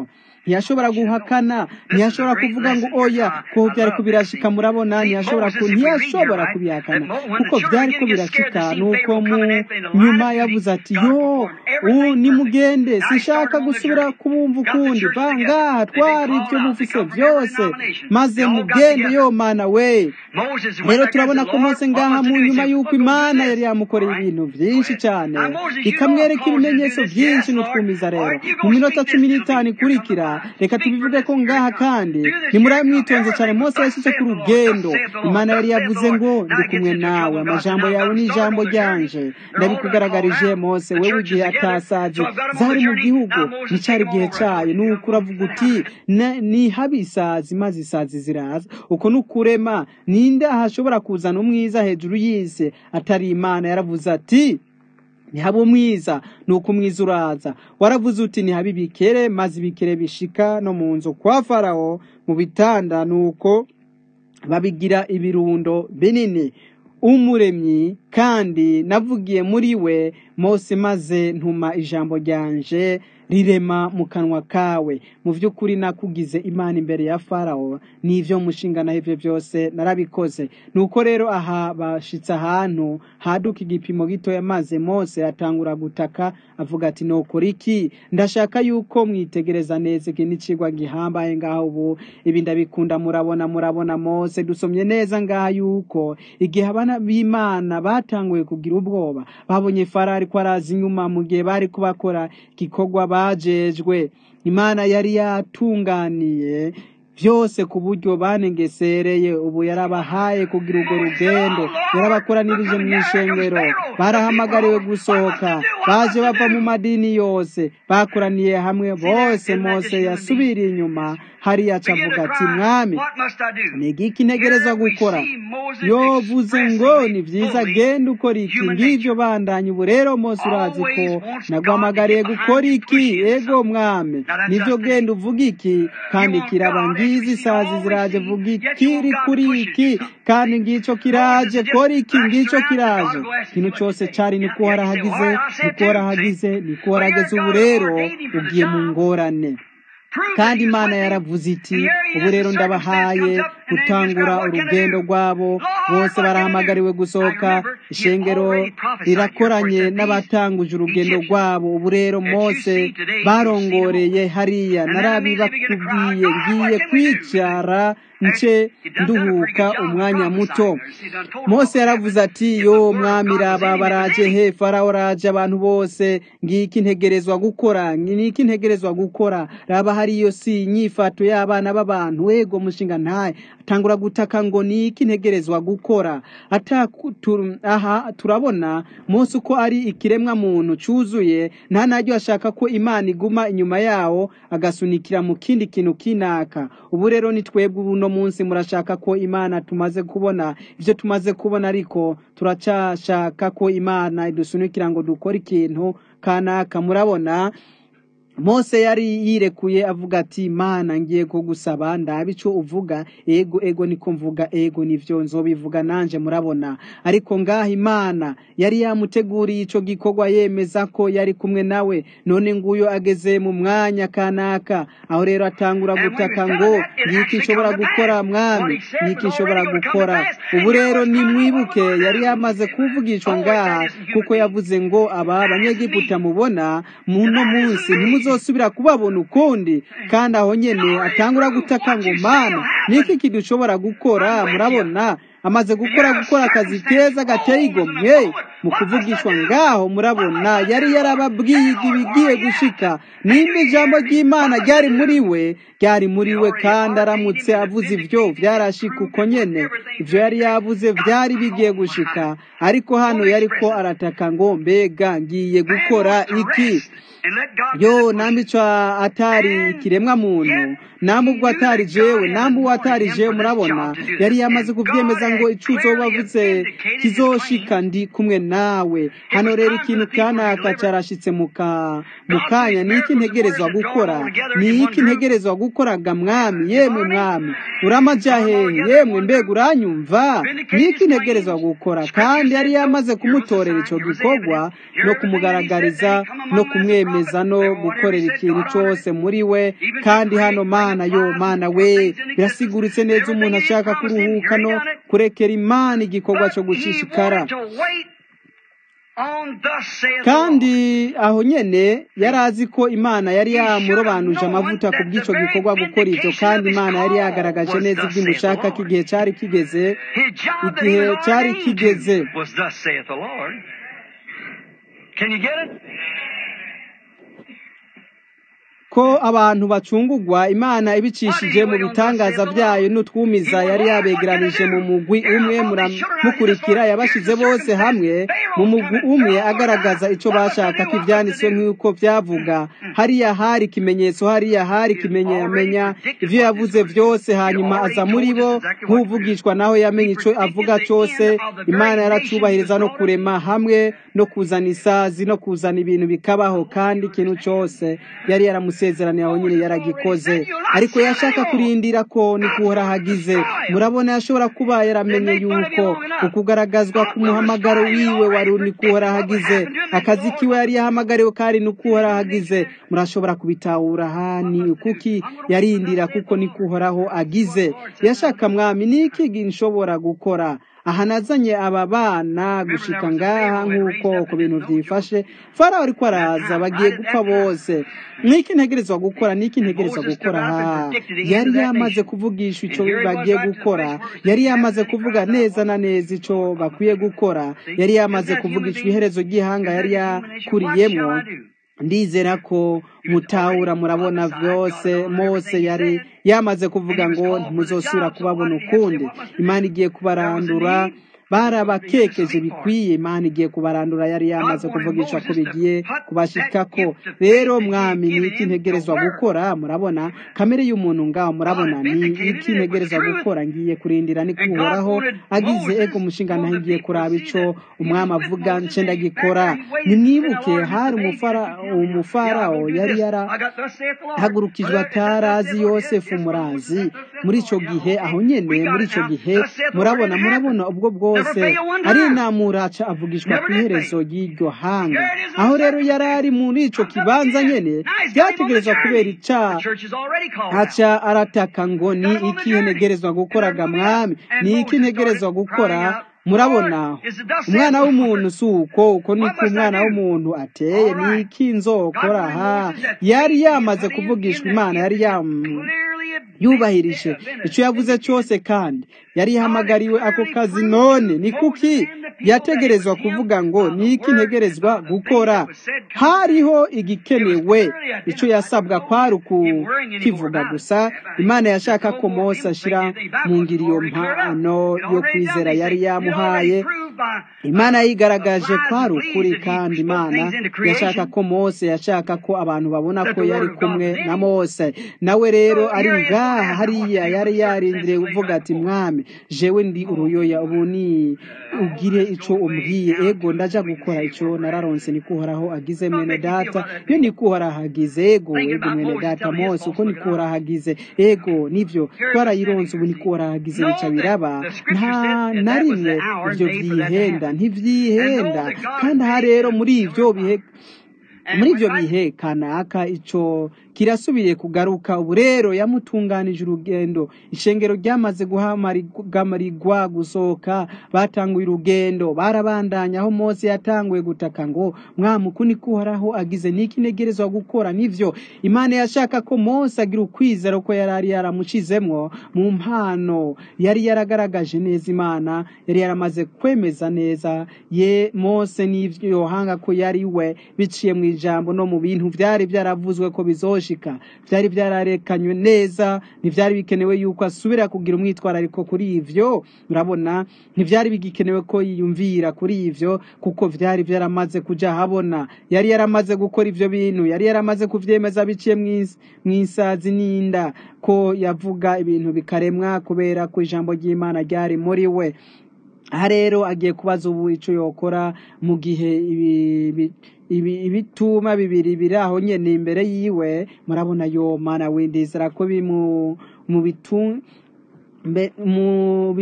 ntiyashobora guhakana ntiyashobora kuvuga ngo oya kuko byari kubirashika murabona ntiyashobora ku ntiyashobora kubihakana kuko byari ko birashika nuko mu nyuma yavuze ati yo ubu nimugende sinshaka gusubira kubumva ukundi va ngaha twari ibyo mufise byose maze mugende yo mana we rero turabona ko mose ngaha mu nyuma y'uko imana yari yamukoreye ibintu byinshi cyane ikamwereka ibimenyetso byinshi n'utwumiza rero mu minota cumi n'itanu ikurikira reka tubivuge ko ngaha kandi nimuraba mwitonze cyane mose yashyize ku rugendo imana yari yavuze ngo ndi kumwe nawe amajambo yawe ni ijambo ryanje ndabikugaragarije mose wewe igihe atasaje zari mu gihugu nticyari igihe cyayo nuko uravuga uti ni habi isazi maze isazi ziraza uko ni ukurema ninde ahashobora kuzana umwiza hejuru y'isi atari imana yaravuze ati ntihabe umwiza ni uko umwiza uraza waravuze uti ntihabe ibikere maze ibikere bishika no mu nzu kwa farawo mu bitanda ni uko babigira ibirundo binini umuremyi kandi navugiye muri we mose maze ntuma ijambo ryanje rirema mu kanwa kawe mu by'ukuri nakugize imana imbere ya farawo n'ibyo mushinga naho ibyo byose narabikoze nuko rero aha bashitse ahantu haduka igipimo gitoya maze mose atangura gutaka avuga ati nokora iki ndashaka yuko mwitegereza neza iki n'ikigwa gihambaye ngaho ubu ibi ndabikunda murabona murabona mose dusomye neza ngaha yuko igihe abana b'imana batanguye kugira ubwoba babonye farari ko araza inyuma mu gihe bari kubakora igikorwa bajejwe imana yari yatunganiye byose ku buryo banengesereye ubu yarabahaye kugira urwo rugendo yarabakoranirije mu ishengero barahamagariwe gusohoka baje bava mu madini yose bakoraniye hamwe bose mose yasubiriye inyuma hariya acavuga ati mwami ni igiki ntegereza gukora yovuze ngo ni byiza genda ukora iki ngibyo bandanye ubu rero mose urazi ko naguhamagariye gukora iki ego mwami nibyo genda uvuga iki kandi kiraba ngizi isazi ziraje vuga ikiri kuri iki kandi ngicyo kiraje kora iki ngicyo kiraje ikintu cyose cyari niko warahagize niko warahagize niko warageze ubu rero ugiye mu ngorane kandi imana yaravuze iti ubu rero ndabahaye gutangura urugendo rwabo bose barahamagariwe gusohoka ishengero rirakoranye n'abatanguje urugendo rwabo ubu rero mose barongoreye hariya narabibakubwiye ngiye kwicara nce nduhuka umwanya muto mose yaravuze ati yo mwami raba baraje he farawo raje abantu bose ngiki ntegerezwa gukora ngiki ntegerezwa gukora raba hariyo si inyifato y'abana b'abantu wego mushinga ntaye atangura gutaka ngo niki ntegerezwa gukora aha turabona mose uko ari ikiremwa muntu cyuzuye nta naryo ashaka ko imana iguma inyuma yawo agasunikira mu kindi kintu kinaka ubu rero ni twebwe uno munsi murashaka ko imana tumaze kubona ibyo tumaze kubona ariko turacyashaka ko imana idusunikira ngo dukore ikintu kanaka murabona mose yari yirekuye avuga ati mana ngiye kugusaba ndaba icyo uvuga ego ego niko mvuga ego nivyo nzobivuga nanje murabona ariko ngaha imana yari yamuteguriye ico gikorwa yemeza ko yari kumwe nawe none nguyo ageze mu mwanya kanaka aho rero atangura gutaka ngo ngiki nshobora gukora mwami ngiki nshobora gukora ubu rero nimwibuke yari yamaze kuvugishwa ngaha kuko yavuze ngo aba abanyegiputa mubona muno munsi ntimuzosubira kubabona ukundi kandi aho nyene atangura gutaka ngo mana niki kidushobora gukora murabona amaze gukora gukora akazi keza gateye igomwe mu kuvugishwa ngaho murabona yari yarababwiye ibigiye gushika nimba ijambo ry'imana ryari muri we ryari muri we kandi aramutse avuze ibyo byarashika uko nyene ibyo yari yavuze byari bigiye gushika ariko hano yariko arataka ngo mbega ngiye gukora iki yo nambico atari ikiremwa muntu nambubwo atari jewe nambu atari jewe murabona yari yamaze kuvyemeza ngo icuzo bavutse kizoshika ndi kumwe nawe hano rero ikintu kanaka carashitse mu ka- mu kanya ni iki ntegerezwa gukora ni iki ntegerezwa gukoraga mwami yemwe mwami uramaja hehe yemwe mbega uranyumva ni iki ntegerezwa gukora kandi yari yamaze kumutorera ico gikorwa no kumugaragariza no kumwemeza no gukorera ikintu cose muri we kandi hano mana yo mana we birasiguritse neza umuntu ashaka kuruhuka no kurekera imana igikorwa cyo gushishikara kandi aho nyene yari azi ko imana yari yamurobanuje amavuta ku bw'ico gikorwa gukora ivyo kandi imana yari yagaragaje neza iby'imushaka ko igihe cari kigeze igihe cari kigeze Can you get it? ko abantu bacungurwa imana ibicishije mu bitangaza byayo n'utwumiza yari yabegeranije mu mugwi umwe muramukurikira yabashize bose hamwe mu mugwi umwe agaragaza icyo bashaka ko ibyanditswe nk'uko byavuga hariya hari ikimenyetso hariya hari ikimenyamenya ibyo yavuze byose hanyuma aza muri bo nk'uvugishwa naho yamenye icyo avuga cyose imana yaracubahiriza no kurema hamwe no kuzana isazi no kuzana ibintu bikabaho kandi ikintu cyose yari yaramusezeraniye aho nyine yaragikoze ariko yashaka kurindira ko nikuhora hagize murabona yashobora kuba yaramenye yuko ukugaragazwa ku muhamagaro wiwe wari nikuhora hagize akazi kiwe yari yahamagariwe kari nikuhora hagize murashobora kubitahura hani kuki yarindira kuko nikuhoraho agize yashaka mwami niki nshobora gukora aha nazanye aba bana gushika ngaha nk'uko ku bintu byifashe farawo ariko araza bagiye gupfa bose niki ntegerezwa gukora niki ntegerezwa gukora ha yari yamaze kuvugisha icyo bagiye gukora yari yamaze kuvuga neza na neza icyo bakwiye gukora yari yamaze kuvugisha iherezo ry'ihanga yari yakuriyemo ndizera ko mutahura murabona byose mose yari yamaze kuvuga ngo ntimuzosubira kubabona ukundi imana igiye kubarandura barabakekeje bikwiye imana igiye kubarandura yari yamaze kuvugisha ko bigiye kubashikako rero mwami ni iki ntegerezwa gukora murabona kamere y'umuntu ngaho murabona ni iki ntegerezwa gukora ngiye kurindira ni kuhoraho agize ego umushinga naho ngiye kuraba ico umwami avuga nce ndagikora nimwibuke hari umufarawo yari yarahagurukijwe atarazi yosefu murazi muri ico gihe aho nyene muri ico gihe murabona murabona ubwo bwose arinamura aca avugishwa ku iherezo ry'iryo hanga aho rero yari ari muri ico kibanza nyene byategerezwa kubera ica aca arataka ngo ni iki ntegerezwa gukoraga mwami ni iki ntegerezwa gukora murabona umwana w'umuntu si uko uko niko umwana w'umuntu ateye ni iki nzokora ha yari yamaze kuvugishwa imana yari yubahirije icyo yavuze cyose kandi yari yahamagariwe ako kazi none ni kuki yategerezwa kuvuga ngo ni iki ntegerezwa gukora hariho igikenewe icyo yasabwa kwari ukukivuga gusa imana yashaka ko mose ashyira mu ngiri iyo mpano yo kwizera yari yamuhaye imana yigaragaje kwari ukuri kandi imana yashaka ko mose yashaka ko abantu babona ko yari kumwe na mose nawe rero ari ngaha hariya yari yarindiriye kuvuga ati mwami jewe ndi uruyoya ubu ni ugire icyo umbwiye ego ndaja gukora icyo nararonse nikuhoraho agize mwene data iyo nikuhoraho agize ego ego mwene data mose uko nikuhoraho agize ego nivyo twarayironse ubu nikuhoraho agize bica biraba nta na rimwe ivyo vyihenda ntivyihenda kandi aha rero muri ivyo bihe muri ibyo bihe kanaka icyo kirasubiye kugaruka ubu rero yamutunganije urugendo ishengero ryamaze guhamarirwa gusohoka batanguye urugendo barabandanya aho mose yatanguye gutaka ngo mwamuku ni kuhoraho agize niki ntegerezwa gukora nivyo imana yashaka ko mose agira ukwizera ko yari ari yaramushizemwo mu mpano yari yaragaragaje neza imana yari yaramaze kwemeza neza ye mose n'ivyo yohanga ko yari we biciye mu ijambo no mu bintu byari byaravuzwe ko bizoshika byari byararekanywe neza ntibyari bikenewe yuko asubira kugira umwitwarariko kuri ivyo murabona ntibyari bigikenewe ko yiyumvira kuri ivyo kuko byari byaramaze kuja habona yari yaramaze gukora ivyo bintu yari yaramaze kuvyemeza biciye mu isazi n'inda ko yavuga ibintu bikaremwa kubera ko ijambo ry'imana ryari muri we aha rero agiye kubaza ubu icyo yokora mu gihe ibi- ibi- ibi- ibituma bibiri biri aho nyene imbere yiwe murabona yo mana windizera ko biri mu mu bitu mbe mu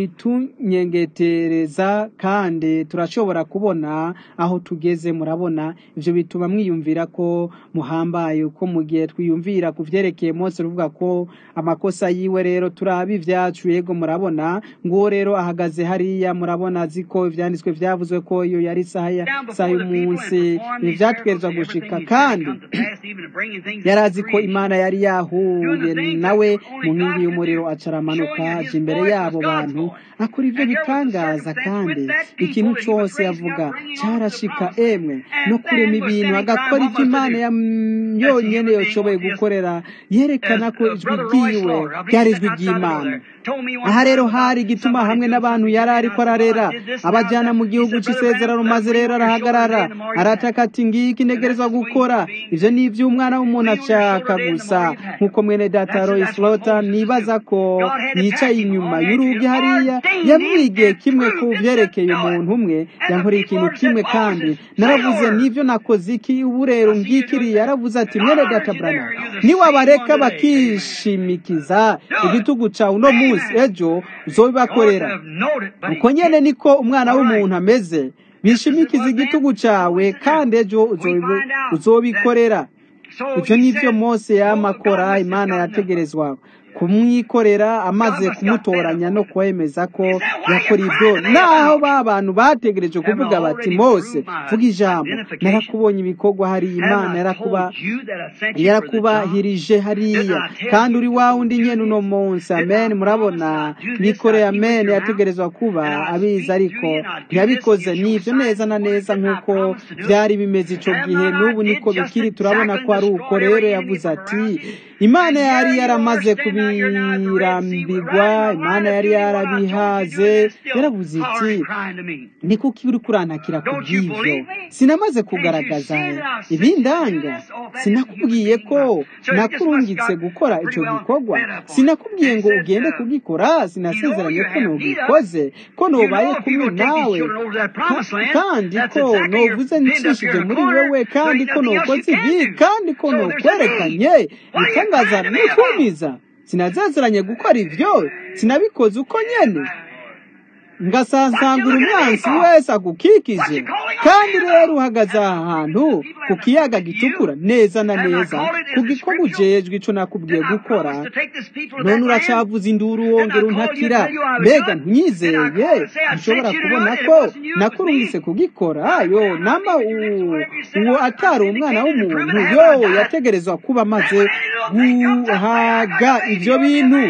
bitunyengetereza kandi turashobora kubona aho tugeze murabona ivyo bituma mwiyumvira ko muhambaye uko mu gihe twiyumvira ku vyerekeye Mose ruvuga ko amakosa yiwe rero turaba ivyacu yego murabona nguwo rero ahagaze hariya murabona azi ko ivyanditswe vyavuzwe ko iyo yari isaha ya Down isaha before the people and y'umunsi perform these ivyategerezwa miracles, gushika everything he's kandi come to pass, even to bringing things yari into azi ko creation. imana yari yahuye nawe mu nkingi y'umuriro acaramanuka aja imbere y'abo bantu akora ivyo bitangaza kandi ikintu cose yavuga carashika emwe no kurema ibintu agakora ivyo imana yam- yonyene yoshoboye gukorera yerekana ko ijwi ryiwe ryari ijwi ry'imana aha rero hari igituma hamwe n'abantu yari ariko ararera abajyana mu gihugu cy'isezerano maze rero arahagarara arataka ati ngiki ntegerezwa gukora ivyo ni ivy'umwana w'umuntu ashaka gusa nk'uko mwene data Royce Lota nibaza ko yicaye inyuma y'urugi hariya yamwigiye kimwe ku vyerekeye umuntu umwe yankoreye ikintu kimwe kandi naravuze nivyo nakoze iki ubu rero ngikiriye yaravuze ati mwene data Branham niwabareka bakishimikiza igitugu cawe uno munsi ejo uzobibakorera uko nyene niko umwana w'umuntu ameze bishimikiza igitugu cawe kandi ejo uzobi- uzobikorera ivyo nivyo mose yamakora imana yategerezwa kumwikorera amaze kumutoranya no kwemeza ko yakora ibyo naho ba bantu bategereje kuvuga bati mose vuga ijambo narakubonye ibikorwa hariya imana yarakuba yarakubahirije hariya kandi uri wa wundi nyene uno munsi amen murabona bikoreye amen yategerezwa kuba abizi ariko ntiyabikoze nivyo neza na neza nk'uko byari bimeze ico gihe n'ubu niko bikiri turabona ko ari uko rero yavuze ati imana yari yaramaze kubirambigwa imana yari yarabihaze yaravuze iti ni kuko uri kurantakira ku bw'ivyo sinamaze kugaragaza ibindanga sinakubwiye ko nakurungitse gukora ico gikorwa sinakubwiye ngo ugende kugikora sinasezeranye ko nogikoze ko nobaye kumwe nawe Ka- kandi ko novuze ncishije muri wewe kandi ko nokoze ibi kandi ko nokwerekanye bitangaza n'utwumiza sinazaziranye gukora ivyo sinabikoze uko nyene ngasasangura umwansi wese agukikije kandi rero uhagaze aha hantu ku kiyaga gitukura neza na neza ku gikorwa ujejwe ico nakubwiye gukora none uracavuza induru wongera untakira mbega ntunyizeye ntushobora kubona ko nakurungise kugikora yo namba u- uwo atari umwana w'umuntu yo yategerezwa kuba amaze guhaga ivyo bintu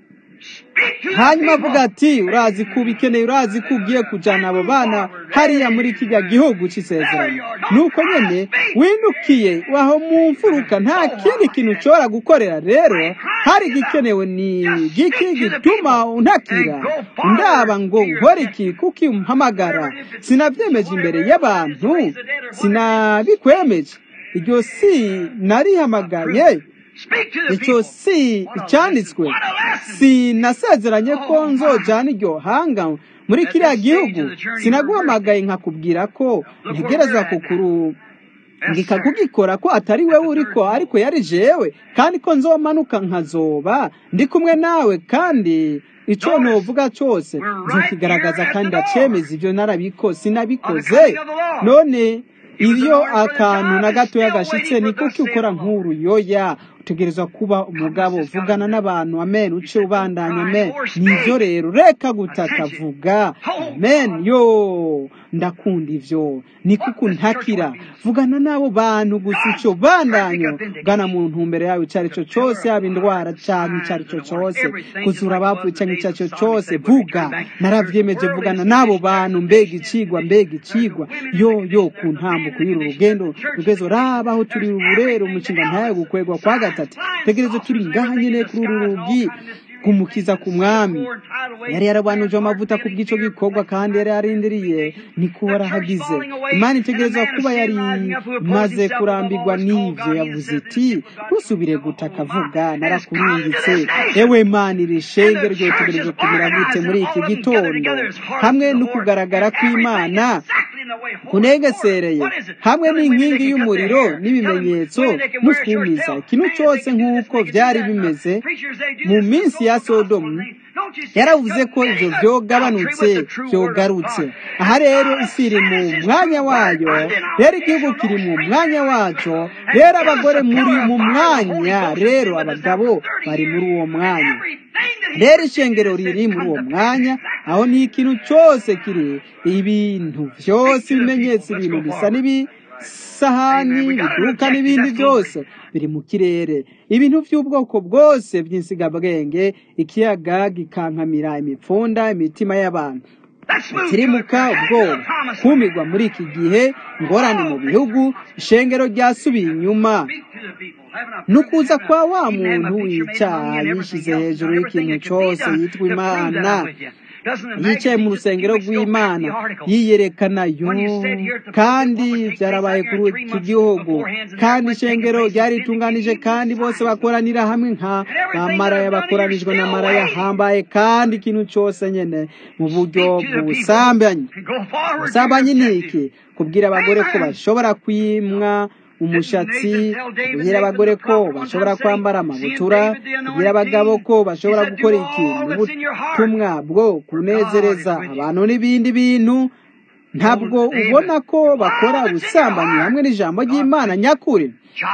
hanyuma avuga ati urazi ko ubikeneye urazi ko ugiye kujana abo bana hariya muri kijya gihugu c'isezerano nuko nyene windukiye aho mu mfuruka nta kindi kintu ushobora gukorera rero hari igikenewe ni giki gituma untakira ndaba ngo nkore iki kuki umpamagara sinavyemeje imbere y'abantu sinabikwemeje iryo si narihamagaye icyo si icyanditswe sinasezeranye ko nzojana iryo hanga muri kiriya gihugu sinaguhamagaye nkakubwira ko ntegereza kukuru ngika kugikora ko atari wewe uriko ariko yari jewe kandi ko nzomanuka nkazoba ndi kumwe nawe kandi ico novuga cose nzokigaragaza kandi ndacemeza ivyo narabiko sinabikoze none iyo akantu na gatoya gashitse ni kuki ukora nk'uru yoya utegerezwa kuba umugabo vugana n'abantu amen uce ubandanya amen nivyo rero reka gutaka vuga amen yo ndakunda ivyo ni kuko ntakira vugana n'abo bantu gusa ico bandanya gana mu ntumbero yawe ico arico cose yaba indwara canke ico arico cose kuzura abapfuye canke ico arico cose vuga naravyemeje vugana n'abo bantu mbega icigwa mbega icigwa yo yo ku ntambuko y'uru rugendo rugezo raba aho turi ubu rero umushinga ntayo gukwegwa kwa gatatu tegereza turi ngaha nyene kuri uru rugi kumukiza ku mwami yari yarabanuje amavuta ku bw'ico gikorwa kandi yari yarindiriye nikuhora hagize imana itegereza kuba yari imaze kurambirwa n'ivyo yavuze iti ntusubire gutaka avuga narakurungitse ewe mana iri shenge ryotegereje kumera gute muri iki gitondo hamwe no kugaragara kw'imana kunegesereye hamwe n'inkingi y'umuriro n'ibimenyetso n'utwumiza ikintu cyose nk'uko byari bimeze mu minsi ya sodomu yaravuze ko ibyo byogabanutse byogarutse aha rero isi iri mu mwanya wayo rero igihugu kiri mu mwanya wacyo rero abagore muri mu mwanya rero abagabo bari muri uwo mwanya rero ishengero riri muri uwo mwanya aho ni ikintu cyose kiri ibintu byose ibimenyetso ibintu bisa n'ibisahani biduka n'ibindi byose biri mu kirere ibintu by'ubwoko bwose by'insigabwenge ikiyaga gikankamira imipfunda imitima y'abantu ikirimuka ubwoba kumirwa muri iki gihe ingorane mu bihugu ishengero ryasubiye inyuma nukuza kwa wa muntu w'icyaha yishyize hejuru y'ikintu cyose yitwa imana yicaye mu rusengero rw'imana yiyerekana yo kandi byarabaye kuri iki gihugu kandi ishengero ryaritunganije kandi bose bakoranira hamwe nka bamaraya bakoranijwe na maraya hambaye kandi ikintu cyose nyine mu buryo bw'ubusambanyi ubusambanyi ni iki kubwira abagore ko bashobora kwimwa umushatsi kubwira abagore ko bashobora kwambara amabutura kubwira abagabo ko bashobora gukora ikintu ubutumwa bwo kunezereza abantu n'ibindi bintu ntabwo ubona ko bakora ubusambanyi hamwe n'ijambo ry'imana nyakuri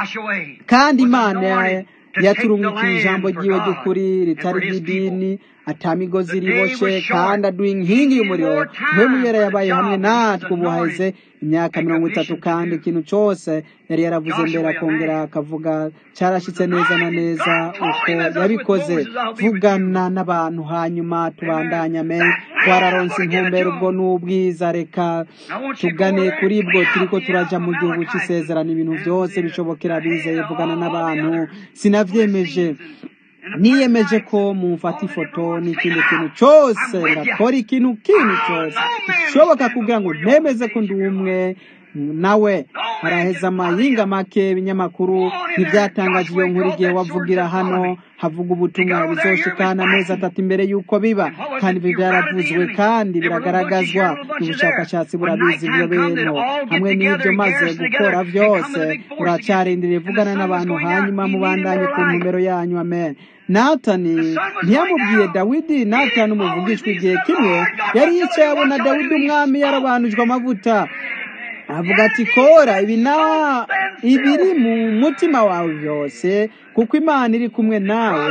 kandi imana yaturungikiye ijambo ry'iwe ry'ukuri ritari ry'idini atamigozi riboshe kandi aduha inkingi y'umuriro ntibumuyera yabaye hamwe natwe ubu haheze imyaka mirongo itatu kandi ikintu cyose yari yaravuze mbere akongera akavuga cyarashyitse neza na neza uko yabikoze vugana n'abantu hanyuma tubandanya me twararonse intumbero ubwo n'ubwiza reka tugane kuri bwo turiko turaja mu gihugu cy'isezerano ibintu byose bishobokera bizeye vugana n'abantu sinavyemeje niyemeje ko mumfata ifoto n'ikindi kintu cyose ngakora ikintu kintu cyose bishoboka kugira ngo ntemeze ko ndi umwe nawe haraheza amayinga make ibinyamakuru ntibyatangaje iyo nkuru igihe wavugira hano havuga ubutumwa bizoshikana amezi atatu imbere y'uko biba kandi ibi byaravuzwe kandi biragaragazwa ubushakashatsi burabizi ibyo bintu hamwe n'ibyo maze gukora byose uracyarindiriye vugana n'abantu hanyuma mubandanye ku numero yanyu amen natani ntiyamubwiye dawidi natani umuvugishwa igihe kimwe yari yicaye abona dawidi umwami yarabanujwe amavuta avuga ati kora ibi na ibiri mu mutima wawe byose kuko imana iri kumwe nawe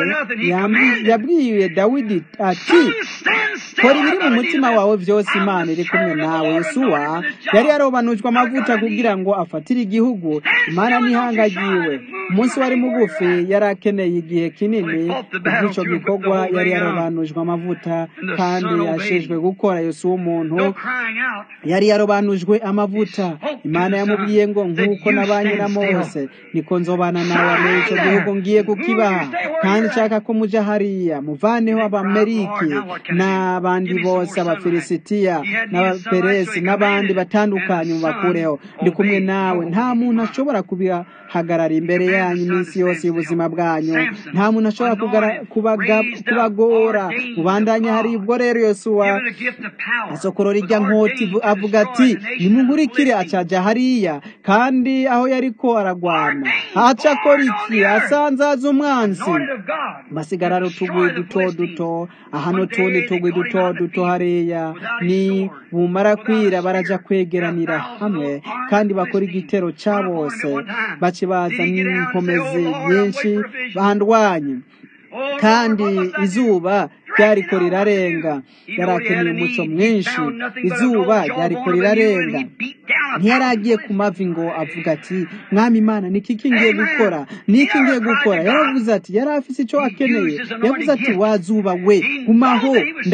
yabwiye dawidi ati kora ibiri mu mutima wawe byose imana iri kumwe nawe yesuwa yari yarobanujwe amavuta kugira ngo afatire igihugu imana ntihangagiwe umunsi wari mugufi yari akeneye igihe kinini kubw'icyo gikorwa yari yarobanujwe amavuta kandi yashejwe gukora yesuwa umuntu yari yarobanujwe amavuta imana yamubwiye ngo nk'uko nabanye na mose niko nzobana nawe muri icyo gihugu ngiye kukibaha kandi nshaka ko muja hariya muvaneho abameriki n'abandi bose abafilisitiya n'abaperesi n'abandi batandukanye mubakureho ndi kumwe nawe nta muntu ashobora kubihagarara imbere yanyu iminsi yose y'ubuzima bwanyu nta muntu ashobora kubagora mubandanye hari ubwo rero yosuwa asokoro rijya nkoti avuga ati nimunkurikire acaja hariya kandi aho yariko aragwana aca akora iki asanzaza umwansi basigarara utuguye duto duto aha n'utundi tugwi duto duto hariya ni bumara kwira baraja kwegeranira hamwe kandi bakora igitero ca bose bace baza n'inkomezi nyinshi bandwanye kandi izuba ryariko rirarenga yari akeneye umuco mwinshi izuba ryariko rirarenga ntiyari agiye ku mavi ngo avuga ati mwami imana ni iki ngiye gukora ni iki ngiye gukora yaravuze ati yari afise icyo akeneye yavuze ati wazuba we gumaho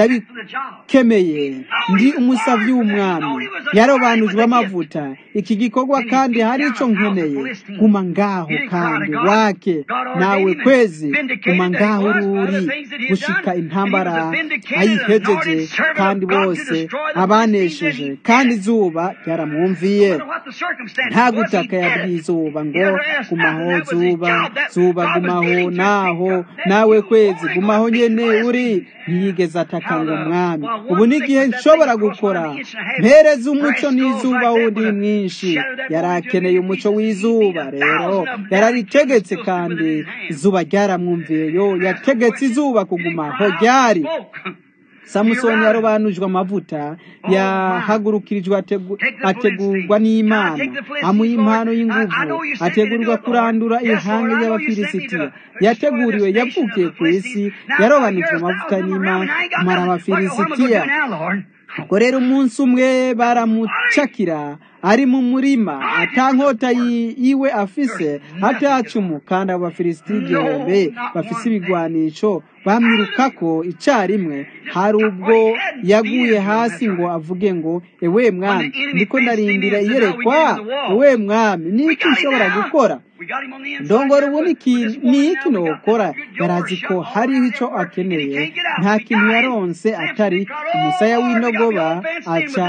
ndabikemeye ndi umusavyi w'umwami yarobanujwe amavuta iki gikorwa kandi hari icyo nkeneye guma ngaho kandi wake nawe kwezi guma ngaho ururi gushika intambara ayihejeje kandi bose abanesheje kandi izuba ryaramwumviye nta gutaka yabwiye izuba ngo gumaho zuba zuba gumaho naho nawe kwezi gumaho nyene uri ntiyigeze ataka ngo mwami ubu ni igihe nshobora gukora mpereza umuco n'izuba wundi mwinshi yari akeneye umuco w'izuba rero yararitegetse kandi izuba ryaramwumviye yo yategetse izuba kugumaho ryari samusoni yarobanujwe amavuta yahagurukirijwe ategurwa n'imana amuha impano y'inguvu ategurirwa kurandura ihanga ry'abafilisitiya yateguriwe yavukiye ku isi yarobanujwe amavuta n'imana amara abafilisitiya ubwo rero umunsi umwe baramucakira ari mu murima atankota yiwe afise atacumu kandi abo bafilisitiya igihumbi bafise ibigwanisho bamwirukako icarimwe hari ubwo yaguye hasi ngo avuge ngo ewe mwami ndiko ndarindira iyerekwa ewe mwami niki nshobora gukora ndongora ubu ni iki nokora yarazi ko hariho ico akeneye nta kintu yaronse atari umusaya w'indogoba aca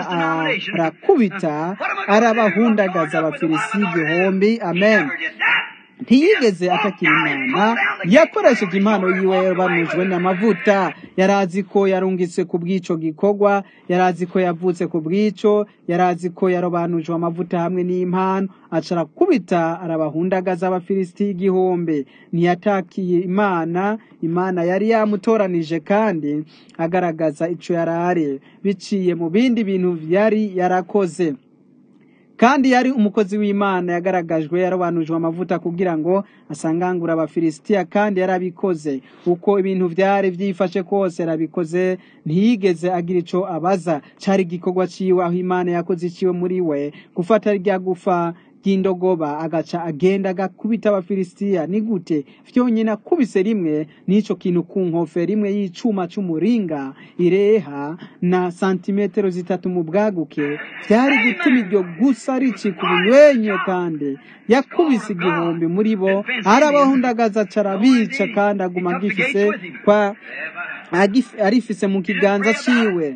arakubita arabahundagaza abafilisitiya igihumbi amen ntiyigeze atakira imana yakoresheje impano yiwe yarobanujwe n'amavuta yarazi ko yarungitse ku bw'ico gikorwa yarazi ko yavutse ku bw'ico yarazi ko yarobanujwe amavuta hamwe n'impano aca arakubita arabahundagaza abafilisitiya igihumbi ntiyatakiye imana imana yari yamutoranije kandi agaragaza ico yarari biciye mu bindi bintu yari yarakoze kandi yari umukozi w'imana yagaragajwe yarobanujwe amavuta kugira ngo asangangure abafilisitiya kandi yarabikoze uko ibintu byari byifashe kose yarabikoze ntiyigeze agira ico abaza cari igikorwa ciwe aho imana yakoze iciwe muri we gufata rya gufa ry'indogoba agaca agenda agakubita abafilisitiya ni gute vyonyine akubise rimwe n'ico kintu ku nkofe rimwe y'icuma c'umuringa ireha na santimetero zitatu mu bwaguke vyari gutuma iryo gusa ricika ubunywenyo kandi yakubise igihumbi muri bo arabahundagaza carabica kandi aguma agifise kwa arifise mu kiganza ciwe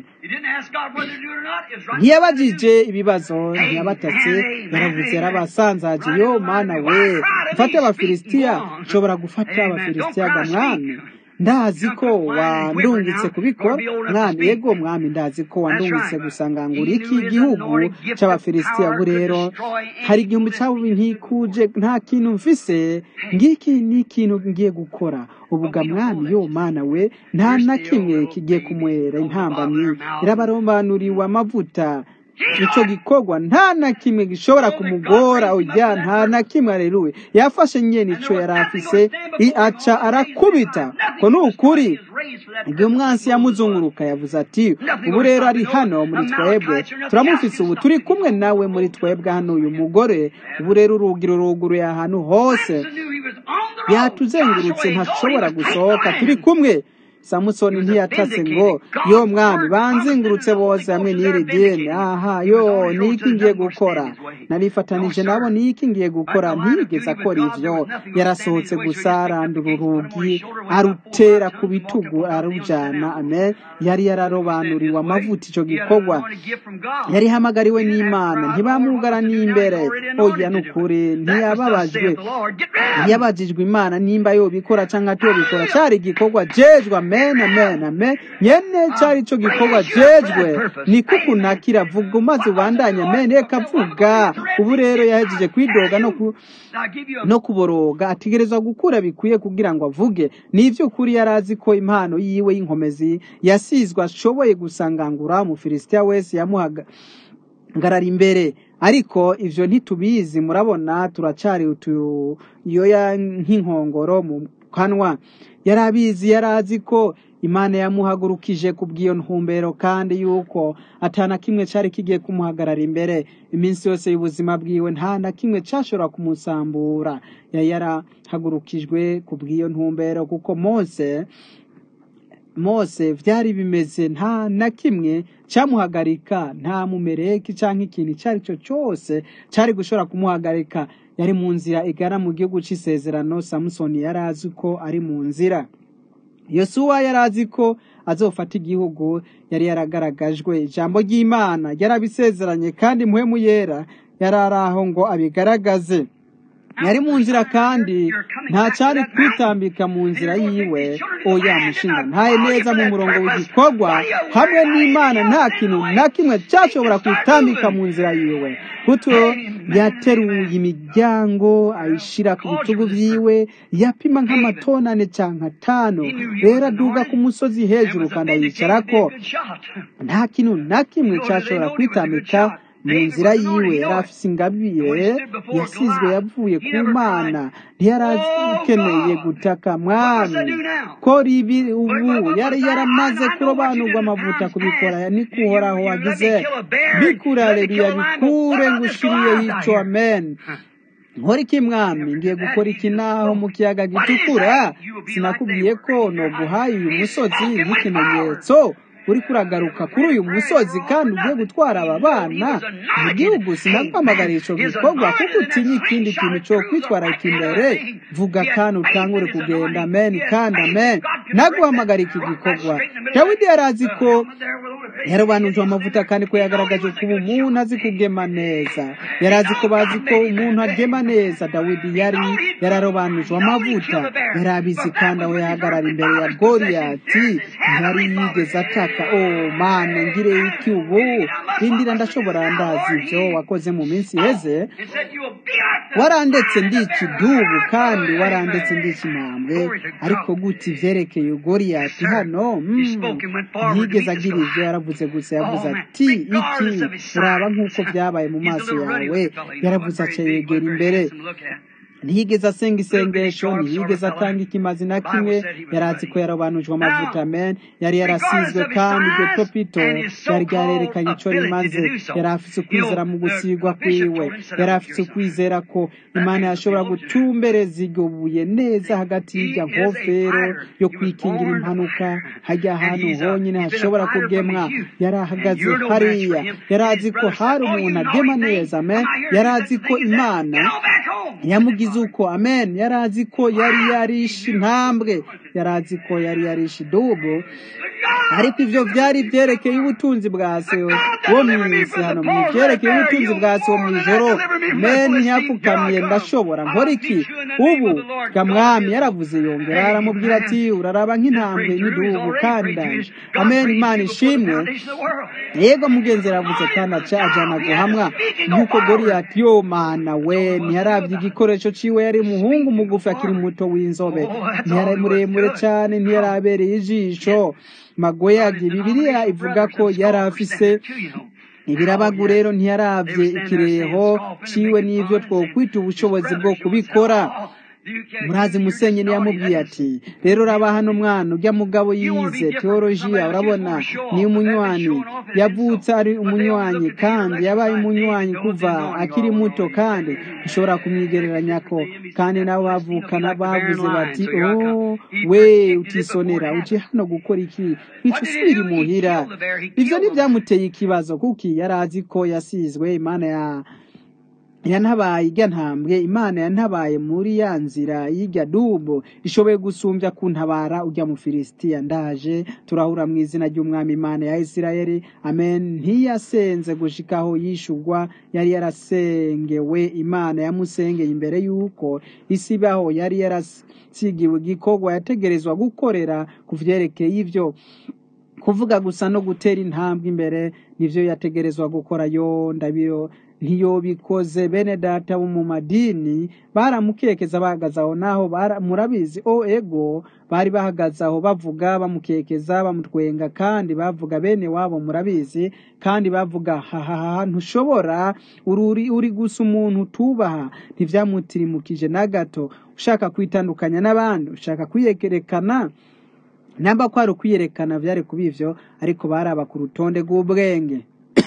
ntiyabajije ibibazo ntiyabatatse yaravuze yarabasanzaje yo mana we mfate abafilisitiya nshobora gufata abafilisitiya ga mwami ndazi ko wandungitse kubikora mwami yego mwami ndazi ko wandungitse gusangangura iki gihugu c'abafilisitiya ubu rero hari igihumbi cabo ntikuje nta kintu mfise ngiki ni ikintu ngiye gukora ubuga mwami yo mana we nta na kimwe kigiye kumwera intambamyi irabarombanuriwe amavuta ico gikorwa nta na kimwe gishobora kumugora oya nta na kimwe areruwe yafashe nyene ico yari afise aca arakubita ko ni ukuri igihe umwansi yamuzunguruka yavuze ati ubu rero ari hano muri twebwe turamufise ubu turi kumwe nawe muri twebwe hano uyu mugore ubu rero urugi ruruguruye ahantu hose yatuzengurutse ntashobora gusohoka turi kumwe samusoni ntiyatatse ngo yo mwami banzingurutse bose hamwe n'iri dini aha yo niki ngiye gukora narifatanije nabo niki ngiye gukora ntiyigeze akora ivyo yarasohotse gusa arandura urugi arutera ku bitugu arujana amen yari yararobanuriwe amavuta ico gikorwa yari hamagariwe n'imana ntibamugara n'imbere oya nukuri ntiyababajwe ntiyabajijwe imana nimba yobikora canke atobikora cari igikorwa jejwe amen amen amen nyene cari ico gikorwa jejwe ni kuku nakira vuga umaze ubandanye amen reka vuga ubu rero yahejeje kwidoga no ku no kuboroga ategerezwa gukura bikwiye kugira ngo avuge ni ivy'ukuri yari azi ko impano yiwe y'inkomezi yasizwe ashoboye gusangangura umufilisitiya wese yamuhaga ngarara imbere ariko ivyo ntitubizi murabona turacari utuyoya nk'inkongoro mu kanwa yari abizi yari azi ko imana yamuhagurukije ku bw'iyo ntumbero kandi yuko atana kimwe cyari kigiye kumuhagarara imbere iminsi yose y'ubuzima bwiwe nta na kimwe cyashobora kumusambura yari yarahagurukijwe ku bw'iyo ntumbero kuko mose mose byari bimeze nta na kimwe cyamuhagarika nta mumereki cyangwa ikintu icyo ari cyo cyose cyari gushobora kumuhagarika yari mu nzira igana mu gihugu cy'isezerano samusoni yari azi ko ari mu nzira yosuwa yari azi ko azofata igihugu yari yaragaragajwe ijambo ry'imana yarabisezeranye kandi muhemu yera yari ari aho ngo abigaragaze yari mu nzira kandi nta cyari kwitambika mu nzira yiwe oya mushinga ntaye neza mu murongo w'igikorwa hamwe n'imana nta kintu na kimwe cyashobora kwitambika mu nzira yiwe kuko yateruye imiryango ayishyira ku bitugu byiwe yapima nk'amatonane cyangwa atanu rero aduga ku musozi hejuru kandi ayicara ko nta kintu na kimwe cyashobora kwitambika mu nzira yiwe yari afite ingabire yasizwe yavuye ku mana ntiyari akeneye gutaka mwami ko ribi ubu yari yaramaze kurobanurwa amavuta kubikora niko uhoraho wagize bikurare bikure ngo ushiriye yico amen nkora iki mwami ngiye gukora iki naho mu kiyaga gitukura sinakubwiye ko noguhaye uyu musozi nk'ikimenyetso uri kuragaruka kuri uyu musozi kandi ugiye gutwara aba bana mu gihugu sinaguhamagara icyo gikorwa kuko utinya ikindi kintu cyo kwitwararika imbere vuga kandi utangure kugenda amen kandi amen naguhamagara iki gikorwa dawidi yari azi ko yarobanuje amavuta kandi ko yagaragaje kuba umuntu azi kugema neza yari azi ko bazi ko umuntu agema neza dawidi yari yararobanuje amavuta yari abizi kandi aho yahagarara imbere ya goriyati ntiyari yigeze ataka oh mana ngire iki ubu rindira ndashobora ndazi ibyo wakoze mu minsi iheze warandetse ndi ikidubu kandi warandetse ndi ikimambwe ariko gute ivyerekeye goriyati hano ntiyigeze agira ivyo yaravuze gusa yavuze ati iki uraba nk'uko vyabaye mu maso yawe yaravuze aca yegera imbere ntiyigeze asenga isengesho ntiyigeze atanga ikimazi na kimwe yari azi ko yarabanujwe amavuta men yari yarasizwe kandi iryo topito ryari ryarerekanye icyo rimaze yari afite ukwizera mu gusigwa kwiwe yari afite ukwizera ko imana yashobora gutumbereza iryo buye neza hagati y'irya nkofero yo kwikingira impanuka hajya ahantu honyine hashobora kugemwa yari ahagaze hariya yari azi ko hari umuntu agema neza men yari azi ko imana yamugize uko amen yari azi ko yari yarishe intambwe yari azi ko yari yarishe idubu ariko ibyo byari byerekeye ubutunzi bwa se wo mu isi hano mu byerekeye ubutunzi bwa se wo mu ijoro men ntiyapfukamiye ndashobora nkora iki ubu mwami yaravuze yongera aramubwira ati uraraba nk'intambwe n'idubu kandi ndaje amen imana ishimwe yego mugenzi yaravuze kandi ajyana guhamwa nk'uko goriyati yo mana we ntiyarabye igikoresho ciwe yari umuhungu mugufi akiri muto w'inzobe ntiyari muremure cyane ntiyarabereye ijisho magoyagi bibiliya ivuga ko yari afise ibirabagu rero ntiyarabye ikireho ciwe n'ivyo twokwita ubushobozi bwo kubikora murazi musenyeri yamubwiye ati rero uraba hano mwana ujya mugabo yize teolojiya urabona ni umunywanyi yavutse ari umunywanyi kandi yabaye umunywanyi kuva akiri muto kandi ushobora kumwigereranya ko kandi nabo bavukana bavuze bati oh we utisonera uje hano gukora iki nk'icyo usubira imuhira ibyo ntibyamuteye ikibazo kuko yari azi ko yasizwe imana ya yantabaye ijya ntambwe imana yantabaye muri ya nzira y'ijya dubu ishoboye gusumbya kuntabara ujya mu filisitiya ndaje turahura mu izina ry'umwami imana ya isirayeli amen ntiyasenze gushikaho yishugwa yari yarasengewe imana yamusengeye imbere y'uko isi ibaho yari yarasigiwe igikorwa yategerezwa gukorera ku vyerekeye ivyo kuvuga gusa no gutera intambwe imbere nivyo yategerezwa gukora yo ndabiro ntiyobikoze bene data bo mu madini baramukekeza bahagaze aho naho murabizi o ego bari bahagaze aho bavuga bamukekeza bamutwenga kandi bavuga bene wabo murabizi kandi bavuga hahaha ntushobora uri uri gusa umuntu utubaha ntivyamutirimukije na gato ushaka kwitandukanya n'abandi ushaka kwiyekerekana namba ko ari ukwiyerekana byari kuba ivyo ariko baraba ku rutonde rw'ubwenge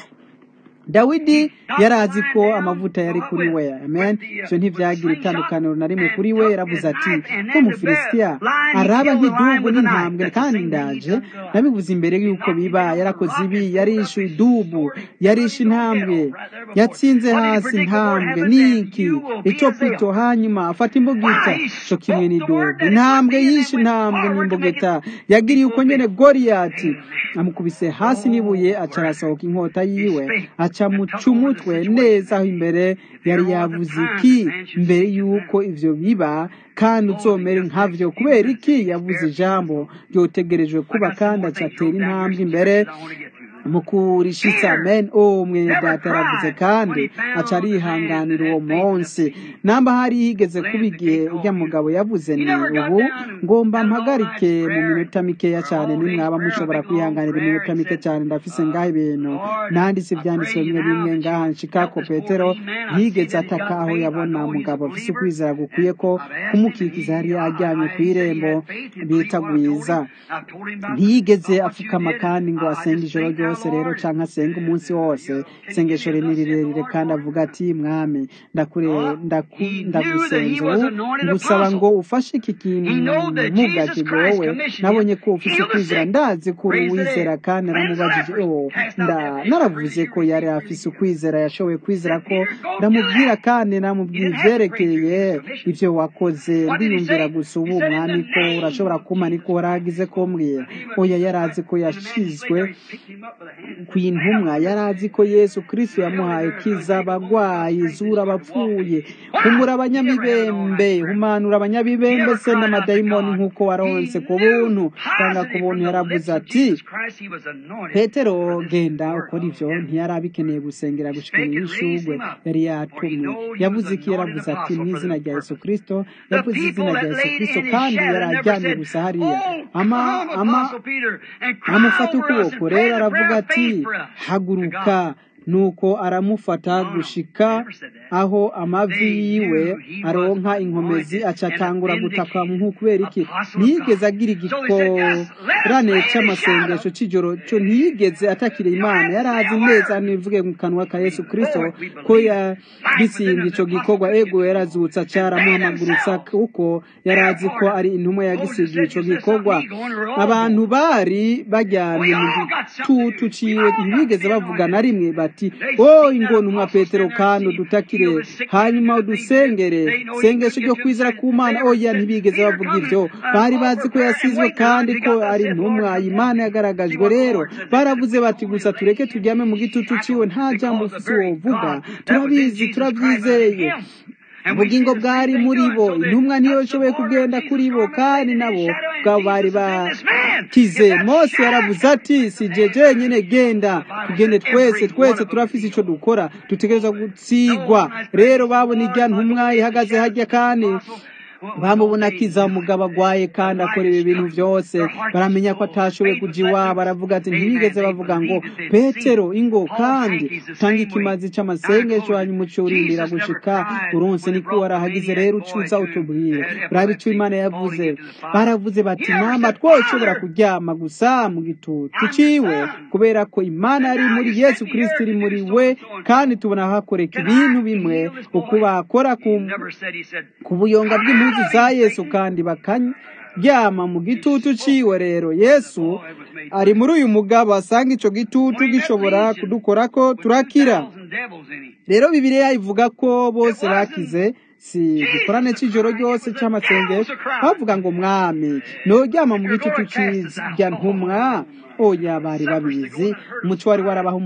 dawidi yari azi ko amavuta yari kuri we amen ivyo ntivyagira itandukaniro na rimwe kuri we yaravuze ati ko umufilisitiya araba nk'idubu n'intambwe kandi ndaje nabivuze imbere y'uko biba yarakoze ibi yarishe idubu yarishe intambwe yatsinze hasi intambwe niki itopito hanyuma afata imbugita co kimwe n'idubu intambwe yishe intambwe n'imbugita yagiriye uko nyene goriyati amukubise hasi n'ibuye aca arasohoka inkota yiwe aca muca umutwe neza aho imbere yari yavuze iki mbere y'uko ivyo biba kandi uzomere nkavyo kubera iki yavuze ijambo ryotegerejwe kuba kandi aca atera intambwe imbere mu kurishitsa amen o mwene data yaravuze kandi aca arihanganira uwo munsi namba hari higeze kuba igihe urya mugabo yavuze ni ubu ngomba mpagarike mu minota mikeya cyane nimwaba mushobora kwihanganira iminota mike cyane ndafise ngaho ibintu nanditse ivyanditswe bimwe bimwe ngaha nshikako petero ntiyigeze ataka aho yabona umugabo afise ukwizera gukwiye ko kumukikiza yari aryamye ku irembo bita gwiza ntiyigeze apfukama kandi ngo asenge ijoro ryose rero canke asenge umunsi wose isengesho ni rirerire kandi avuga ati mwami ndakure ndaku- ndagusenze ubu ngusaba ngo ufashe iki kintu muga kigowe nabonye ko ufise ukwizera ndazi ko uri uwizera kandi naramubajije oh nda naravuze ko yari afise ukwizera yashoboye kwizera ko ndamubwira kandi namubwira ivyerekeye ivyo wakoze ndiyumvira gusa ubu mwami ko urashobora kuma niko waragize ko mbwira oya yarazi ko yashizwe ku intumwa yari azi ko yesu kristo yamuhaye kiza abagwayi zura abapfuye humura abanyamibembe humanura abanyabibembe se n'amadayimoni nk'uko waronse ku buntu cyangwa ku buntu yaravuze ati petero genda ukora ivyo ntiyari abikeneye gusengera gushika mu ishugwe yari yatumwe yavuze iki yaravuze ati mu izina rya yesu kristo yavuze izina rya yesu kristo kandi yari ajyanye gusa hariya ama ama amufata ukuboko rero aravuga ati haguruka nuko aramufata gushika aho amavi yiwe aronka inkomezi aca atangura gutaka nku kubera iki ntiyigeze agira igikorane c'amasengesho c'ijoro co ntiyigeze atakira imana yari azi neza nivuge mu kanwa ka yesu kristo ko yabitsindye ico gikorwa ego yarazutse acaramuhamagurutsa kuko yari azi ko ari intumwa yagisigiye ico gikorwa abantu bari bajyanye mu gitutu ciwe ntibigeze bavuga na rimwe bati o ingona umwa petero kandi udutakire hanyuma udusengere sengesho ryo kwizera ku mana oya ntibigeze bavuga ivyo bari bazi ko yasizwe kandi ko ari intumwa imana yagaragajwe rero baravuze bati gusa tureke turyame mu gitutu ciwe nta jambo ufise wovuga turabizi turabyizeye ubugingo bwari muri bo intumwa niyo ishoboye kugenda kuri bo kandi nabo bwabo bari bakize mose yaravuze ati si je jenyine genda tugende twese twese turafise ico dukora dutegerezwa gutsigwa rero babona irya ntumwa ihagaze harya kandi bamubona akiza umugabo agwaye kandi akora ibi bintu byose baramenya ko atashoboye kuja iwabo baravuga ati ntibigeze bavuga ngo petero ingo kandi tanga ikimazi c'amasengesho hanyuma uce urindira gushika uronse niko warahagize rero ucuza utubwire uraba ico imana yavuze baravuze bati namba twoshobora kuryama gusa mu gitutu ciwe kubera ko imana yari muri yesu kristo iri muri we kandi tubona hakoreka ibintu bimwe uko bakora ku ku buyonga bw'impuzu za yesu kandi bakaryama mu gitutu ciwe rero yesu ari muri uyu mugabo asanga ico gitutu gishobora kudukorako turakira rero bibiliya ivuga ko bose bakize si gikorane c'ijoro ryose c'amasengesho bavuga ngo mwami noryama mu gitutu c'irya ntumwa oya bari babizi umuco wari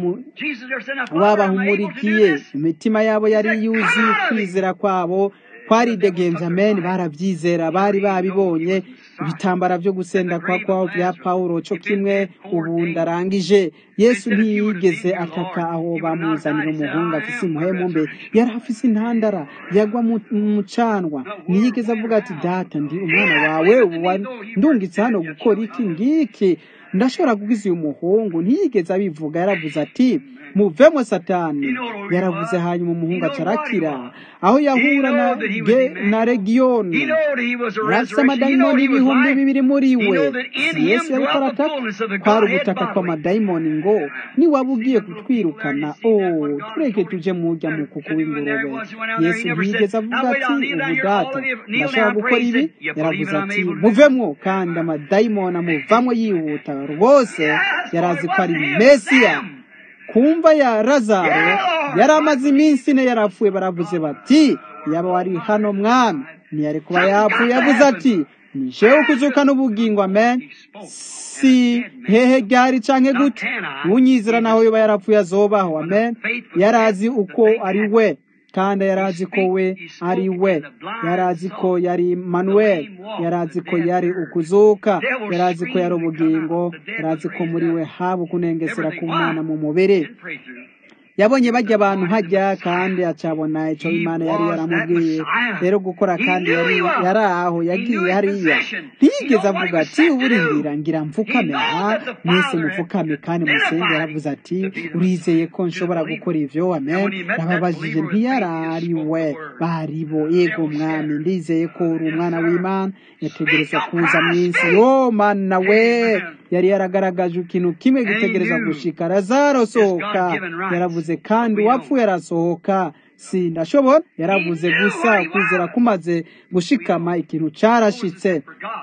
wabahumurikiye imitima yabo yari yuzuye kwizera kwabo twaridegenza amen barabyizera bari babibonye ibitambara byo gusenda kwa kwabo bya pawulo cyo kimwe ubu ndarangije yesu ntiyigeze ataka aho bamuzanira umuhungu afise umuhemu mbe yari afise intandara yagwa mu mucanwa ntiyigeze avuga ati data ndi umwana wawe ndungitse hano gukora iki ngiki ndashobora kugiza uyu muhungu ntiyigeze abivuga yaravuze ati muvemo satani yaravuze hanyuma umuhungu acarakira aho yahura na, ge, na regiyoni yarafise amadayimoni ibihumbi bibiri muri we si yesu yariko arataka kwari ubutaka kw'amadayimoni ngo niwaba ugiye kutwirukana o tureke tuje murya mu kuku w'ingurube yesu ntiyigeze avuga ati ubu data ndashobora gukora ibi yaravuze ati muvemwo kandi amadayimoni amuvamwo yihuta rwose yarazi ko ari mesiya kumva ya lazaro yari amaze iminsi ine yarapfuye baravuze bati yaba wari hano mwami ntiyari kuba yapfuye yavuze ati ni jewe ukuzuka n'ubugingo amen si hehe ryari canke gute unyizera naho yoba yarapfuye azobaho amen yarazi uko ari we kandi yarazi ko we ari we yarazi ko yari manuel yarazi ko yari ukuzuka yarazi ko yari ubugingo yarazi ko muri we haba ukunengesera k'umwana mu mubiri yabonye bajya abantu hajya kandi acabona icyo imana yari yaramubwiye rero gukora kandi yari yari aho yagiye hariya ntiyigeze avuga ati uburindira ngira mfukame ha mwese mupfukame kandi musenge yaravuze ati urizeye ko nshobora gukora ivyo amen nababajije ntiyari ari we bari bo yego mwami ndizeye ko uri umwana w'imana yategereza kuza mu isi yo mana we yari yaragaragaje ikintu kimwe gitegereza gushika lazaro sohoka yaravuze kandi uwapfuye arasohoka si ndashobora yaravuze gusa kwizera kumaze gushikama ikintu carashitse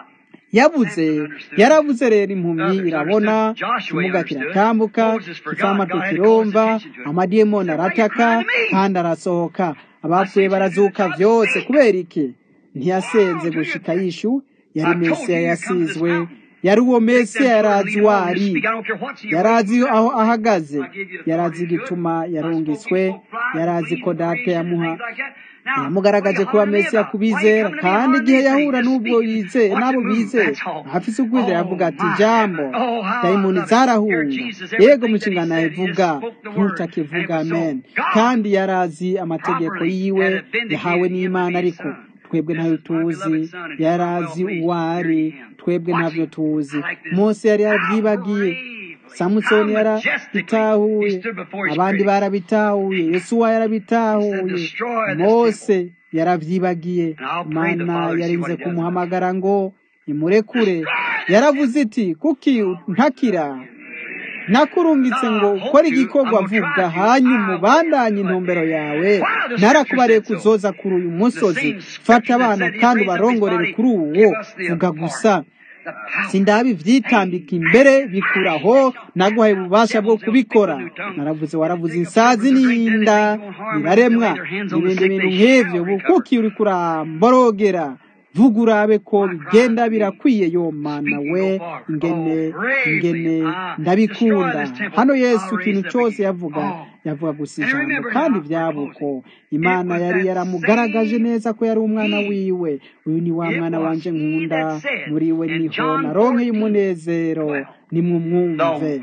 yavuze yaravuze rero impumyi irabona ikimuga kiratambuka ikifamato kiromba amadiyemoni arataka kandi arasohoka abapfuye barazuka vyose kubera iki ntiyasenze gushika yishu yari mesiya yasizwe yari uwo mesiya yarazi wari yarazi aho ahagaze yarazi igituma yarungiswe yarazi ko data yamuha yamugaragaje kuba mesiya kubizera kandi igihe yahura n'ubwo yizeye n'abo bizeye afise ukwizera yavuga ati jambo dayimoni zarahunga yego mu nshingano ivuga ntutakivuga amen kandi yarazi amategeko yiwe yahawe n'imana ariko twebwe ntayo tuzi yarazi uwari twebwe ntabyo tuzi mose yari yarabyibagiye samusoni yarabitahuye abandi barabitahuye yesuwa yarabitahuye mose yaravyibagiye mana yarinze kumuhamagara ngo imurekure yaravuze iti kuki ntakira nakurungitse ngo ukore igikorwa vuga hanyuma ubandanye intumbero yawe narakubariye kuzoza kuri uyu musozi fata abana kandi ubarongorere kuri uwo vuga gusa sindabi vyitambika imbere bikuraho naguhaye ububasha bwo kubikora naravuze waravuze insazi n'inda biraremwa n'ibindi bintu nk'ivyo bukuki uri kuramborogera vuga urabe ko bigenda birakwiye yo mana we ingene ingene ndabikunda hano yesu ikintu cyose yavuga yavuga gusa ijambo kandi byabuko imana yari yaramugaragaje neza ko yari umwana wiwe uyu ni wa mwana wanje nkunda muri we niho naronkeye umunezero nimumwumve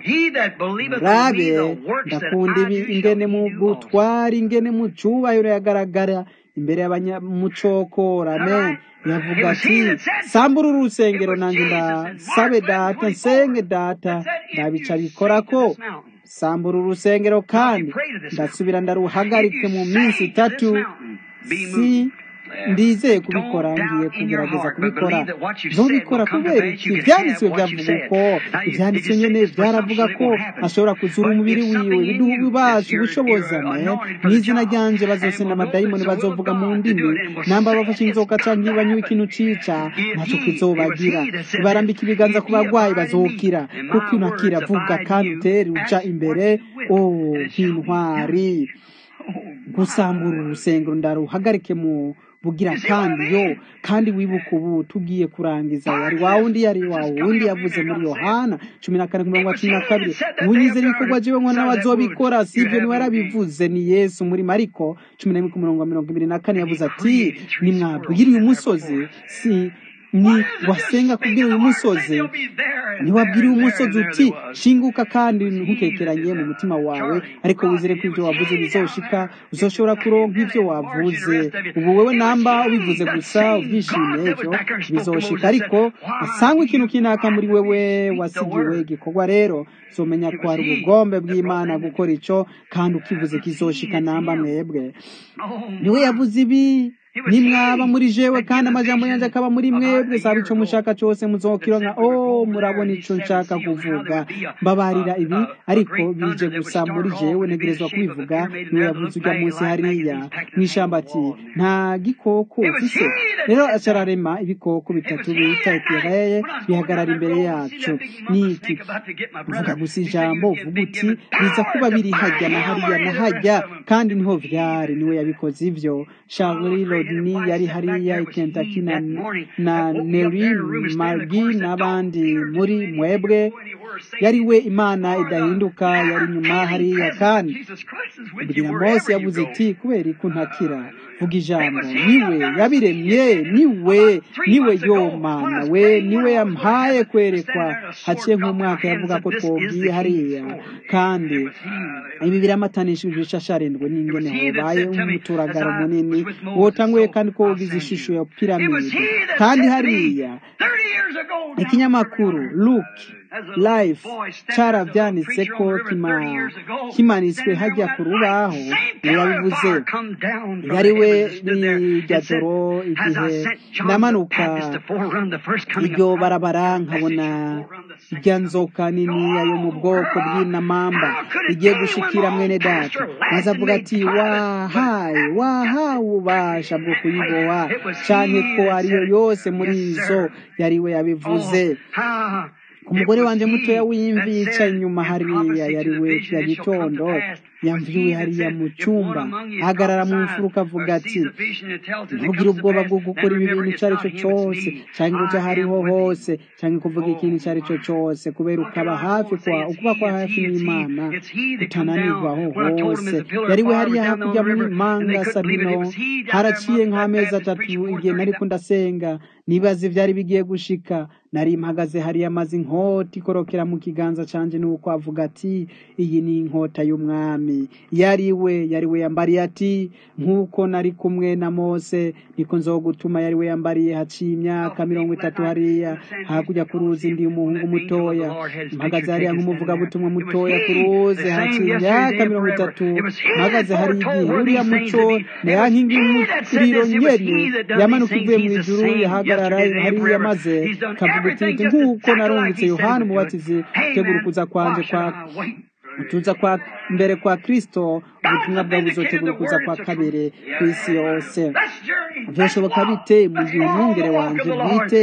murabe ndakunda ibi ingene mu butwari ingene mu cubahiro yagaragara imbere y'abanyamucokora amen yavuga ati sambura urusengero nanjye ndasabe data nsenge data ndabica bikora ko sambura urusengero kandi ndasubira ndaruhagarike mu minsi itatu si ndizeye kubikora ngiye kugerageza kubikora ntubikora kubera iki ibyanditswe byavuga uko ibyanditswe nyine byaravuga ko ashobora kuzura umubiri wiwe biduha ububasha ubushobozi mu izina ryanje bazosenda amadayimoni bazovuga mu ndimi namba bafashe inzoka cyangwa banywa ikintu cica ntacyo kizobagira barambika ibiganza ku barwayi bazokira kuko unakira vuga kandi utere uja imbere o nk'intwari gusambura urusengero ndaruhagarike mu bugira kandi yo kandi wibuka ubu tugiye kurangiza yari wa wundi yari wa wundi yavuze muri yohana cumi na kane ku mirongo cumi na kabiri unyizera ibikorwa jewe ngo nawe azobikora si ibyo niwe yarabivuze ni yesu muri mariko cumi na rimwe ku murongo wa mirongo ibiri na kane yavuze ati nimwabwira uyu musozi si ni wasenga kubwira uyu musozi ntiwabwiriye umusozi uti shinguka kandi ntukekeranye mu mutima wawe ariko wizere ko ibyo wavuze bizoshika uzoshobora kuronka ibyo wavuze ubu wowe namba ubivuze gusa ubyishimiye ibyo bizoshika ariko asangwa ikintu kinaka muri wewe wasigiwe igikorwa rero zomenya ko hari ubugombe bw'imana gukora ico kandi ukivuze kizoshika namba mwebwe niwe yavuze ibi nimwaba muri jewe kandi amajambo yanjye akaba muri mwebwe saba ico mushaka cose muzokironka oh murabona ico nshaka kuvuga mbabarira ibi ariko bije gusa muri jewe ntegerezwa kubivuga niwe yavuze ujya munsi hariya mw'ishamba ati nta gikoko ufise rero acararema ibikoko bitatu bita etireye bihagarara imbere yacu niki vuga gusa ijambo uvuga uti biza kuba biri hajya na hariya na hajya kandi niho vyari niwe yabikoze ivyo Charlie Rodney yari hariya i Kentucky na, na Neri Margi n'abandi muri mwebwe yari we imana idahinduka yari nyuma hariya kandi kugira Mose yavuze iti kubera ko ntakira vuga ijambo niwe yabiremye niwe niwe yo mana we niwe yampaye kwerekwa haciye nk'umwaka yavuga ko twobwiye hariya kandi ibi biramatanishije ishasharindwe n'ingene hobaye umuturagaro munini wotanguye kandi ko wogize ishusho ya piramide kandi hariya ikinyamakuru luke life caravyanditse ko kimanitswe hajya ku rubaho yabivuze yari we rirya joro igihe ndamanuka iryo barabara nkabona irya nzoka niniya yo mu bwoko bw'inamamba igiye gushikira mwene data maze avuga ati wahaye wahawe ububasha bwo kuyiboha canke ko ariyo yose muri izo yari we yabivuze umugore wanjye mutoya w'imvi yicaye inyuma hariya yari we ya gitondo yamviwe hariya mu cyumba ahagarara mu mfuruka avuga ati ntugire ubwoba bwo gukora ibi bintu icyo ari cyo cyose cyangwa ujya hariho hose cyangwa kuvuga ikintu icyo ari cyo cyose kubera ukaba hafi kwa ukuba kwa hafi n'imana utananirwaho hose yari we hariya hakurya muri manga sabino haraciye nk'amezi atatu igihe nari ndasenga nibaza ibyari bigiye gushika nari mpagaze hariya maze inkota ikorokera mu kiganza canje nuko avuga ati iyi ni inkota y'umwami yari we yari we yambariye ati nk'uko nari kumwe na mose niko nzogutuma yari we yambariye haciye imyaka mirongo itatu hariya hakurya ku ruzi ndi umuhungu mutoya mpagaze hariya nk'umuvugabutumwa mutoya ku ruzi haciye imyaka mirongo itatu mpagaze hari igihe uriya muco ya nkingi y'umuriro nyene yamanuka ivuye mu ijuru yahagarara hariya maze kavuga iti nk'uko narungitse yohana umubatizi tegura ukuza kwanje kwa utuza kwa mbere kwa kristo ubutumwa bwawe buzotegura kuza kwa kabiri ku isi yose byashoboka bite mu gihe umwungere wanjye bwite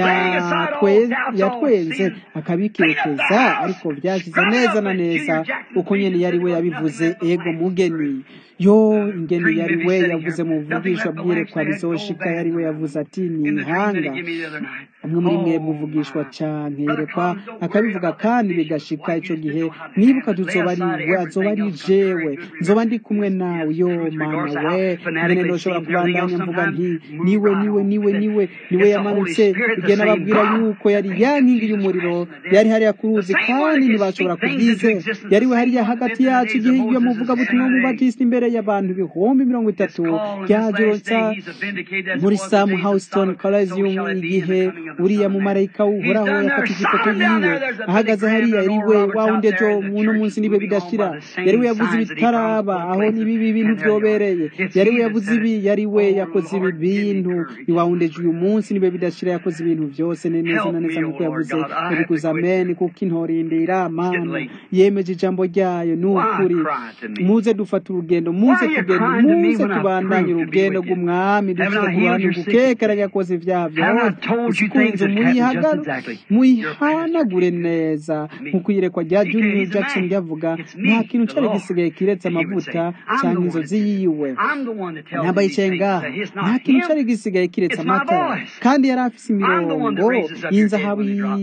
yatwenze akabikekeza ariko byashyize neza na neza uko nyine yari we yabivuze ego mugeni yo ingeni yari we yavuze mu buvugishwa bwirekwa bizoshika yari we yavuze ati ni ihanga umwe muri mwe muvugishwa cyane yerekwa akabivuga kandi bigashika icyo gihe nibuka tuzoba ari we azoba ari jewe nzoba ndi kumwe nawe yo mana we ngene ndoshobora kubandanya mvuga nti niwe niwe niwe niwe niwe yamanutse igihe nababwira yuko yari ya nkingi y'umuriro yari hariya ku ruzi kandi ntibashobora kubyize yari we hariya hagati yacu igihe iyo muvuga butumwa mubatista imbere y'abantu ibihumbi mirongo itatu byajuronsa muri sam houston coliseum igihe uriya mumarayika uhoraho yafata ifoto yiwe ahagaze hariya yari we wa wundi ejo uno munsi nibe bidashira yari we yavuze ibitaraba aho nibibi bintu byobereye yari we yavuze ibi yari we yakoze ibi bintu ni wa wundi ejo uyu munsi nibe bidashira yakoze ibintu byose neza na neza nk'uko yavuze yabikoze amen kuko intorindira mana yemeje ijambo ryayo ni ukuri muze dufata urugendo muze tugende muze tubandanye urugendo rw'umwami dufite ku ruhande gukekera yakoze ibyaha byose kunze muyihanagure neza nk'uko iyerekwa rya junior jackson ryavuga nta kintu cyari gisigaye kiretse amavuta cyangwa inzozi yiwe ntabwo yicaye ngaha nta kintu cyari gisigaye kiretse amatara kandi yari afite imirongo y'inzahabu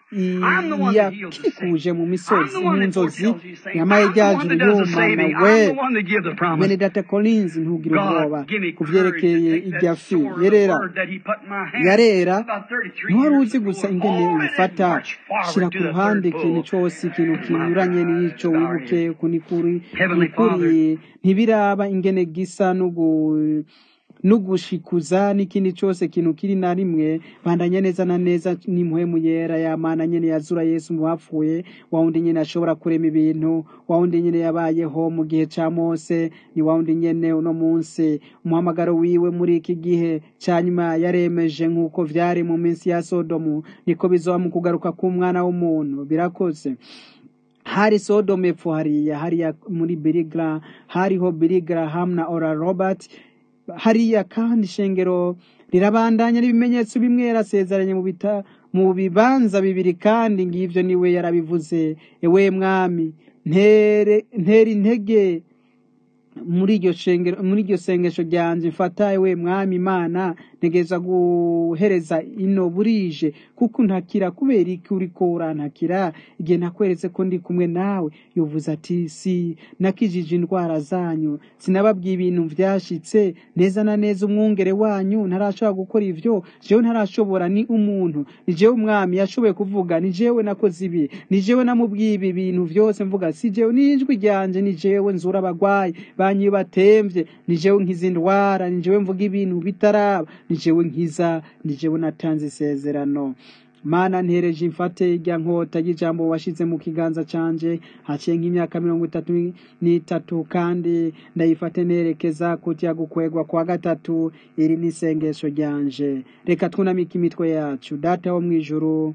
I'm the one that heals the sick. yakikuje mu I'm misozi the mu one that nzozi foretells these things. yamaye I'm the one ryajuru that does the y'umwana saving. we I'm the one that gives the promise. mwene data collins ntugire ubwoba God, give me ku courage to vyerekeye take irya that fi sword, the yerera word that He put in my hand yarera about 33 ntiwari years uzi ago, gusa and ingene hold it and ubifata march shira forward ku to the ruhande third ikintu bull. cose ikintu My kinyuranye n'ico God, wibuke kuni kuri Heavenly nikuriye ntibiraba ingene gisa n'ugu nugushikuza n'ikindi cose kintu kiri na rimwe bandanye neza na neza n'impwemu yera yamana nyene yazura yesu mu bapfuye wawundi nyene ashobora kurema ibintu wawundi nyene yabayeho mu gihe ca mose ni wawundi nyene uno munsi umuhamagaro wiwe muri iki gihe ca nyuma yaremeje nk'uko vyari mu minsi ya sodomu niko bizoba mu kugaruka k'umwana w'umuntu birakoze hari Sodom epfo hariya hariya muri Birigra hariho Birigraham na Ora Robert hariya kandi ishengero rirabandanya n'ibimenyetso bimwe yarasezeranye mu bita mu bibanza bibiri kandi ngivyo niwe yarabivuze ewe mwami ntere ntera intege muri iryo shengero muri iryo sengesho ryanje mfata ewe mwami imana ntegereza guhereza ino burije kuko ntakira kubera iki uriko urantakira igihe nakweretse ko ndi kumwe nawe yovuze ati si nakijije indwara zanyu sinababwiye ibintu vyashitse neza na neza umwungere wanyu ntarashobora gukora ivyo jewe ntarashobora ni umuntu ni jewe umwami yashoboye kuvuga ni jewe nakoze ibi ni jewe namubwiye ibi bintu vyose mvuga si jewe n'ijwi ryanje ni jewe nzura abagwayi banyu batemvye ni jewe nkiza indwara ni jewe mvuga ibintu bitaraba ni jewe nkiza ni jewe natanze isezerano mana ntereje imfate irya nkota y'ijambo washize mu kiganza canje haciye nk'imyaka mirongo itatu n'itatu kandi ndayifate nerekeza kutya gukwegwa kwa gatatu iri ni isengesho ryanje reka twunamike imitwe yacu data wo mw'ijuru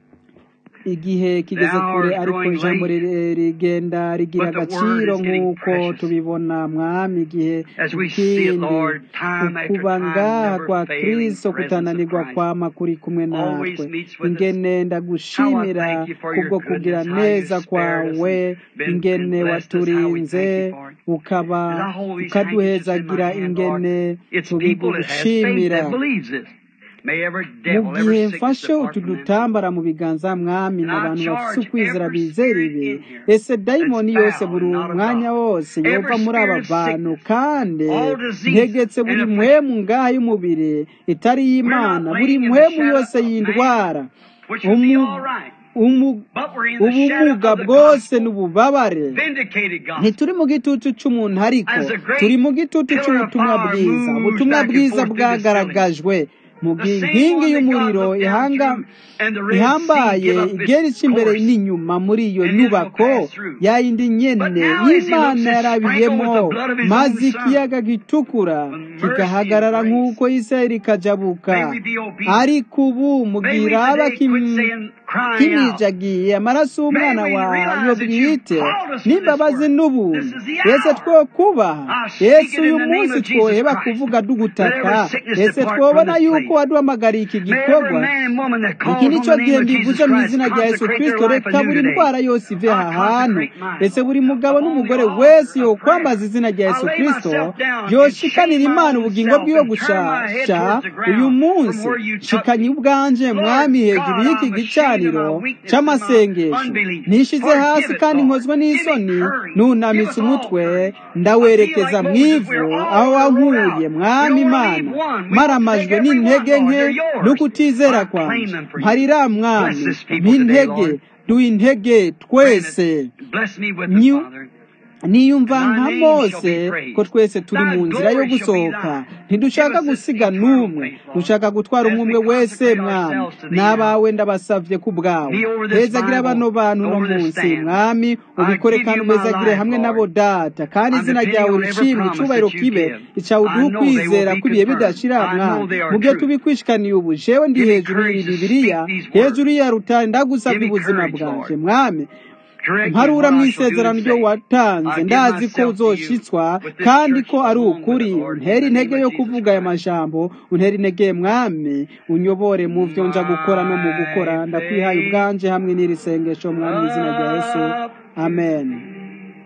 igihe kigeze The hour kure is ariko growing ijambo late, ri- rigenda rigira but the word agaciro is getting nk'uko precious. tubibona mwami igihe As we see it, ikindi Lord, time after ukuba time, ngaha never kwa failing kristo presence of kutananirwa Christ. kwama kuri kumwe Always natwe meets with us. ingene How I ndagushimira thank you for your kubwo kugira goodness, how you neza spared us kwawe and been, ingene and blessed us, how we waturinze thank you for it. ukaba As I hold these handkerchiefs in my ukaduhezagira hand, Lord, ingene it's people that has faith tubigushimira that believes this. May every mu devil, gihe every sickness mfashe depart utu from them. dutambara mu biganza mwami And I n'abantu bafise charge ukwizera every bizera spirit ibi in here ese that's dayimoni yose foul buri and not of mwanya God. wose yova Every muri aba spirit of bantu sickness, kandi all disease ntegetse and buri affliction. mpwemu ngaha y'umubiri itari We're y'imana not buri laying in the mpwemu shadow yose of man, y'indwara which would be umu all right. umu But we're in the shadow ubumuga of the bwose gospel, n'ububabare vindicated gospel. ntituri mu gitutu c'umuntu ariko As a great turi mu gitutu pillar of c'ubutumwa fire bwiza moves ubutumwa back and bwiza forth through this building, bwagaragajwe mu the gihe same inkingi one that God y'umuriro looked down ihanga through and the Red Sea ihambaye give up igera its ica imbere course n'inyuma muri iyo and Israel nyubako passed through. yayindi But nyene now as he looks, y'imana it's sprinkled with yarabiyemo the blood of his maze own son. ikiyaga gitukura With mercy and kigahagarara grace. nk'uko isirayeli ikajabuka May we be obedient. ariko ubu May we mugira aba today quit kim- saying, crying out. kimijagiye amaraso May y'umwana we wayo realize that you bwite called us to this n'imbabazi work. This n'ubuntu is the ese hour. twokubaha I speak yesu it uyu in the name munsi of Jesus twoheba Christ. kuvuga Let dugutaka every sickness ese depart from twobona this yuko place. waduhamagariye iki May every gikorwa man and woman that iki calls on nicyo the name gihe of Jesus ndivuze mu Christ izina rya yesu consecrate their kristo life reka anew buri today. ndwara yose ive I aha hantu consecrate mine, ese Lord, buri mugabo upon the n'umugore altar wese of yokwambaza prayer. izina rya I yesu lay kristo myself down and yoshikanira shame my imana own ubugingo self bwiwe and turn my head gushasha towards the uyu ground from munsi where you took shikanye me. ubwanje Lord mwami hejuru God, y'iki I'm ashamed of my gicaniro weakness and my c'amasengesho unbelief. nishize hasi Forgive it, kandi Lord. nkozwe Give me n'isoni courage. Give nunamitse us all umutwe courage. I feel ndawerekeza like mu Moses, ivu we're aho all rode wankuye out. We mwami don't want to leave imana one. We want to take maramajwe every one, n'intege Lord. nke They're yours. n'ukutizera I claim kwanje them for you. mparira Bless mwami this people today, mpintege Lord. duha intege Grant twese it. Bless me with it, Nyu- Father. niyumva And thy nka name shall mose be ko praised. twese turi Thy mu nzira yo glory shall be gusohoka thine. ntidushaka Give us this gusiga eternal n'umwe faith, Lord. dushaka gutwara As umwe we umwe wese consecrate mwami ourselves to thee n'abawe ndabasavye ku bwawe Be over this hezagira bano Bible, bantu no over this munsi stand. mwami I ubikore give kandi you my umezagire life, hamwe Lord. nabo data kandi I'm izina depending ryawe on every rishimwe promise icubahiro that you kibe give. icawe I uduha know they will ukwizera be kw'ibihe confirmed. bidashira I know mwami they are mu gihe true. tubikwishikaniye ubu jewe ndi Give me hejuru courage y'iri to bibiriya speak these words. hejuru ya rutare ndagusavye Give me ubuzima courage, bwanje Lord. mwami Correct me in mparura what mu I shall do isezerano and ryo say. watanze I give ndazi ko myself to you uzoshitswa with this kandi church ko ari along with ukuri it, Lord, in untera the name intege of yo Jesus kuvuga aya Christ. majambo untera intege mwami unyobore mu vyo nja gukora no mu gukora My ndakwihaye faith ubwanje hamwe n'iri sengesho mwami mu izina rya yesu up to amen thee.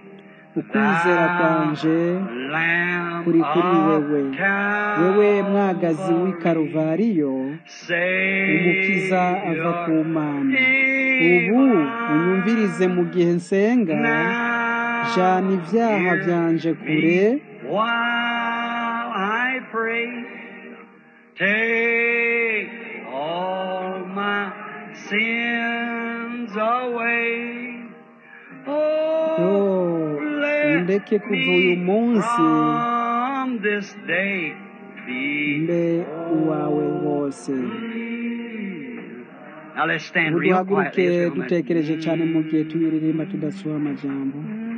ukwizera kwanje kuri kuri wewe wewe mwagazi w'i karuvariyo umukiza ava ku mana ubu unyumvirize mu gihe nsenga jana ibyaha byanje kure while I pray. Take all my sins away. yo Oh, let undeke kuva uyu me munsi from this day be mbe uwawe wose Now let's stand ubu real duhaguruke quietly. as we dutekereje cyane mu gihe tuyiririmba tudasuha amajambo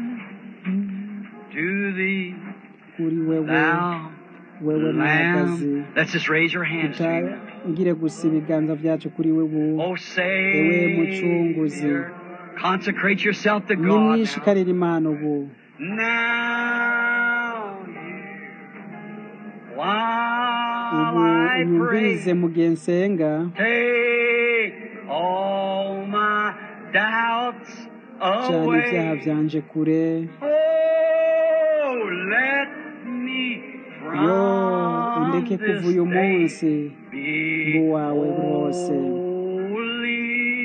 To thee, kuri wewe thou wewe mwagazi Lamb. Let's just raise your hands to him. utangire gusa ibiganza byacu kuri wewe Oh, Ewe say, mucunguzi consecrate yourself to God. nimwishikarire imana ubu Now, while ubu I unyumvirize pray, mu gihe nsenga take all my doubts cyane ibyaha away. byanje kure Oh, let me yo from undeke kuva this uyu day munsi be buwawe bwose holy.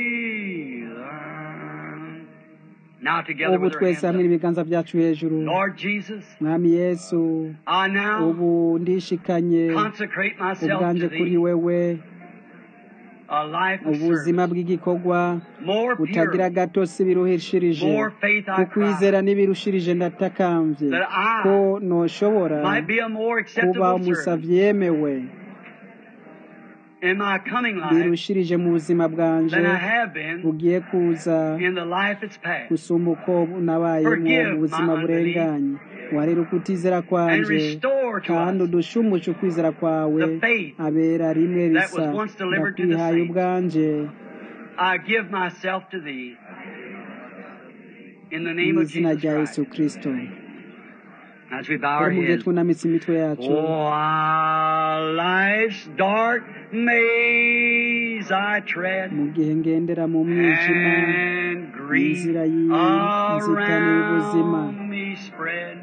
Now together ubu with our twese hands hamwe up. n'ibiganza byacu hejuru Lord Jesus, mwami yesu I now ubu ndishikanye consecrate myself ubwanje to kuri thee, wewe a life of ubuzima service, bw'igikorwa more butagira pure, gatosi biruhishirije more faith I cry, kukwizera n'ibirushirije ndatakambye that ko I noshobora might be a more kuba acceptable servant umusavyi yemewe in my coming life birushirije mu buzima bwanje than I have been bugiye kuza in the life that's past. gusumba uko nabayemo Forgive mu buzima my burenganye warera ukutizera and kwanje restore to kandi us udushumushe ukwizera kwawe the faith abera rimwe that risa was once delivered to the ndakwihaye saints. ubwanje I give myself to thee in the mu name of izina Jesus rya Christ. yesu kirisito As we bow our rero mu gihe heads, twunamitse imitwe yacu while life's dark maze I tread, mu gihe ngendera mu mwijima and grief inzira y'inzitane y'ubuzima around me spread.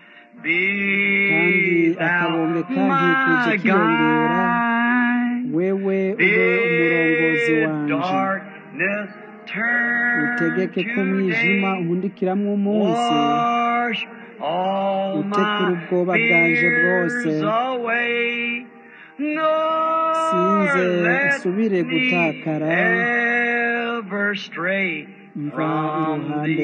kandi Be akabonge thou kankikuje my kiyongera guide. wewe ube umurongozi Bid wanje darkness turn utegeke ko to umwijima day. undikiramwo umunsi Wash all utekure my ubwoba bwanje bwose fears away. sinze Nor let nsubire me gutakara ever stray mva from iruhande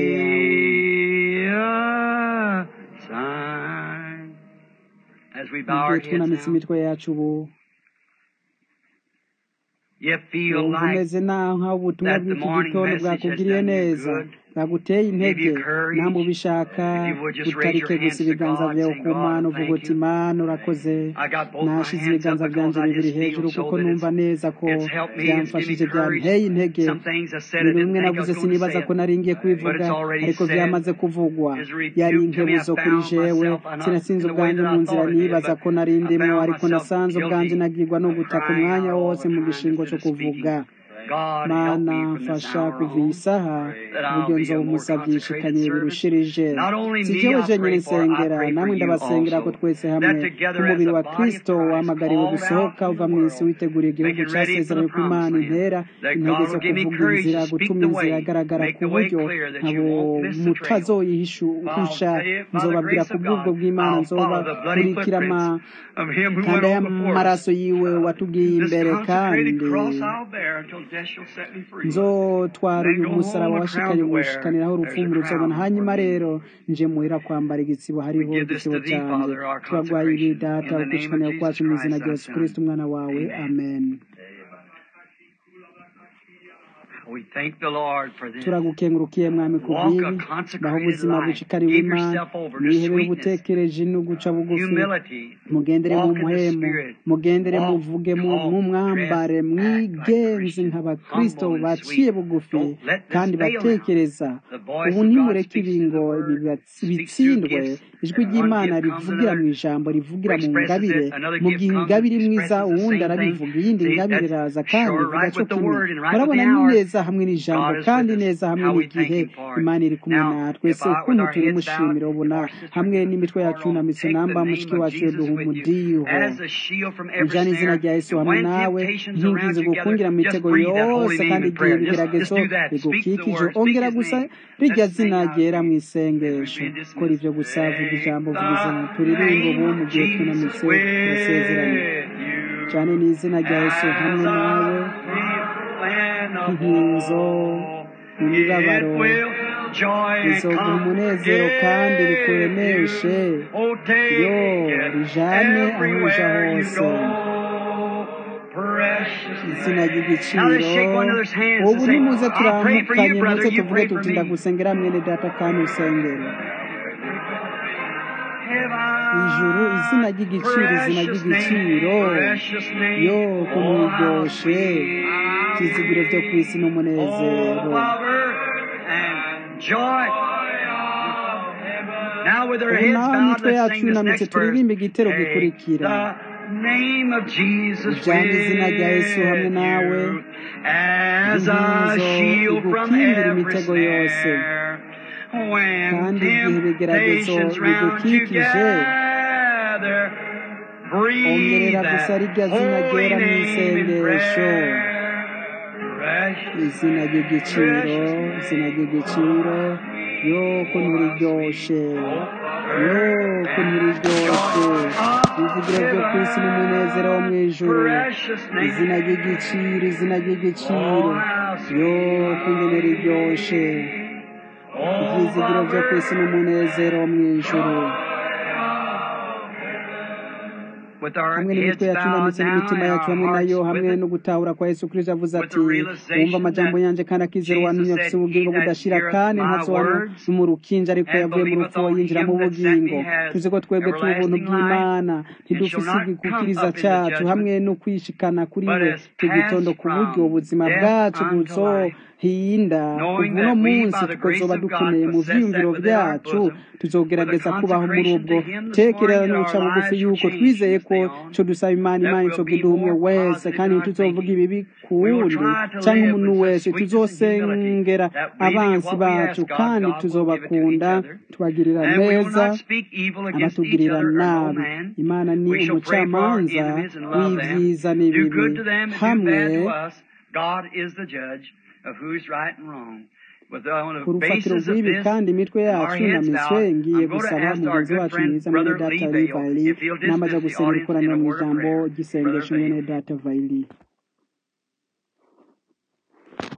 yawe the aside. As we mu bow our gihe heads twunamitse now, imitwe yacu ubu you feel wumva like umeze naho nk'aho ubutumwa that the bw'iki morning gitondo message has bwakugiriye done you neza good, bwaguteye intege give you courage. namwe ubishaka If you would just raise your utarike hands gusa to ibiganza God, byawe saying, ku mana God, uvuga thank uti you. mana urakoze I got both my nashize hands up ibiganza because byanjye I bibiri just feel hejuru so kuko that numva it's, neza ko it's helped me, it's given me byamfashije courage. byanteye intege Some things I said I ibintu didn't bimwe think I navuze was going to sinibaza say ko it. nari ngiye But kubivuga it's already ariko said. byamaze kuvugwa Is a yari rebuke to me. I inkebuzo kuri found jewe myself, I not sinasinze in the way ubwanjye that mu I nzira thought I did, nibaza but ko nari I ndimo found ariko myself nasanze ubwanjye guilty nagirwa no of gutaka crying umwanya out all wose the mu time gishingo instead cyo of speaking. kuvuga God help mana me from this mfasha hour kuva iyi on saha that I'll uburyo be a nzoba more umusavyi consecrated yishikanye servant. birushirije Not only si me, jewe I jenyine pray for, I nsengera pray for namwe you ndabasengera ko also. twese hamwe That together as nk'umubiri a wa body of kristo Christ, wahamagariwe called out gusohoka from the uva mu isi world, witeguriye igihugu making ready for casezeranye the ko imana promised land, intera that intege God zo will give me kuvuga courage inzira to speak gutuma the inzira way, igaragara make ku the way buryo clear that nkabo you won't miss the trail. mutazoyihisha I'll tell you, by the nzobabwira grace ku of bw'ubwo God, bw'imana I'll follow the bloody nzobakurikira ama footprints of Him who went kanda on before us. y'amaraso yiwe watugiye This imbere consecrated kandi cross I'll bear until death shall set me free. nzotwara Then uyu go musaraba home a washikanye crown to wear. gushikaniraho There's a urupfumu crown ruzobona hanyuma for me. rero nje muhira kwambara igitsibo We hariho give this igitsibo to thee, cyanjye Father, our turagwaye ibi consecration. data In the name of ukwishikanira Jesus kwacu mu izina Christ, rya thy yesu kristo Son. umwana wawe Amen. amen We thank the Lord for this. turagukengurukiye mwami ku Walk a bw'ibi baho consecrated ubuzima life. bushikariwe Give imana yourself over to mwihebere sweetness, ubutekereje no guca bugufi humility. mugendere mu Walk in the muhemu Spirit. mugendere Walk, muvuge mu talk, mwambare dress, act like mwigenzi Christians. nk'abakristo Humble and baciye sweet. bugufi Don't let this kandi fail now. batekereza The voice ubu of God ntimureke speaks ibi through the ngo word, bibatsi- speaks through bitsindwe gifts. ijwi One ry'imana gift comes rivugira mu another ijambo rivugira mu expresses ngabire it. Another mu gift gihe comes ingabire and imwiza expresses the uwundi same thing. arabivuga iyindi See, ngabire that's iraza kandi sure ivuga right cyo with the kimwe word and right with murabona the ni hour. neza neza hamwe n'ijambo kandi neza hamwe n'igihe imana iri kumwe natwe se ukuntu turi mushimira ubona hamwe n'imitwe yacu yunamitse namba mushiki wacu duha umudiho ujana izina rya yesu hamwe nawe nkingize gukungira mu mitego yose kandi igihe ibigeragezo bigukikije ongera gusa rijya zina ryera mu isengesho kora ibyo gusa vuga ijambo vuga izina turirimbo ubu mu gihe tunamitse turasezeranye cyane n'izina rya yesu hamwe nawe inkinzo mu mibabaro rizoguha umunezero kandi rikuremeshe yo rijane aho uja hose izina ry'igiciro ubu nimuze turamukanye muze tuvuge tuti ndagusengera mwene data kandi usengere ijuru izina ry'igiciro izina ry'igiciro yo kumwiryoshe byizigiro byo ku isi n'umunezero ubu naho imitwe yacu yunamitse turirimba igitero gikurikira ujyana izina rya yesu hamwe nawe inkinzo igukingira imitego yose kandi igihe ibigeragezo bigukikije ongerera gusa rijya zina ryera mu isengesho izina ry'igiciro izina ry'igiciro yo ukuntu riryoshe yo ukuntu riryoshe ibivugiro byo ku isi n'umunezero wo mu ijuru izina ry'igiciro izina ry'igiciro yo ukuntu riryoshe ibyizigiro byo ku isi n'umunezero wo mu ijuru hamwe n'imitwe yacu imanitse n'imitima yacu hamwe nayo hamwe no gutahura kwa yesu kirisito avuze ati wumva amajambo yanjye kandi akizera wamenye afite ubugingo budashira kandi ntasobanura mu rukinja ariko yavuye mu rupfu yinjira mu bugingo tuzi ko twebwe turi ubuntu bw'imana ntidufise igikukiriza cyacu hamwe no kwishikana kuri we tugitondo ku buryo ubuzima bwacu buzohinda kuva uno munsi tukazoba dukeneye mu vyiyumviro vyacu tuzogerageza kubaho muri ubwo tekerera n'uca bugufi yuko twizeye ko co dusaba imana imana izogiduha umwe wese kandi ntituzovuga ibibi kuwundi canke umuntu wese tuzosengera abansi bacu kandi tuzobakunda tubagirira neza abatugirira nabi imana ni umucamanza w'ivyiza n'ibibi hamwe ku rufatiro rw'ibi kandi imitwe yacu yunamitswe ngiye gusaba mugenzi wacu mwiza mwene data vayili n'amaze gusengera ikoraniro mu ijambo ry'isengesho mwene data vayili